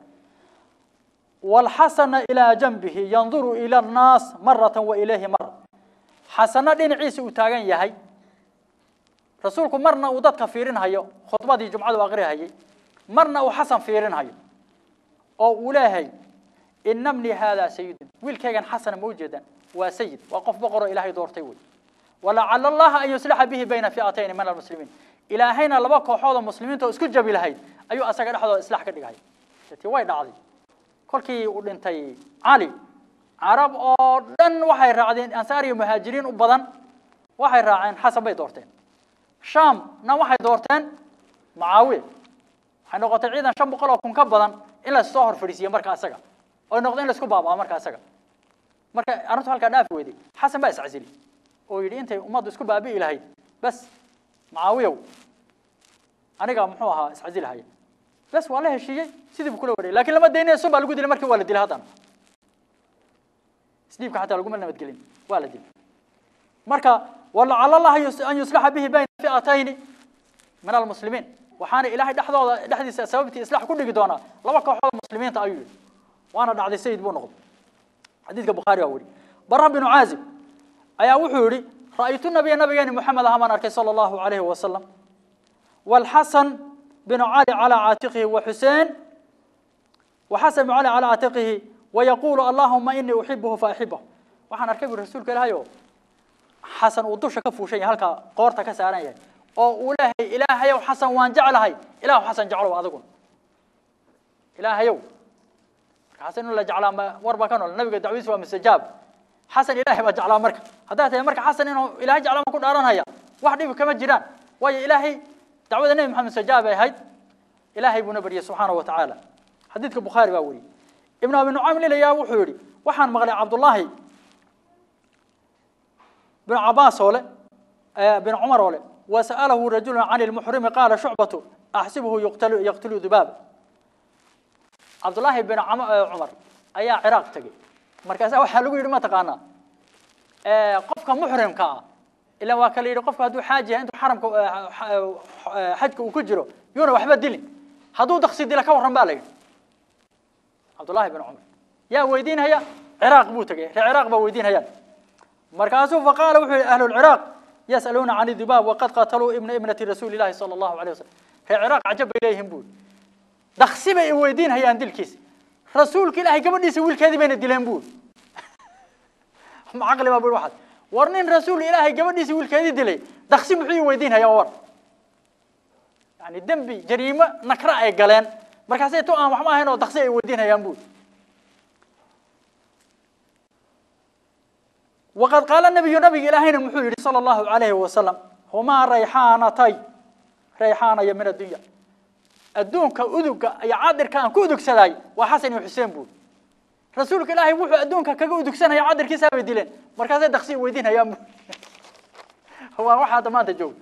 walxasana ilaa janbihi yanduru ila annaas maratan wa ilayhi mara xasano dhinaciisa uu taagan yahay rasuulku marna uu dadka fiirinhayo khudbadii jumcadu aqrihayay marna uu xasan fiirinhayo oo uu leeyahay ina bni haadaa sayidun wiilkaygan xasana ma ujeedaan waa sayid waa qof boqoroo ilaahay doortay wey walacala allaha an yuslixa bihi bayna fi'atayni min almuslimiin ilaahayna laba kooxood oo muslimiinta oo isku jabi lahayd ayuu asaga dhexdooda islax ka dhigay ti way dhacday kolkii uu dhintay cali carab oo dhan waxay raacdeen ansaar iyo muhaajiriin u badan waxay raaceen xasan bay doorteen shaamna waxay doorteen mucaawiya waxay noqotay ciidan shan boqol oo kun ka badan in la soo hor fadhiisiiye marka isaga oy noqdo in la isku baabaa marka isaga marka arrintu halkaa dhaafi weyday xasan baa iscasili oo yidhi intay ummaddu isku baabi'i lahayd bas mucaawiyow aniga muxuu ahaa iscasilahaya bas waa la heshiiyey sidii buu kula wareeyay lakin lama daynaya sun baa lagu dilay markii waa la dilay haddana isdhiibka xataa laguma nabadgelin waa la dilay marka walacala allaha an yuslaxa bihi bayna fi'atayni min almuslimiin waxaana ilaahay dhexdooda dhexdiisa sababtii islax ku dhigi doonaa laba kooxood muslimiinta ayuu yihi waana dhacday sayid buu noqday xadiidka bukhaari waa weri bara binu caazib ayaa wuxuu yihi ra'aytu nabiya nabigeeni moxamed ahaa baan arkay sala allahu alayhi wasalam والحسن بن علي على عاتقه وحسين وحسن بن علي على عاتقه ويقول اللهم إني أحبه فأحبه وحن أركب الرسول كلاهيو حسن ودوش كفو شيء هلك قورتا كساران oo ilaahay ilaahayow xasan waan jeclahay ilaahu xasan jeclow adiguna ilaahayow marka xasan in la jeclaa ma warba ka nool nabiga dacwadiisa waa mustajaab xasan ilaahay baa jeclaa marka haddaa tahay marka xasan inuu ilaahay jeclaa ma ku dhaaranaya wax dhibi kama jiraan waayo ilaahay dacwada nebi maxamed mustajaab ay ahayd ilaahay buuna baryay subxaanahu wa tacaala xadiidka bukhaari baa weriyey ibnu abi nucaym lilayaa wuxuu yidhi waxaan maqlay cabdullaahi binu cabaas oo le binu cumar oo le وسأله رجل عن المحرم قال شعبة أحسبه يقتل يقتل ذباب عبد الله بن عمر أيا عراق تجي مركز أول حلو يرمى تقانا قفك محرم كا إلا وكل يرى قفك هدو حاجة أنت حرم حجك وكجرو يونا وحبة دلين هدو دخسي دلك ورم بالي عبد الله بن عمر يا ويدين هيا عراق بو تجي عراق بو ويدين هيا مركزه فقال أهل العراق يسألون عن الذباب وقد قاتلوا ابن ابنة رسول الله صلى الله عليه وسلم في العراق عجب إليهم بول دخسي بي ويدين هي عند الكيس رسولك الله قبل يسوي الكذب بين الدلين بول عقل ما بقول واحد ورنين رسول الله قبل يسوي الكذب دلي دخسي محي ويدين هي ور يعني دنبي جريمة نكرة أي قلان مركزي تو أنا وحما هنا دخسي ويدين هي بول وقد قال النبي نبي إلهنا محمد صلى الله عليه وسلم هما ريحانتي ريحانة من الدنيا الدونك أدوك يا عادر كان كودك سداي وحسن وحسين بول رسولك إلهي وحو أدونك كودك سنة يا عادر كيسا بدلين مركز دخسي ويدين يا مو هو واحد ما تجو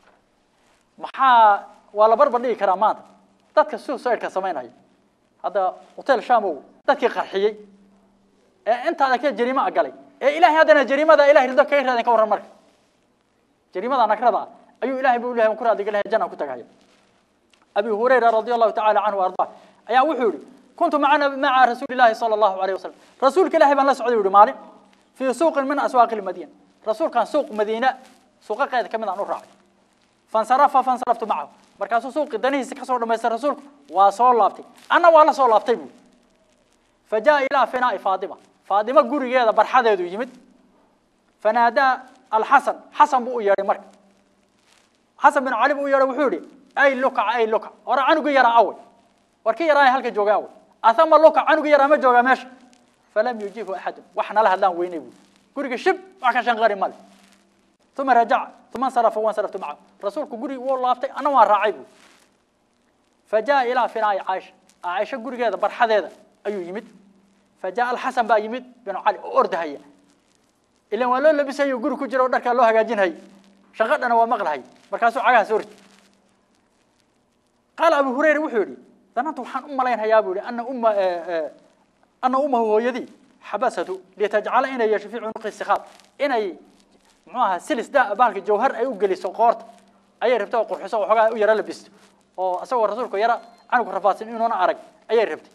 محا ولا بربر لي كرامات dadka suicide-ka samaynaya hadda hotel shamow dadkii qarxiyey ee intaada ka jariimo galay ee ilaahay haddana jariimada ilaahay rido kaga raadin ka warran marka jariimada nakrada ayuu ilaahay buu ilaahay ku raadiga lahay janna ku tagaya abi hurayra radiyallahu ta'ala anhu warda ayaa wuxuu yiri kuntu macana maca rasuulillahi sallallahu alayhi wasallam rasuulka ilaahay baan la socday yiri maalin fi suuq min aswaaq al-madina rasuulkan suuq madiina suuqa qeyd kamid aan u raacay fansarafa fansaraftu macahu markaasuu suuqi danihiisa ka soo dhamaystay rasuulku waa soo laabtay anna waa la soo laabtay buu fajaa ilaa finaa'i faadima faadima gurigeeda barxadeedu yimid fanaadaa alxasan xasan buu u yeedhay marka xasan bin cali buu u yeedhay wuxuu yidhi ay lukac ay lukac hore canugii yaraa awey war ki yaraa halka jooga awey athama lukac canugii yaraa ma joogaa meesha falam yujiibhu axadun wax nala hadlaan weynay buu guriga shib wax ka shanqari male ثم رجع ثم انصرف وانصرفت معه رسولك قري والله افتي انا وان راعي بو فجاء الى فناء عائشه عائشه غريغيدا برحديدا ايو يمد فجاء الحسن با يمد بن علي اورد هيا الا waa loo labisayo guri ku jiro dharka loo hagaajinay shaqadana waa maqlahay markaasuu cagaha soo ritay qaal abu hurayra wuxuu yidhi dananta waxaan u malaynhayaa buu yidhi ana umma ana ummahu hooyadii xabasatu litajcala inay yeesho fii cunuqi sikhaab inay muxuu ahaa silis da baalka jawhar ay u geliso qoorta ayay rabtay oo qurxiso oo xogaa u yara labisto oo asagoo rasuulku yara canug rafaadsan inuuna arag ayay rabtay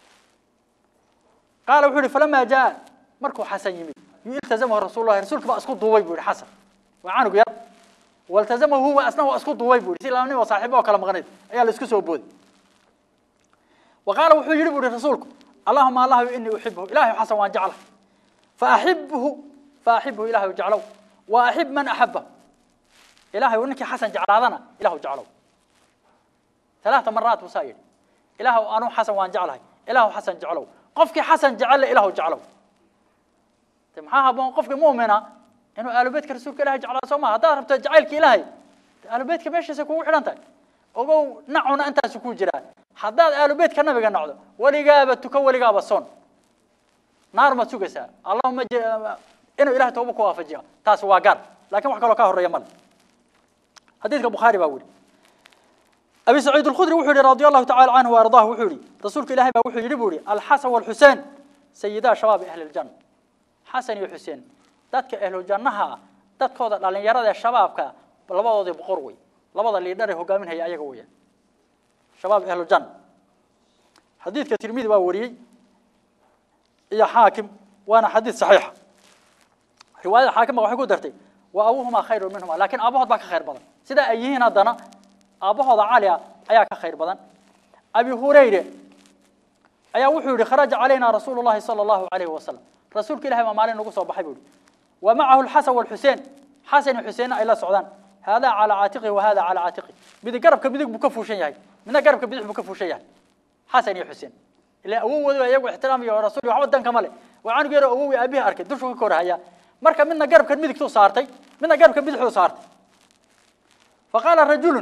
qaala wuxuu yidhi falamaa jaa markuu xasan yimid yultazamahu rasuulullahi rasuulka baa isku duubay buu yidhi xasan waa canug yar waltazamahu huwa asna waa isku duubay buu yidhi si labanin oo saaxiibo oo kala maqnayd ayaa la isku soo booday وقال وحو يري بوري رسولك اللهم الله اني احبه الهي حسن وان جعله فاحبه فاحبه الهي جعله واحب من احبه الهي وانك حسن جعلنا الهي جعله ثلاث مرات وسائل الهي انا حسن وان جعله الهي حسن جعله قفك حسن جعل الهي جعله تمحاها بون قفك مؤمنه انه ال بيتك رسولك الهي جعله سوما هذا ربت جعلك الهي ال بيتك ماشي سكو خلانتك ogow nacuna intaas ku jiraan haddaad aalubeedka nabiga nacdo weligaaba tuko weligaaba son naar ma sugaysaa allahuma inuu ilahay tooba ku waafajiya taas waa gaar laakiin wax kaloo ka horeeya male xadiidka bukhaari baa weli abi saciid alkhudri wuxuu yihi radi allahu tacala canhu waardaah wuxuu yihi rasuulka ilahay baa wuxuu yidhi buu yihi alxasan walxuseen sayidaa shabaabi ahli ljanna xasan iyo xuseen dadka ahlujannaha dadkooda dhalinyarada ee shabaabka labadoodii boqor wey labada liidhar ee hogaaminaya ayaga weeyaan shabaab ahlu janna xadiidka tirmidi baa wariyey iyo xaakim waana xadiid saxiixa riwaayada xaakimba waxay ku dartay wa abuhumaa khayru minhuma laakiin aabahood baa ka khayr badan sidaa ay yihiin haddana aabbahooda cali ah ayaa ka khayr badan abi hurayre ayaa wuxuu yihi kharaja calayna rasuulu llahi sala allahu calayhi wasalam rasuulka ilahi baa maalin nagu soo baxay buu yihi wa macahu alxasan walxuseen xasan iyo xuseenna ay la socdaan haadaa calaa caatiqihi wa hada calaa caatiqihi midig garabka midig buu ka fuushan yahay midna garabka bidix buu ka fuushan yahay xasan iyo xuseen ilaa awowooda iyagu ixtiraam iyo rasuul waxba danka ma le waa canug yaro awowi aabihii arkay dushuu ka korhaya marka midna garabka midigtuu saartay midna garabka bidixuu saartay faqaala rajulun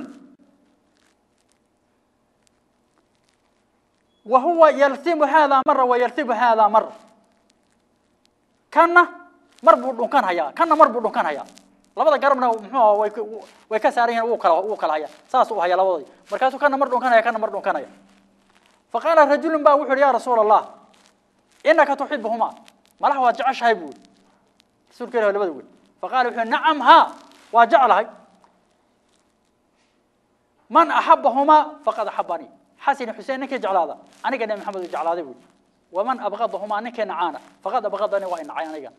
وهو يلثم هذا مرة ويلثم هذا مرة كنا مربو دونكان هيا كنا مربو دونكان هيا labada garabna muxuu way way ka saaran yihiin uu kala uu kala haya saas uu haya labadii markaasuu kana mar dhunkanaya kana mar dhunkanaya faqala rajulun baa wuxuu ya rasuul allah innaka tuhibbuhuma malaha waa jeceshahay buu rasuulka ilaahay labada wiil faqala wuxuu nacam ha waa jecelahay man ahabbahuma faqad ahabbani حسن حسين نكي جعلاده أنا قد محمد جعلاده بول ومن أبغضهما نكي نعانا فقد أبغضني وإن عيانا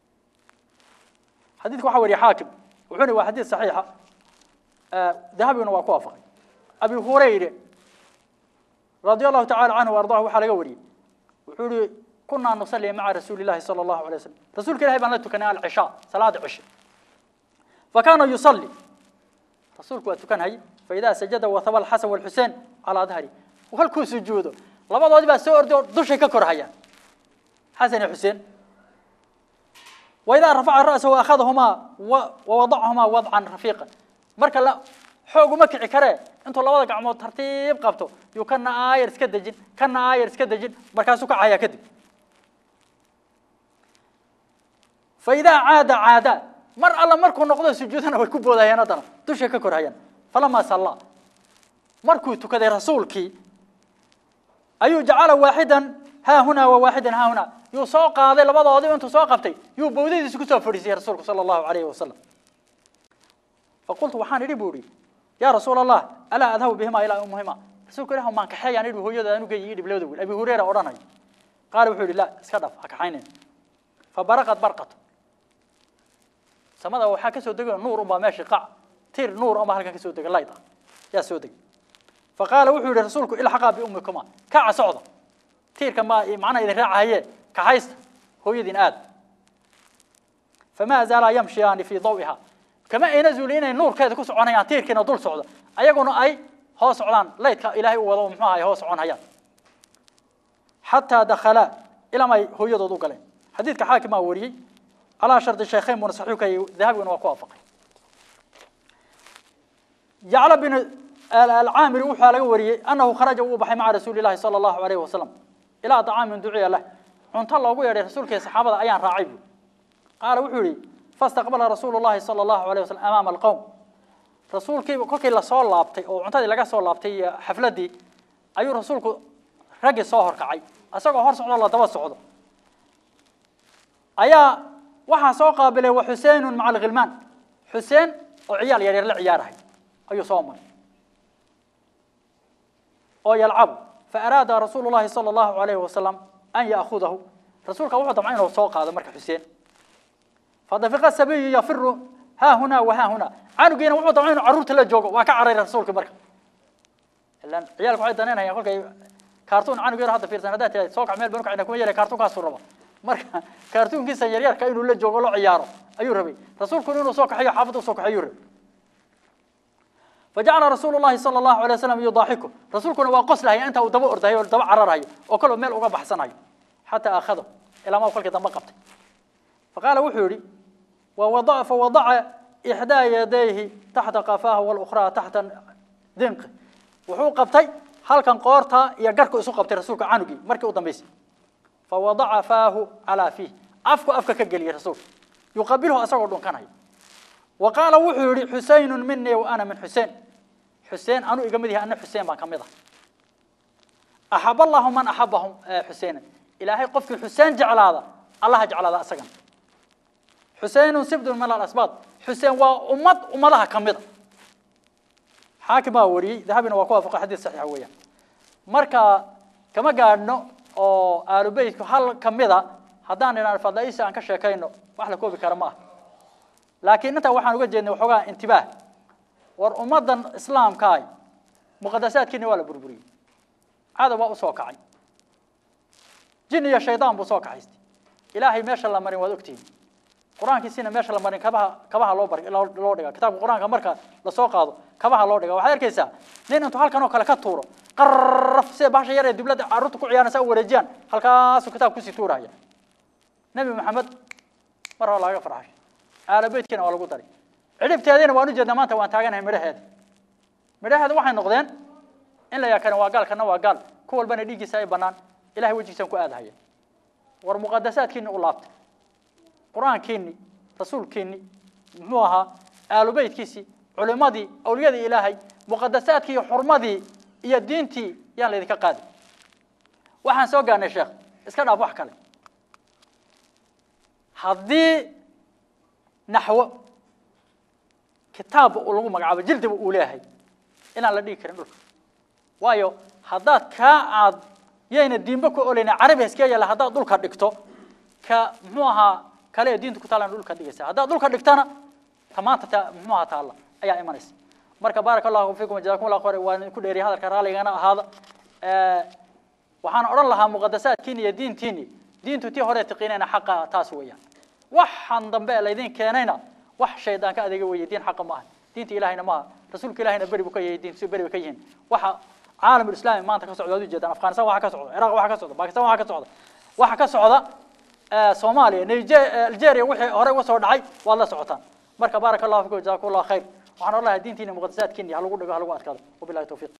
حديثك وحوري حاكم وحوري وحديث صحيحة آه ذهبي وكوافق أبي هريرة رضي الله تعالى عنه وأرضاه وحال قوري وحوري كنا نصلي مع رسول الله صلى الله عليه وسلم رسول الله بان لتكنا العشاء صلاة عشاء فكان يصلي رسولك وتكن هي فإذا سجد وثبى الحسن والحسين على ظهري وهلكو سجوده لبضودي با سو اردو دشي ككرهيا حسن وحسين وإذا رفع رأسه وأخذهما ووضعهما وضعا رفيقا marka la xoog uma kici kare intuu labada gacmood tartiib qabto yuu kana aayar iska dejin kana aayar iska dejin markaasuu ka caya kadib فإذا عاد عاد مر الله مركو نقضه سجودنا way ku boodayaan hadana dusha ka korhayaan falama salla markuu tukaday rasuulkii ayuu jacala waaxidan haa huna wa waaxidan haa huna yuu soo qaaday labadoodii intuu soo qabtay yuu bowdadiisa ku soo fadhiisiyay rasuulku sala allahu calayhi wasalam faqultu waxaan idhi buu idhi yaa rasuul allah alaa adhabu bihima ilaa umuhima rasuulku ilaah maan kaxeeyaan idhi hooyada anu geeyi idhib labada wiil abi hureyra odhanay qaala wuxuu yidhi la iska dhaf ha kaxaynin fabaraqat barqatu samada waxaa ka soo degay nuur unbaa meeshii qac tir nuur unbaa halkan ka soo degay layda yaa soo degay faqaala wuxuu yidhi rasuulku ilxaqaa biummikuma kaca socda tiirka ma macnaha idin raacahaye kaxaysta hooyadiin aad famaa zaalaa yamshiyaani fii dawiha kama ayna zuuli inay nuurkeeda ku soconayaan tiirkiina dul socdo ayaguna ay hoos socdaan laydka ilaahay u wado muxuu ahay hoos soconayaan xataa dakhalaa ilaa ay hooyadood u galeen xadiidka xaakimaa wariyey على شرط الشيخين من صحيحك ذهب وكوافق جعل بن العامر وحى له وري انه خرج وبحي مع رسول الله صلى الله عليه وسلم الى طعام دعي له cunto loogu yeedhay rasuulka saxaabada ayaan raacay buu qaala wuxuu yidhi fastaqbala rasuulu llahi sala allahu alayh wasalam amaama alqowm rasuulkii kolkii lasoo laabtay oo cuntadii laga soo laabtay iyo xafladdii ayuu rasuulku raggii soo horkacay isagoo hor socdo la daba socdo ayaa waxaa soo qaabilay wa xuseenun maca alghilmaan xuseen oo ciyaal yaryar la ciyaarahay ayuu soo maray oo yalcabu faaraada rasuulu llahi sala allahu alayhi wasalam an yaakudahu rasuulka wuxuu damcay inuu soo qaado marka xuseen fadafiqa sabiyu yafiru haa huna wa haa huna canugiina wuxuu damcay inuu carruurta la joogo waa ka cararay rasuulka marka ilan ciyaalku waxay danaynayaan kolkay kaartuun canug yar hadda fiirsan haddaad tiraad soo kac meel banu kacina kuma yeelay kaartuunkaasuu raba marka kaartuunkiisa yaryarka inuu la joogo loo ciyaaro ayuu rabay rasuulkuna inuu soo kaxeeyo xaafadda usoo kaxeeyuu rabay فجعل رسول الله صلى الله عليه وسلم يضاحكه رسولكنا وقص له أنت ودبا أرده ودبا عرره وكل ميل أقى بحسنه حتى أخذه إلى ما قال كذا ما قبت فقال وحوري ووضع فوضع إحدى يديه تحت قفاه والأخرى تحت دنقه وحو قبتي هل كان قورتا يقرك إسو قبتي رسولك عنقي مركي قدام بيسي فوضع فاه على فيه أفكو أفكا كقلي رسول يقبله أسرع دون كان هي وقال وحوري حسين مني وأنا من حسين حسين أنا إقامدها أن حسين ما كمضة أحب الله من أحبهم حسين إلهي قفك حسين جعل هذا الله جعل هذا أسقا حسين سبد من الأسباط حسين وأمت أمضها كمضة حاكم وري ذهبنا وقوافق حديث صحيح ويا مركا كما قالنا oo aalu beydku hal kamida haddaan inaan fadaiisa aan ka sheekayno wax la koobi kara maaha laakiin intaa waxaan uga jeednay waxoogaa intibaah war ummaddan islaamkaay muqadasaadkiina waa la burburiyey cadow baa usoo kacay jin iyo shaydaan buu soo kaxaystay ilaahay meesha la marin waad ogtihiin qur-aankiisina meesha la marin kabaha kabaha loo bar loo loo dhiga kitaabka qur-aanka marka lasoo qaado kabaha loo dhiga waxaad arkaysaa nin intuu halkan oo kale ka tuuro qarraf sida bahasha yar ee dibladda carruurta ku ciyaaraysa u wareejiyaan halkaasuu kitaab kusii tuuraya nebi maxamed mar hore laga farxashay aala beydkiina waa lagu daray cidhibteediina waan u jeednaa maanta waan taaganahay midhaheeda midhaheeda waxay noqdeen in la yaakana waa gaal kana waa gaal ku walbana dhiiggiisa ay bannaan ilahay wejigiisaan ku aadahaya war muqadasaadkiini u laabta qur-aankiini rasuulkiini muxuu ahaa aalubeydkiisii culimadii awliyadii ilaahay muqadasaadkii iyo xurmadii iyo diintii yaan laydinka qaadi waxaan soo gaarnay sheekh iska dhaaf wax kale haddii naxwo kitaabba uu lagu magacaabo jildiba uu leeyahay inaan la dhigi karin dhulka waayo haddaad kaa aad yayna diinba ku olayna carabi iska yaala haddaad dhulka dhigto ka muxuu ahaa kale ee diinta ku taalana dhulka dhigaysa haddaad dhulka dhigtana ta maanta ta muxuu ahaa taalla ayaa imanaysa marka baaraka allahu fiikum jazakum allah khayr waan ku dheeriya hadalka raaligana ahaada waxaan odhan lahaa muqadasaadkiini iyo diintiini diintu tii hore tiqiinayna xaqa taas weeyaan waxaan dambe laydin keenayna wax shaydaan ka adeega weeye diin xaqa ma aha diinta ilahayna maaha rasuulka ilahayna beri buu ka yahay diintu beri bay ka yihiin waxa caalam islaami maanta ka socda waad ujeedaan afghanistan waxa ka socda ciraaq waxa ka socda bakistan waxa ka socda waxa ka socda soomaaliya niger algeria wixii hore uga soo dhacay waad la socotaan marka baaraka allahu fikum jazakum allah khayr waxaan odhan lahaa diintiina muqadasaadkiini ha lagu dhigo ha lagu adkaado wabillahi tawfiiq